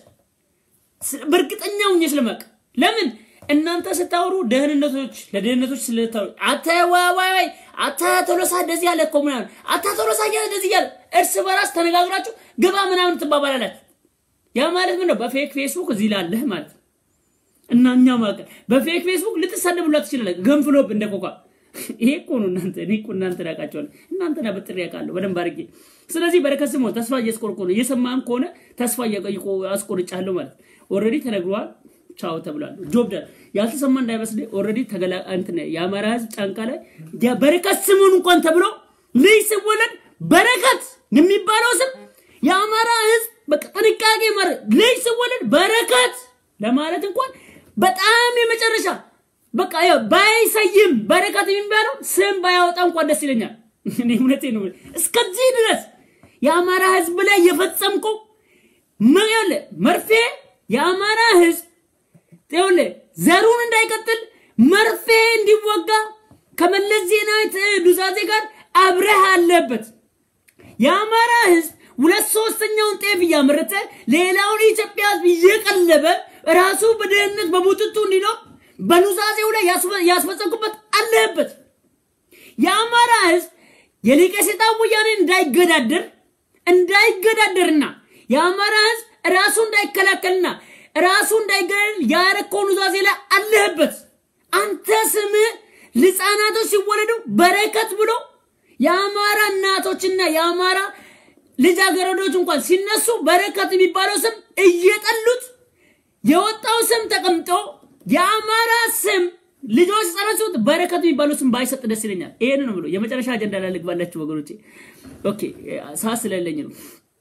S1: በእርግጠኛ ሁኜ ስለማቅ ለምን እናንተ ስታወሩ ደህንነቶች ለደህንነቶች ስለታወሩ አተ ዋዋይ አተ ቶሎሳ እንደዚህ ያለ እኮ ምናምን አተ ቶሎሳ እያለ እንደዚህ እያለ እርስ በራስ ተነጋግራችሁ ግባ ምናምን ትባባላላችሁ። ያ ማለት ምን ነው? በፌክ ፌስቡክ እዚህ ላለህ ማለት ነው። እና እኛ ማለት በፌክ ፌስቡክ ልትሳደቡላ ትችላለህ። ገንፍሎብ እንደ ኮካ ይሄ እኮ ነው እናንተ እኔ እኮ እናንተ ዳቃቸዋለሁ እናንተን አበጥሬ ያውቃለሁ በደንብ አድርጌ። ስለዚህ በረከት ስምኦን ተስፋ እያስቆርቆ ነው እየሰማህም ከሆነ ተስፋ እያቆይቆ አስቆርጫለሁ ማለት ኦልሬዲ ተነግሯል። ቻው ተብሏል። ጆብ ዳን ያልተሰማ እንዳይመስል ኦልሬዲ ተገላ እንትን የአማራ ህዝብ ጫንቃ ላይ በረከት ስምኦን እንኳን ተብሎ ልጅ ሲወለድ በረከት የሚባለው ስም የአማራ ህዝብ በቃ ጥንቃቄ ማድረግ ልጅ ሲወለድ በረከት ለማለት እንኳን በጣም የመጨረሻ በቃ ያው ባይሰይም በረከት የሚባለው ስም ባያወጣ እንኳን ደስ ይለኛል። እኔ እውነቴን ነው። እስከዚህ ድረስ የአማራ ህዝብ ላይ የፈጸምከው መያለ መርፌ የአማራ ህዝብ ይኸውልህ ዘሩን እንዳይቀጥል መርፌ እንዲወጋ ከመለስ ዜናዊ ዱዛዜ ጋር አብረህ አለበት። የአማራ ህዝብ ሁለት ሶስተኛውን ጤፍ እያመረተ ሌላውን የኢትዮጵያ ህዝብ እየቀለበ ራሱ በድህነት በቡጥጡ እንዲኖር በኑዛዜው ላይ ያስፈጸምኩበት አለበት። የአማራ ህዝብ የሊቀ ሰይጣን ወያኔ እንዳይገዳደር እንዳይገዳደርና የአማራ ህዝብ ራሱ እንዳይከላከልና ራሱ እንዳይገደል ያረከው ኑዛዜ ላይ አለህበት። አንተ ስም ህፃናቶች ሲወለዱ በረከት ብሎ የአማራ እናቶችና የአማራ ልጃገረዶች እንኳን ሲነሱ በረከት የሚባለው ስም እየጠሉት የወጣው ስም ተቀምጦ የአማራ ስም ልጆች ህጻናት በረከት የሚባለው ስም ባይሰጥ ደስ ይለኛል። ይሄን ነው ብሎ የመጨረሻ አጀንዳ ላይ ልግባላችሁ ወገኖቼ። ኦኬ ሰዓት ስለሌለኝ ነው።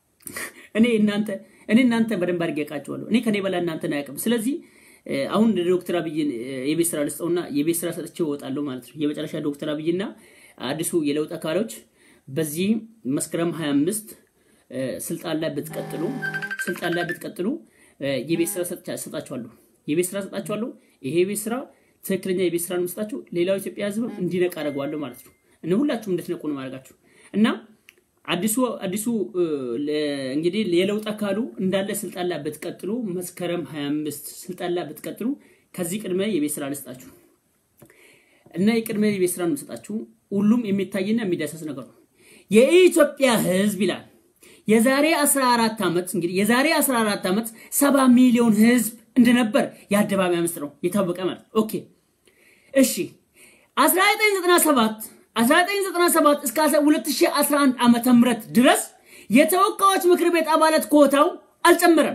S1: እኔ እናንተ እኔ እናንተ በደንብ አድርጌ ያውቃቸዋለሁ። እኔ ከኔ በላይ እናንተን አያውቅም። ስለዚህ አሁን ዶክተር አብይን የቤት ስራ ልስጠውና የቤት ስራ ሰጥቼው እወጣለሁ ማለት ነው። የመጨረሻ ዶክተር አብይና አዲሱ የለውጥ አካሎች በዚህ መስከረም 25 ስልጣን ላይ ብትቀጥሉ ስልጣን ላይ ብትቀጥሉ የቤት ስራ ሰጣችኋለሁ። የቤት ስራ ሰጣችኋለሁ። ይሄ የቤት ስራ ትክክለኛ የቤት ስራ ነው መስጣችሁ። ሌላው ኢትዮጵያ ህዝብ እንዲነቃ አደርገዋለሁ ማለት ነው። እነ ሁላችሁም እንድትነቁ ነው ማድረጋችሁ እና አዲሱ አዲሱ እንግዲህ የለውጥ አካሉ እንዳለ ስልጣን ላይ ብትቀጥሉ መስከረም 25 ስልጣን ላይ ብትቀጥሉ ከዚህ ቅድመ የቤት ስራ ልስጣችሁ እና የቅድመ የቤት ስራ ነው የምሰጣችሁ። ሁሉም የሚታይና የሚዳሰስ ነገር ነው። የኢትዮጵያ ህዝብ ይላል የዛሬ 14 ዓመት እንግዲህ የዛሬ 14 ዓመት 70 ሚሊዮን ህዝብ እንደነበር የአደባባይ ምስጢር ነው የታወቀ ማለት ኦኬ እሺ 1997 1997 እስከ 2011 ዓመተ ምህረት ድረስ የተወካዮች ምክር ቤት አባላት ኮታው አልጨመረም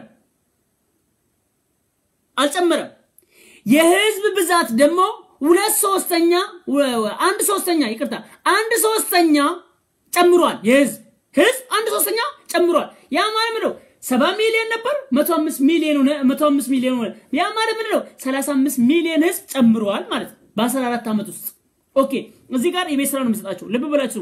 S1: አልጨመረም። የህዝብ ብዛት ደግሞ ሁለት ሶስተኛ አንድ ሶስተኛ ይቅርታ አንድ ሶስተኛ ጨምሯል። የህዝብ ህዝብ አንድ ሶስተኛ ጨምሯል። ያ ማለት ምንድነው? ሰባ ሚሊዮን ነበር መቶ አምስት ሚሊዮን ሆነ መቶ አምስት ሚሊዮን ሆነ። ያ ማለት ምንድነው? ሰላሳ አምስት ሚሊዮን ህዝብ ጨምሯል ማለት ነው በአስራ አራት ዓመት ውስጥ ኦኬ እዚህ ጋር የቤት ስራ ነው የምሰጣችሁ። ልብ ብላችሁ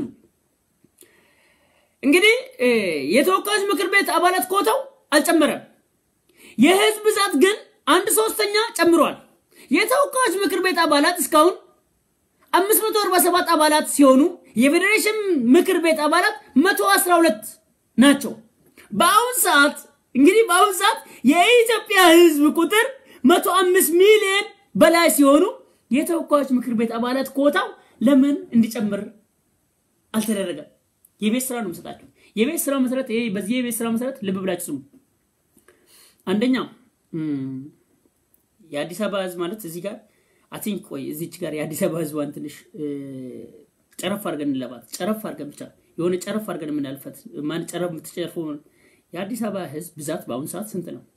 S1: እንግዲህ የተወካዮች ምክር ቤት አባላት ኮታው አልጨመረም። የህዝብ ብዛት ግን አንድ ሶስተኛ ጨምሯል። የተወካዮች ምክር ቤት አባላት እስካሁን 547 አባላት ሲሆኑ የፌዴሬሽን ምክር ቤት አባላት 112 ናቸው። በአሁን ሰዓት እንግዲህ በአሁኑ ሰዓት የኢትዮጵያ ህዝብ ቁጥር መቶ አምስት ሚሊዮን በላይ ሲሆኑ የተወካዮች ምክር ቤት አባላት ኮታው ለምን እንዲጨምር አልተደረገም? የቤት ስራ ነው የምሰጣቸው። የቤት ስራ መሰረት ይሄ በዚህ የቤት ስራ መሰረት ልብ ብላችሁ ስሙ። አንደኛ የአዲስ አበባ ህዝብ ማለት እዚህ ጋር አቲንክ ቆይ እዚች ጋር የአዲስ አበባ ህዝቧን ትንሽ ጨረፍ አድርገን እንለባት። ጨረፍ አድርገን ብቻ የሆነ ጨረፍ አድርገን የምናልፈት ማን ጨረፍ የምትጨርፈው የአዲስ አበባ ህዝብ ብዛት በአሁኑ ሰዓት ስንት ነው?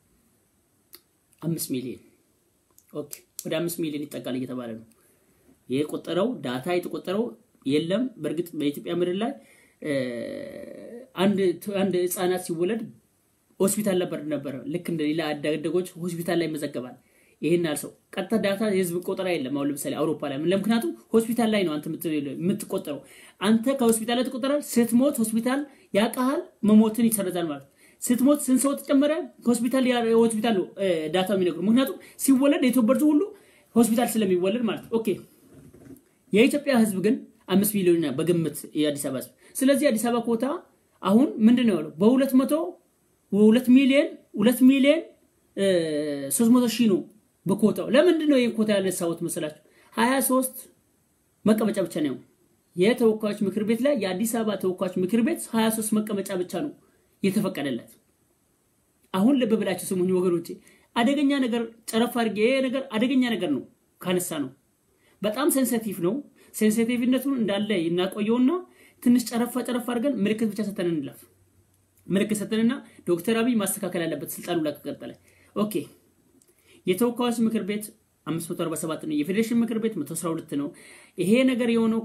S1: አምስት ሚሊዮን ኦኬ፣ ወደ አምስት ሚሊዮን ይጠጋል እየተባለ ነው። የቆጠረው ዳታ የተቆጠረው የለም። በእርግጥ በኢትዮጵያ ምድር ላይ አንድ አንድ ህፃናት ሲወለድ ሆስፒታል ነበር ነበረ ልክ እንደ ሌላ አዳደጎች ሆስፒታል ላይ ይመዘገባል። ይሄን ያህል ሰው ቀጥታ ዳታ የህዝብ ቆጠራ የለም። አሁን ለምሳሌ አውሮፓ ላይ ለምክንያቱም ሆስፒታል ላይ ነው አንተ የምትቆጠረው። አንተ ከሆስፒታል ላይ ትቆጠራል። ስትሞት ሆስፒታል ያውቃሃል፣ መሞትን ይሰረዛል ማለት ስትሞት ስንት ሰው ተጨመረ? ሆስፒታል ሆስፒታል ነው ዳታ የሚነግሩ። ምክንያቱም ሲወለድ የተወበርቱ ሁሉ ሆስፒታል ስለሚወለድ ማለት ኦኬ። የኢትዮጵያ ህዝብ ግን አምስት ሚሊዮን በግምት የአዲስ አበባ ህዝብ። ስለዚህ የአዲስ አበባ ኮታ አሁን ምንድን ነው ያለው በሁለት መቶ ሁለት ሚሊዮን ሁለት ሚሊዮን ሶስት መቶ ሺህ ነው በኮታው። ለምንድን ነው ይህን ኮታ ያነሳሁት መሰላችሁ? ሀያ ሶስት መቀመጫ ብቻ ነው የተወካዮች ምክር ቤት ላይ የአዲስ አበባ ተወካዮች ምክር ቤት ሀያ ሶስት መቀመጫ ብቻ ነው የተፈቀደለት። አሁን ልብ ብላችሁ ስሙኝ ወገኖቼ፣ አደገኛ ነገር ጨረፍ አድርጌ ይሄ ነገር አደገኛ ነገር ነው ካነሳ ነው በጣም ሴንሲቲቭ ነው። ሴንሲቲቭነቱን እንዳለ እናቆየውና ትንሽ ጨረፋ ጨረፍ አድርገን ምልክት ብቻ ሰተን እንለፍ። ምልክት ሰተንና ዶክተር አብይ ማስተካከል ያለበት ስልጣኑ ላይ ከቀጠለ ኦኬ። የተወካዮች ምክር ቤት 547 ነው። የፌዴሬሽን ምክር ቤት 112 ነው። ይሄ ነገር የሆነው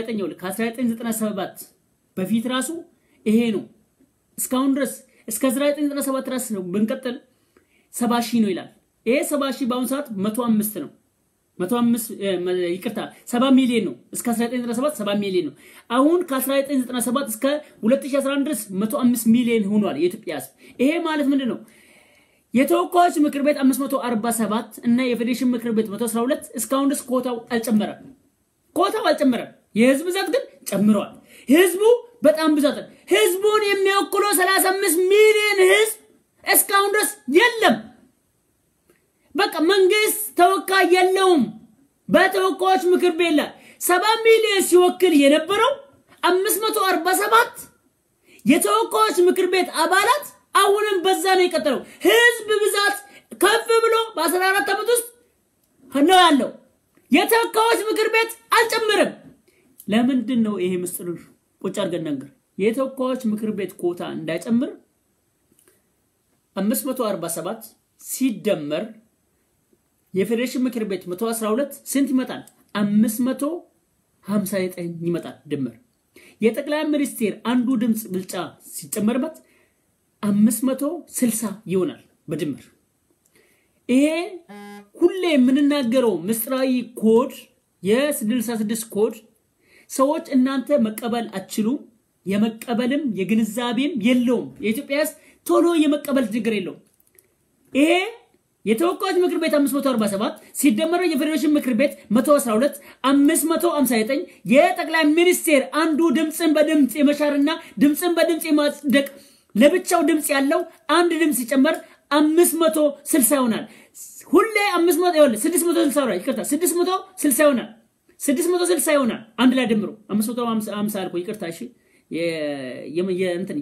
S1: ከ1997 በፊት ራሱ ይሄ ነው። እስካሁን ድረስ እስከ 1997 ድረስ ነው ብንቀጥል 70 ሺህ ነው ይላል። ይሄ 70 ሺህ በአሁኑ ሰዓት 105 ነው። 105 ይቅርታ 70 ሚሊዮን ነው። እስከ 1997 70 ሚሊዮን ነው። አሁን ከ1997 እስከ 2011 ድረስ 105 ሚሊዮን ሆኗል የኢትዮጵያ ሕዝብ። ይሄ ማለት ምንድን ነው? የተወካዮች ምክር ቤት 547 እና የፌዴሬሽን ምክር ቤት 112 እስካሁን ድረስ ኮታው አልጨመረም። ኮታው አልጨመረም። የህዝብ ብዛት ግን ጨምረዋል። ህዝቡ በጣም ብዛት ህዝቡን የሚወክለው 35 ሚሊዮን ህዝብ እስካሁን ድረስ የለም። በቃ መንግስት ተወካይ የለውም። በተወካዮች ምክር ቤት ላይ 70 ሚሊዮን ሲወክል የነበረው 547 የተወካዮች ምክር ቤት አባላት አሁንም በዛ ነው የቀጠለው። ህዝብ ብዛት ከፍ ብሎ በ14 ዓመት ውስጥ ነው ያለው። የተወካዮች ምክር ቤት አልጨምርም። ለምንድን ነው ይሄ ምስጢር? ቁጭ አድርገን ነገር የተወካዮች ምክር ቤት ኮታ እንዳይጨምር 547 ሲደመር የፌዴሬሽን ምክር ቤት 112 ስንት ይመጣል? 559 ይመጣል ድምር። የጠቅላይ ሚኒስቴር አንዱ ድምፅ ብልጫ ሲጨመርበት 560 ይሆናል በድምር። ይሄ ሁሌ የምንናገረው ምስጢራዊ ኮድ የ66 ኮድ ሰዎች እናንተ መቀበል አትችሉም። የመቀበልም የግንዛቤም የለውም። የኢትዮጵያ ሕዝብ ቶሎ የመቀበል ችግር የለውም። ይሄ የተወካዮች ምክር ቤት 547 ሲደመረው የፌዴሬሽን ምክር ቤት 112 559 የጠቅላይ ሚኒስቴር አንዱ ድምፅን በድምፅ የመሻርና ድምፅን በድምፅ የማጽደቅ ለብቻው ድምፅ ያለው አንድ ድምፅ ሲጨመር 560 ይሆናል። ሁሌ 500 ይሆናል 660 ይሆናል። ይቅርታ 660 ይሆናል። 660 ይሆናል። አንድ ላይ ደምሮ 550 አልኩ። ይቅርታ እሺ። የእንትን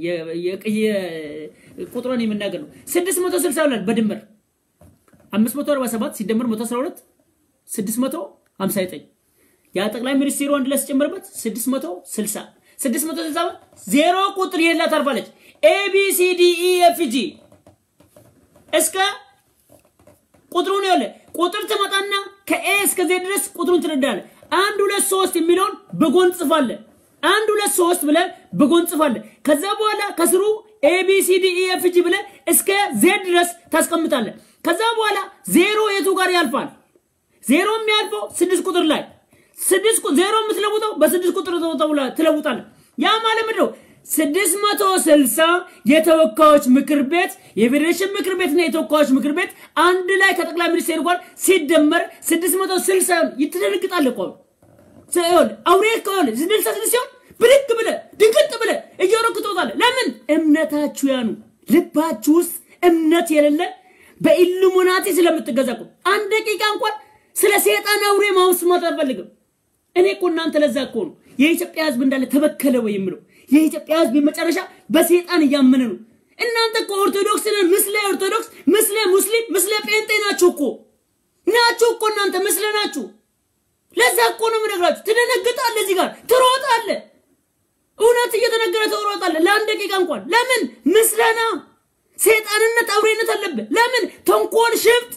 S1: ቁጥሩን የምናገር ነው። 660 ይሆናል በድምር 547 ሲደመር 112 659 ያ ጠቅላይ ሚኒስቴሩ አንድ ላይ ሲጨመርበት 660 660 ዜሮ ቁጥር የላ ታርፋለች። ኤቢሲዲኢኤፍጂ እስከ ቁጥሩን ያለ ቁጥር ትመጣና ከኤ እስከ ዜድ ድረስ ቁጥሩን ትረዳለ። አንድ ሁለት ሶስት የሚለውን በጎን ጽፋለ። አንድ ሁለት ሶስት ብለ በጎን ጽፋለ። ከዛ በኋላ ከስሩ ኤቢሲዲኢኤፍጂ ብለ እስከ ዜድ ድረስ ታስቀምጣለ። ከዛ በኋላ ዜሮ የቱ ጋር ያልፋል? ዜሮ የሚያልፈው ስድስት ቁጥር ላይ ስድስት ዜሮ የምትለውጠው በስድስት ቁጥር ትለውጣለ። ያ ማለት ምንድን ነው? ስድስት መቶ ስልሳ የተወካዮች ምክር ቤት የፌዴሬሽን ምክር ቤትና የተወካዮች ምክር ቤት አንድ ላይ ከጠቅላይ ሚኒስቴር ጋር ሲደመር ስድስት መቶ ስልሳ ይትደነግጣል እኮ አውሬ ከሆነ ስድስት ስድስት ሲሆን ብድግ ብለ ድንግጥ ብለ እየሮክ ትወጣለህ። ለምን እምነታችሁ ያኑ ልባችሁ ውስጥ እምነት የሌለ በኢሉሚናቲ ስለምትገዛ እኮ አንድ ደቂቃ እንኳን ስለ ሴጣን አውሬ ማውስማት አልፈልግም። እኔ እኮ እናንተ ለዛ እኮ ነው የኢትዮጵያ ህዝብ እንዳለ ተበከለ ወይ የምለው። የኢትዮጵያ ህዝብ መጨረሻ በሴጣን እያመነ ነው። እናንተ እኮ ኦርቶዶክስ ነን፣ ምስለ ኦርቶዶክስ፣ ምስለ ሙስሊም፣ ምስለ ጴንጤ ናችሁ እኮ ናችሁ እኮ እናንተ ምስለ ናችሁ። ለዛ እኮ ነው የምነግራችሁ። ትደነግጣለህ፣ እዚህ ጋር ትሮጣለህ። እውነት እየተነገረ ትሮጣለህ። ለአንድ ደቂቃ እንኳን ለምን ምስለና ሴጣንነት አውሬነት አለብህ። ለምን ተንኮል፣ ሽፍጥ፣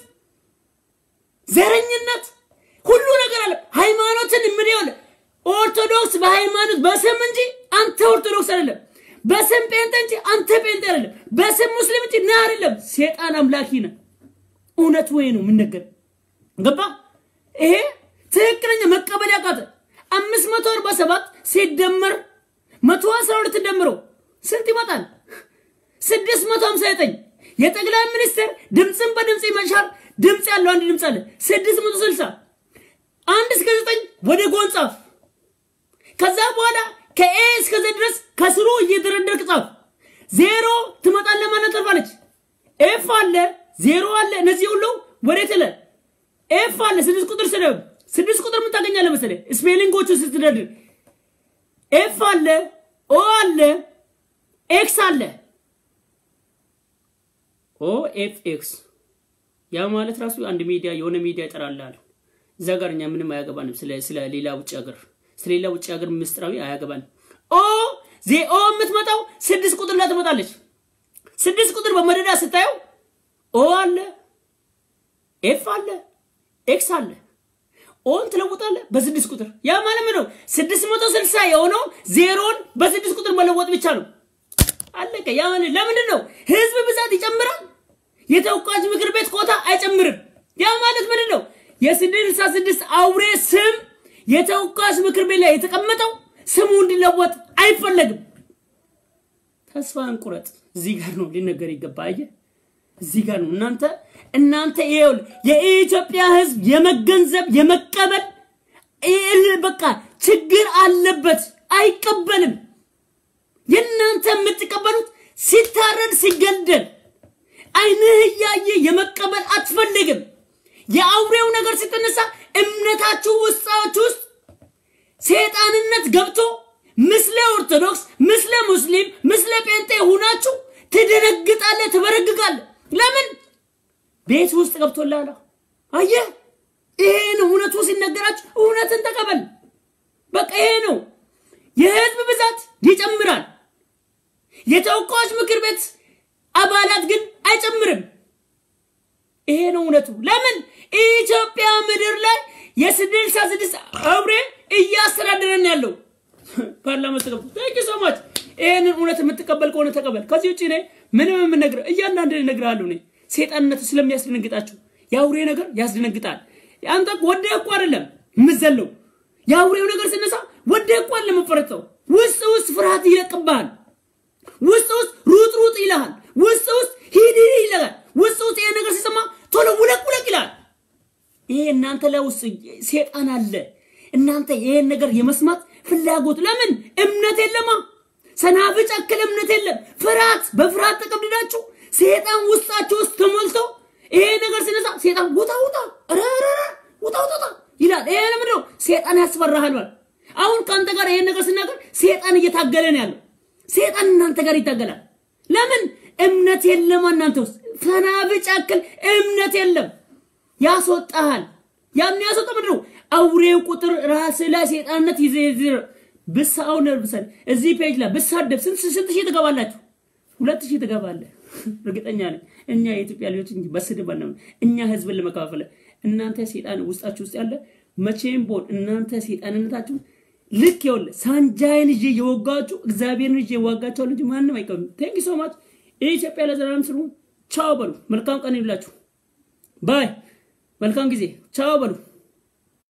S1: ዘረኝነት ሁሉ ነገር አለ። ሃይማኖትን ምን ይሆን ኦርቶዶክስ በሃይማኖት በስም እንጂ አንተ ኦርቶዶክስ አይደለም። በስም ጴንጤ እንጂ አንተ ጴንጤ አይደለም። በስም ሙስሊም እንጂ ና አይደለም። ሴጣን አምላኪ ነህ። እውነት ወይ ነው የምነገር ገባ? ይሄ ትክክለኛ መቀበል ያቃተ አምስት መቶ አርባ ሰባት ሲደመር መቶ አስራ ሁለት ደምሮ ስንት ይመጣል? ስድስት መቶ ሀምሳ ዘጠኝ የጠቅላይ ሚኒስትር ድምፅን በድምፅ መሻር ድምፅ ያለው አንድ ድምፅ አለ። ስድስት መቶ ስልሳ አንድ እስከ ዘጠኝ ወደ ጎን ጻፍ። ከዛ በኋላ ከኤ እስከ ዘ ድረስ ከስሩ እየደረደርክ ጻፍ። ዜሮ ትመጣለህ ማለት ተርፋለች። ኤፍ አለ፣ ዜሮ አለ። እነዚህ ሁሉ ወዴት ለ ኤፍ አለ። ስድስት ቁጥር ስደብ ስድስት ቁጥር ምን ታገኛለህ መሰለህ? ስፔሊንጎቹ ስትደርድር ኤፍ አለ፣ ኦ አለ፣ ኤክስ አለ። ኦ ኤፍ ኤክስ ያ ማለት ራሱ አንድ ሚዲያ የሆነ ሚዲያ ይጠራልሃል። እዛ ጋር እኛ ምንም አያገባንም። ስለ ስለ ሌላ ውጭ ሀገር ስለ ሌላ ውጭ ሀገር ምስጢራዊ አያገባንም። ኦ ዜ ኦ የምትመጣው ስድስት ቁጥር ላይ ትመጣለች። ስድስት ቁጥር በመደዳ ስታየው ኦ አለ፣ ኤፍ አለ፣ ኤክስ አለ። ኦን ትለውጣለህ በስድስት ቁጥር። ያ ማለት ምን ነው? ስድስት መቶ ስልሳ የሆነው ዜሮን በስድስት ቁጥር መለወጥ ብቻ ነው። አለቀ። ያ ማለት ለምንድን ነው? ህዝብ ብዛት ይጨምራል፣ የተወካዮች ምክር ቤት ኮታ አይጨምርም። ያ ማለት ምንድን ነው? የስድሳ ስድስት አውሬ ስም የተወካዮች ምክር ቤት ላይ የተቀመጠው ስሙ እንዲለወጥ አይፈለግም። ተስፋ እንቁረጥ። እዚህ ጋር ነው ሊነገር ይገባ። አየህ፣ እዚህ ጋር ነው እናንተ እናንተ ይሄው የኢትዮጵያ ህዝብ የመገንዘብ የመቀበል በቃ ችግር አለበት፣ አይቀበልም። የእናንተ የምትቀበሉት ሲታረድ ሲገደል አይንህ እያየ የመቀበል አትፈልግም። የአውሬው ነገር ስትነሳ እምነታችሁ ውስጣችሁ ውስጥ ሴጣንነት ገብቶ ምስለ ኦርቶዶክስ፣ ምስለ ሙስሊም፣ ምስለ ጴንጤ ሁናችሁ ትደነግጣለህ፣ ትበረግጋለህ። ለምን ቤት ውስጥ ገብቶልሃል? አየህ፣ ይሄ ነው እውነቱ። ሲነገራችሁ እውነትን ተቀበል። በቃ ይሄ ነው። የህዝብ ብዛት ይጨምራል። የተወካዮች ምክር ቤት አባላት ግን አይጨምርም። ይሄ ነው እውነቱ። ለምን ኢትዮጵያ ምድር ላይ የስድስት ስድስት አውሬ እያስተዳደረን ያለው ፓርላማ ውስጥ ገብቶ ታንኪ ሶ ማች። ይሄንን እውነት የምትቀበል ከሆነ ተቀበል። ከዚህ ውጭ እኔ ምንም የምነግርህ እያንዳንድ እነግርሃለሁ። እኔ ሴጣንነቱ ስለሚያስደነግጣችሁ የአውሬ ነገር ያስደነግጣል። አንተ ወደህ እኮ አይደለም የምትዘለው። የአውሬው ነገር ስነሳ ወደህ እኮ አይደለም የምትፈረጠው። ውስጥ ውስጥ ፍርሃት ይለቅብሃል። ውስጥ ውስጥ ሩጥ ሩጥ ይልሃል። ውስጥ ውስጥ ሂድ ሂድ ይልሃል። ውስጥ ውስጥ ይሄ ነገር ሲሰማ ቶሎ ውለቅ ውለቅ ይላል። ይሄ እናንተ ላይ ውስጥ ሴጣን አለ። እናንተ ይሄን ነገር የመስማት ፍላጎት ለምን እምነት የለማ ሰናፍጭ አክል እምነት የለም። ፍርሃት በፍርሃት ተቀብድዳችሁ ሴጣን ውስጣችሁ ውስጥ ተሞልቶ ይሄ ነገር ሲነሳ ሴጣን ውጣ ውጣ ረረረ ውጣ ውጣ ውጣ ይላል። ይሄ ለምንድን ነው? ሴጣን ያስፈራሃል ማለት አሁን ከአንተ ጋር ይሄን ነገር ስናገር ሴጣን እየታገለ ነው ያለው። ሴጣን እናንተ ጋር ይታገላል። ለምን እምነት የለም እናንተ ውስጥ ሰናፍጭ አክል እምነት የለም። ያስወጣሃል። ያን ያስወጣ ምንድን ነው? አውሬው ቁጥር ራስ ላይ ሴጣንነት ይዘህ ብሳው ነርብሰን እዚህ ፔጅ ላይ ብሳደብ ስንት ስንት ሺህ ትገባላችሁ? ሁለት ሺህ ትገባለህ። እርግጠኛ ነኝ። እኛ የኢትዮጵያ ልጆች እንጂ በስድብ አለ እኛ ህዝብን ለመከፋፈል እናንተ ሴጣን ውስጣችሁ ውስጥ ያለ መቼም ቦን እናንተ ሴጣንነታችሁ ልክ ይወለ ሳንጃይን ይዤ የወጋችሁ እግዚአብሔርን ይዤ የዋጋቸው ልጅ ማንም አይቀርም። ቴንክ ሶ ማች። ኢትዮጵያ ለዘላለም ስሩ። ቻው በሉ። መልካም ቀን ይብላችሁ። ባይ። መልካም ጊዜ። ቻው በሉ።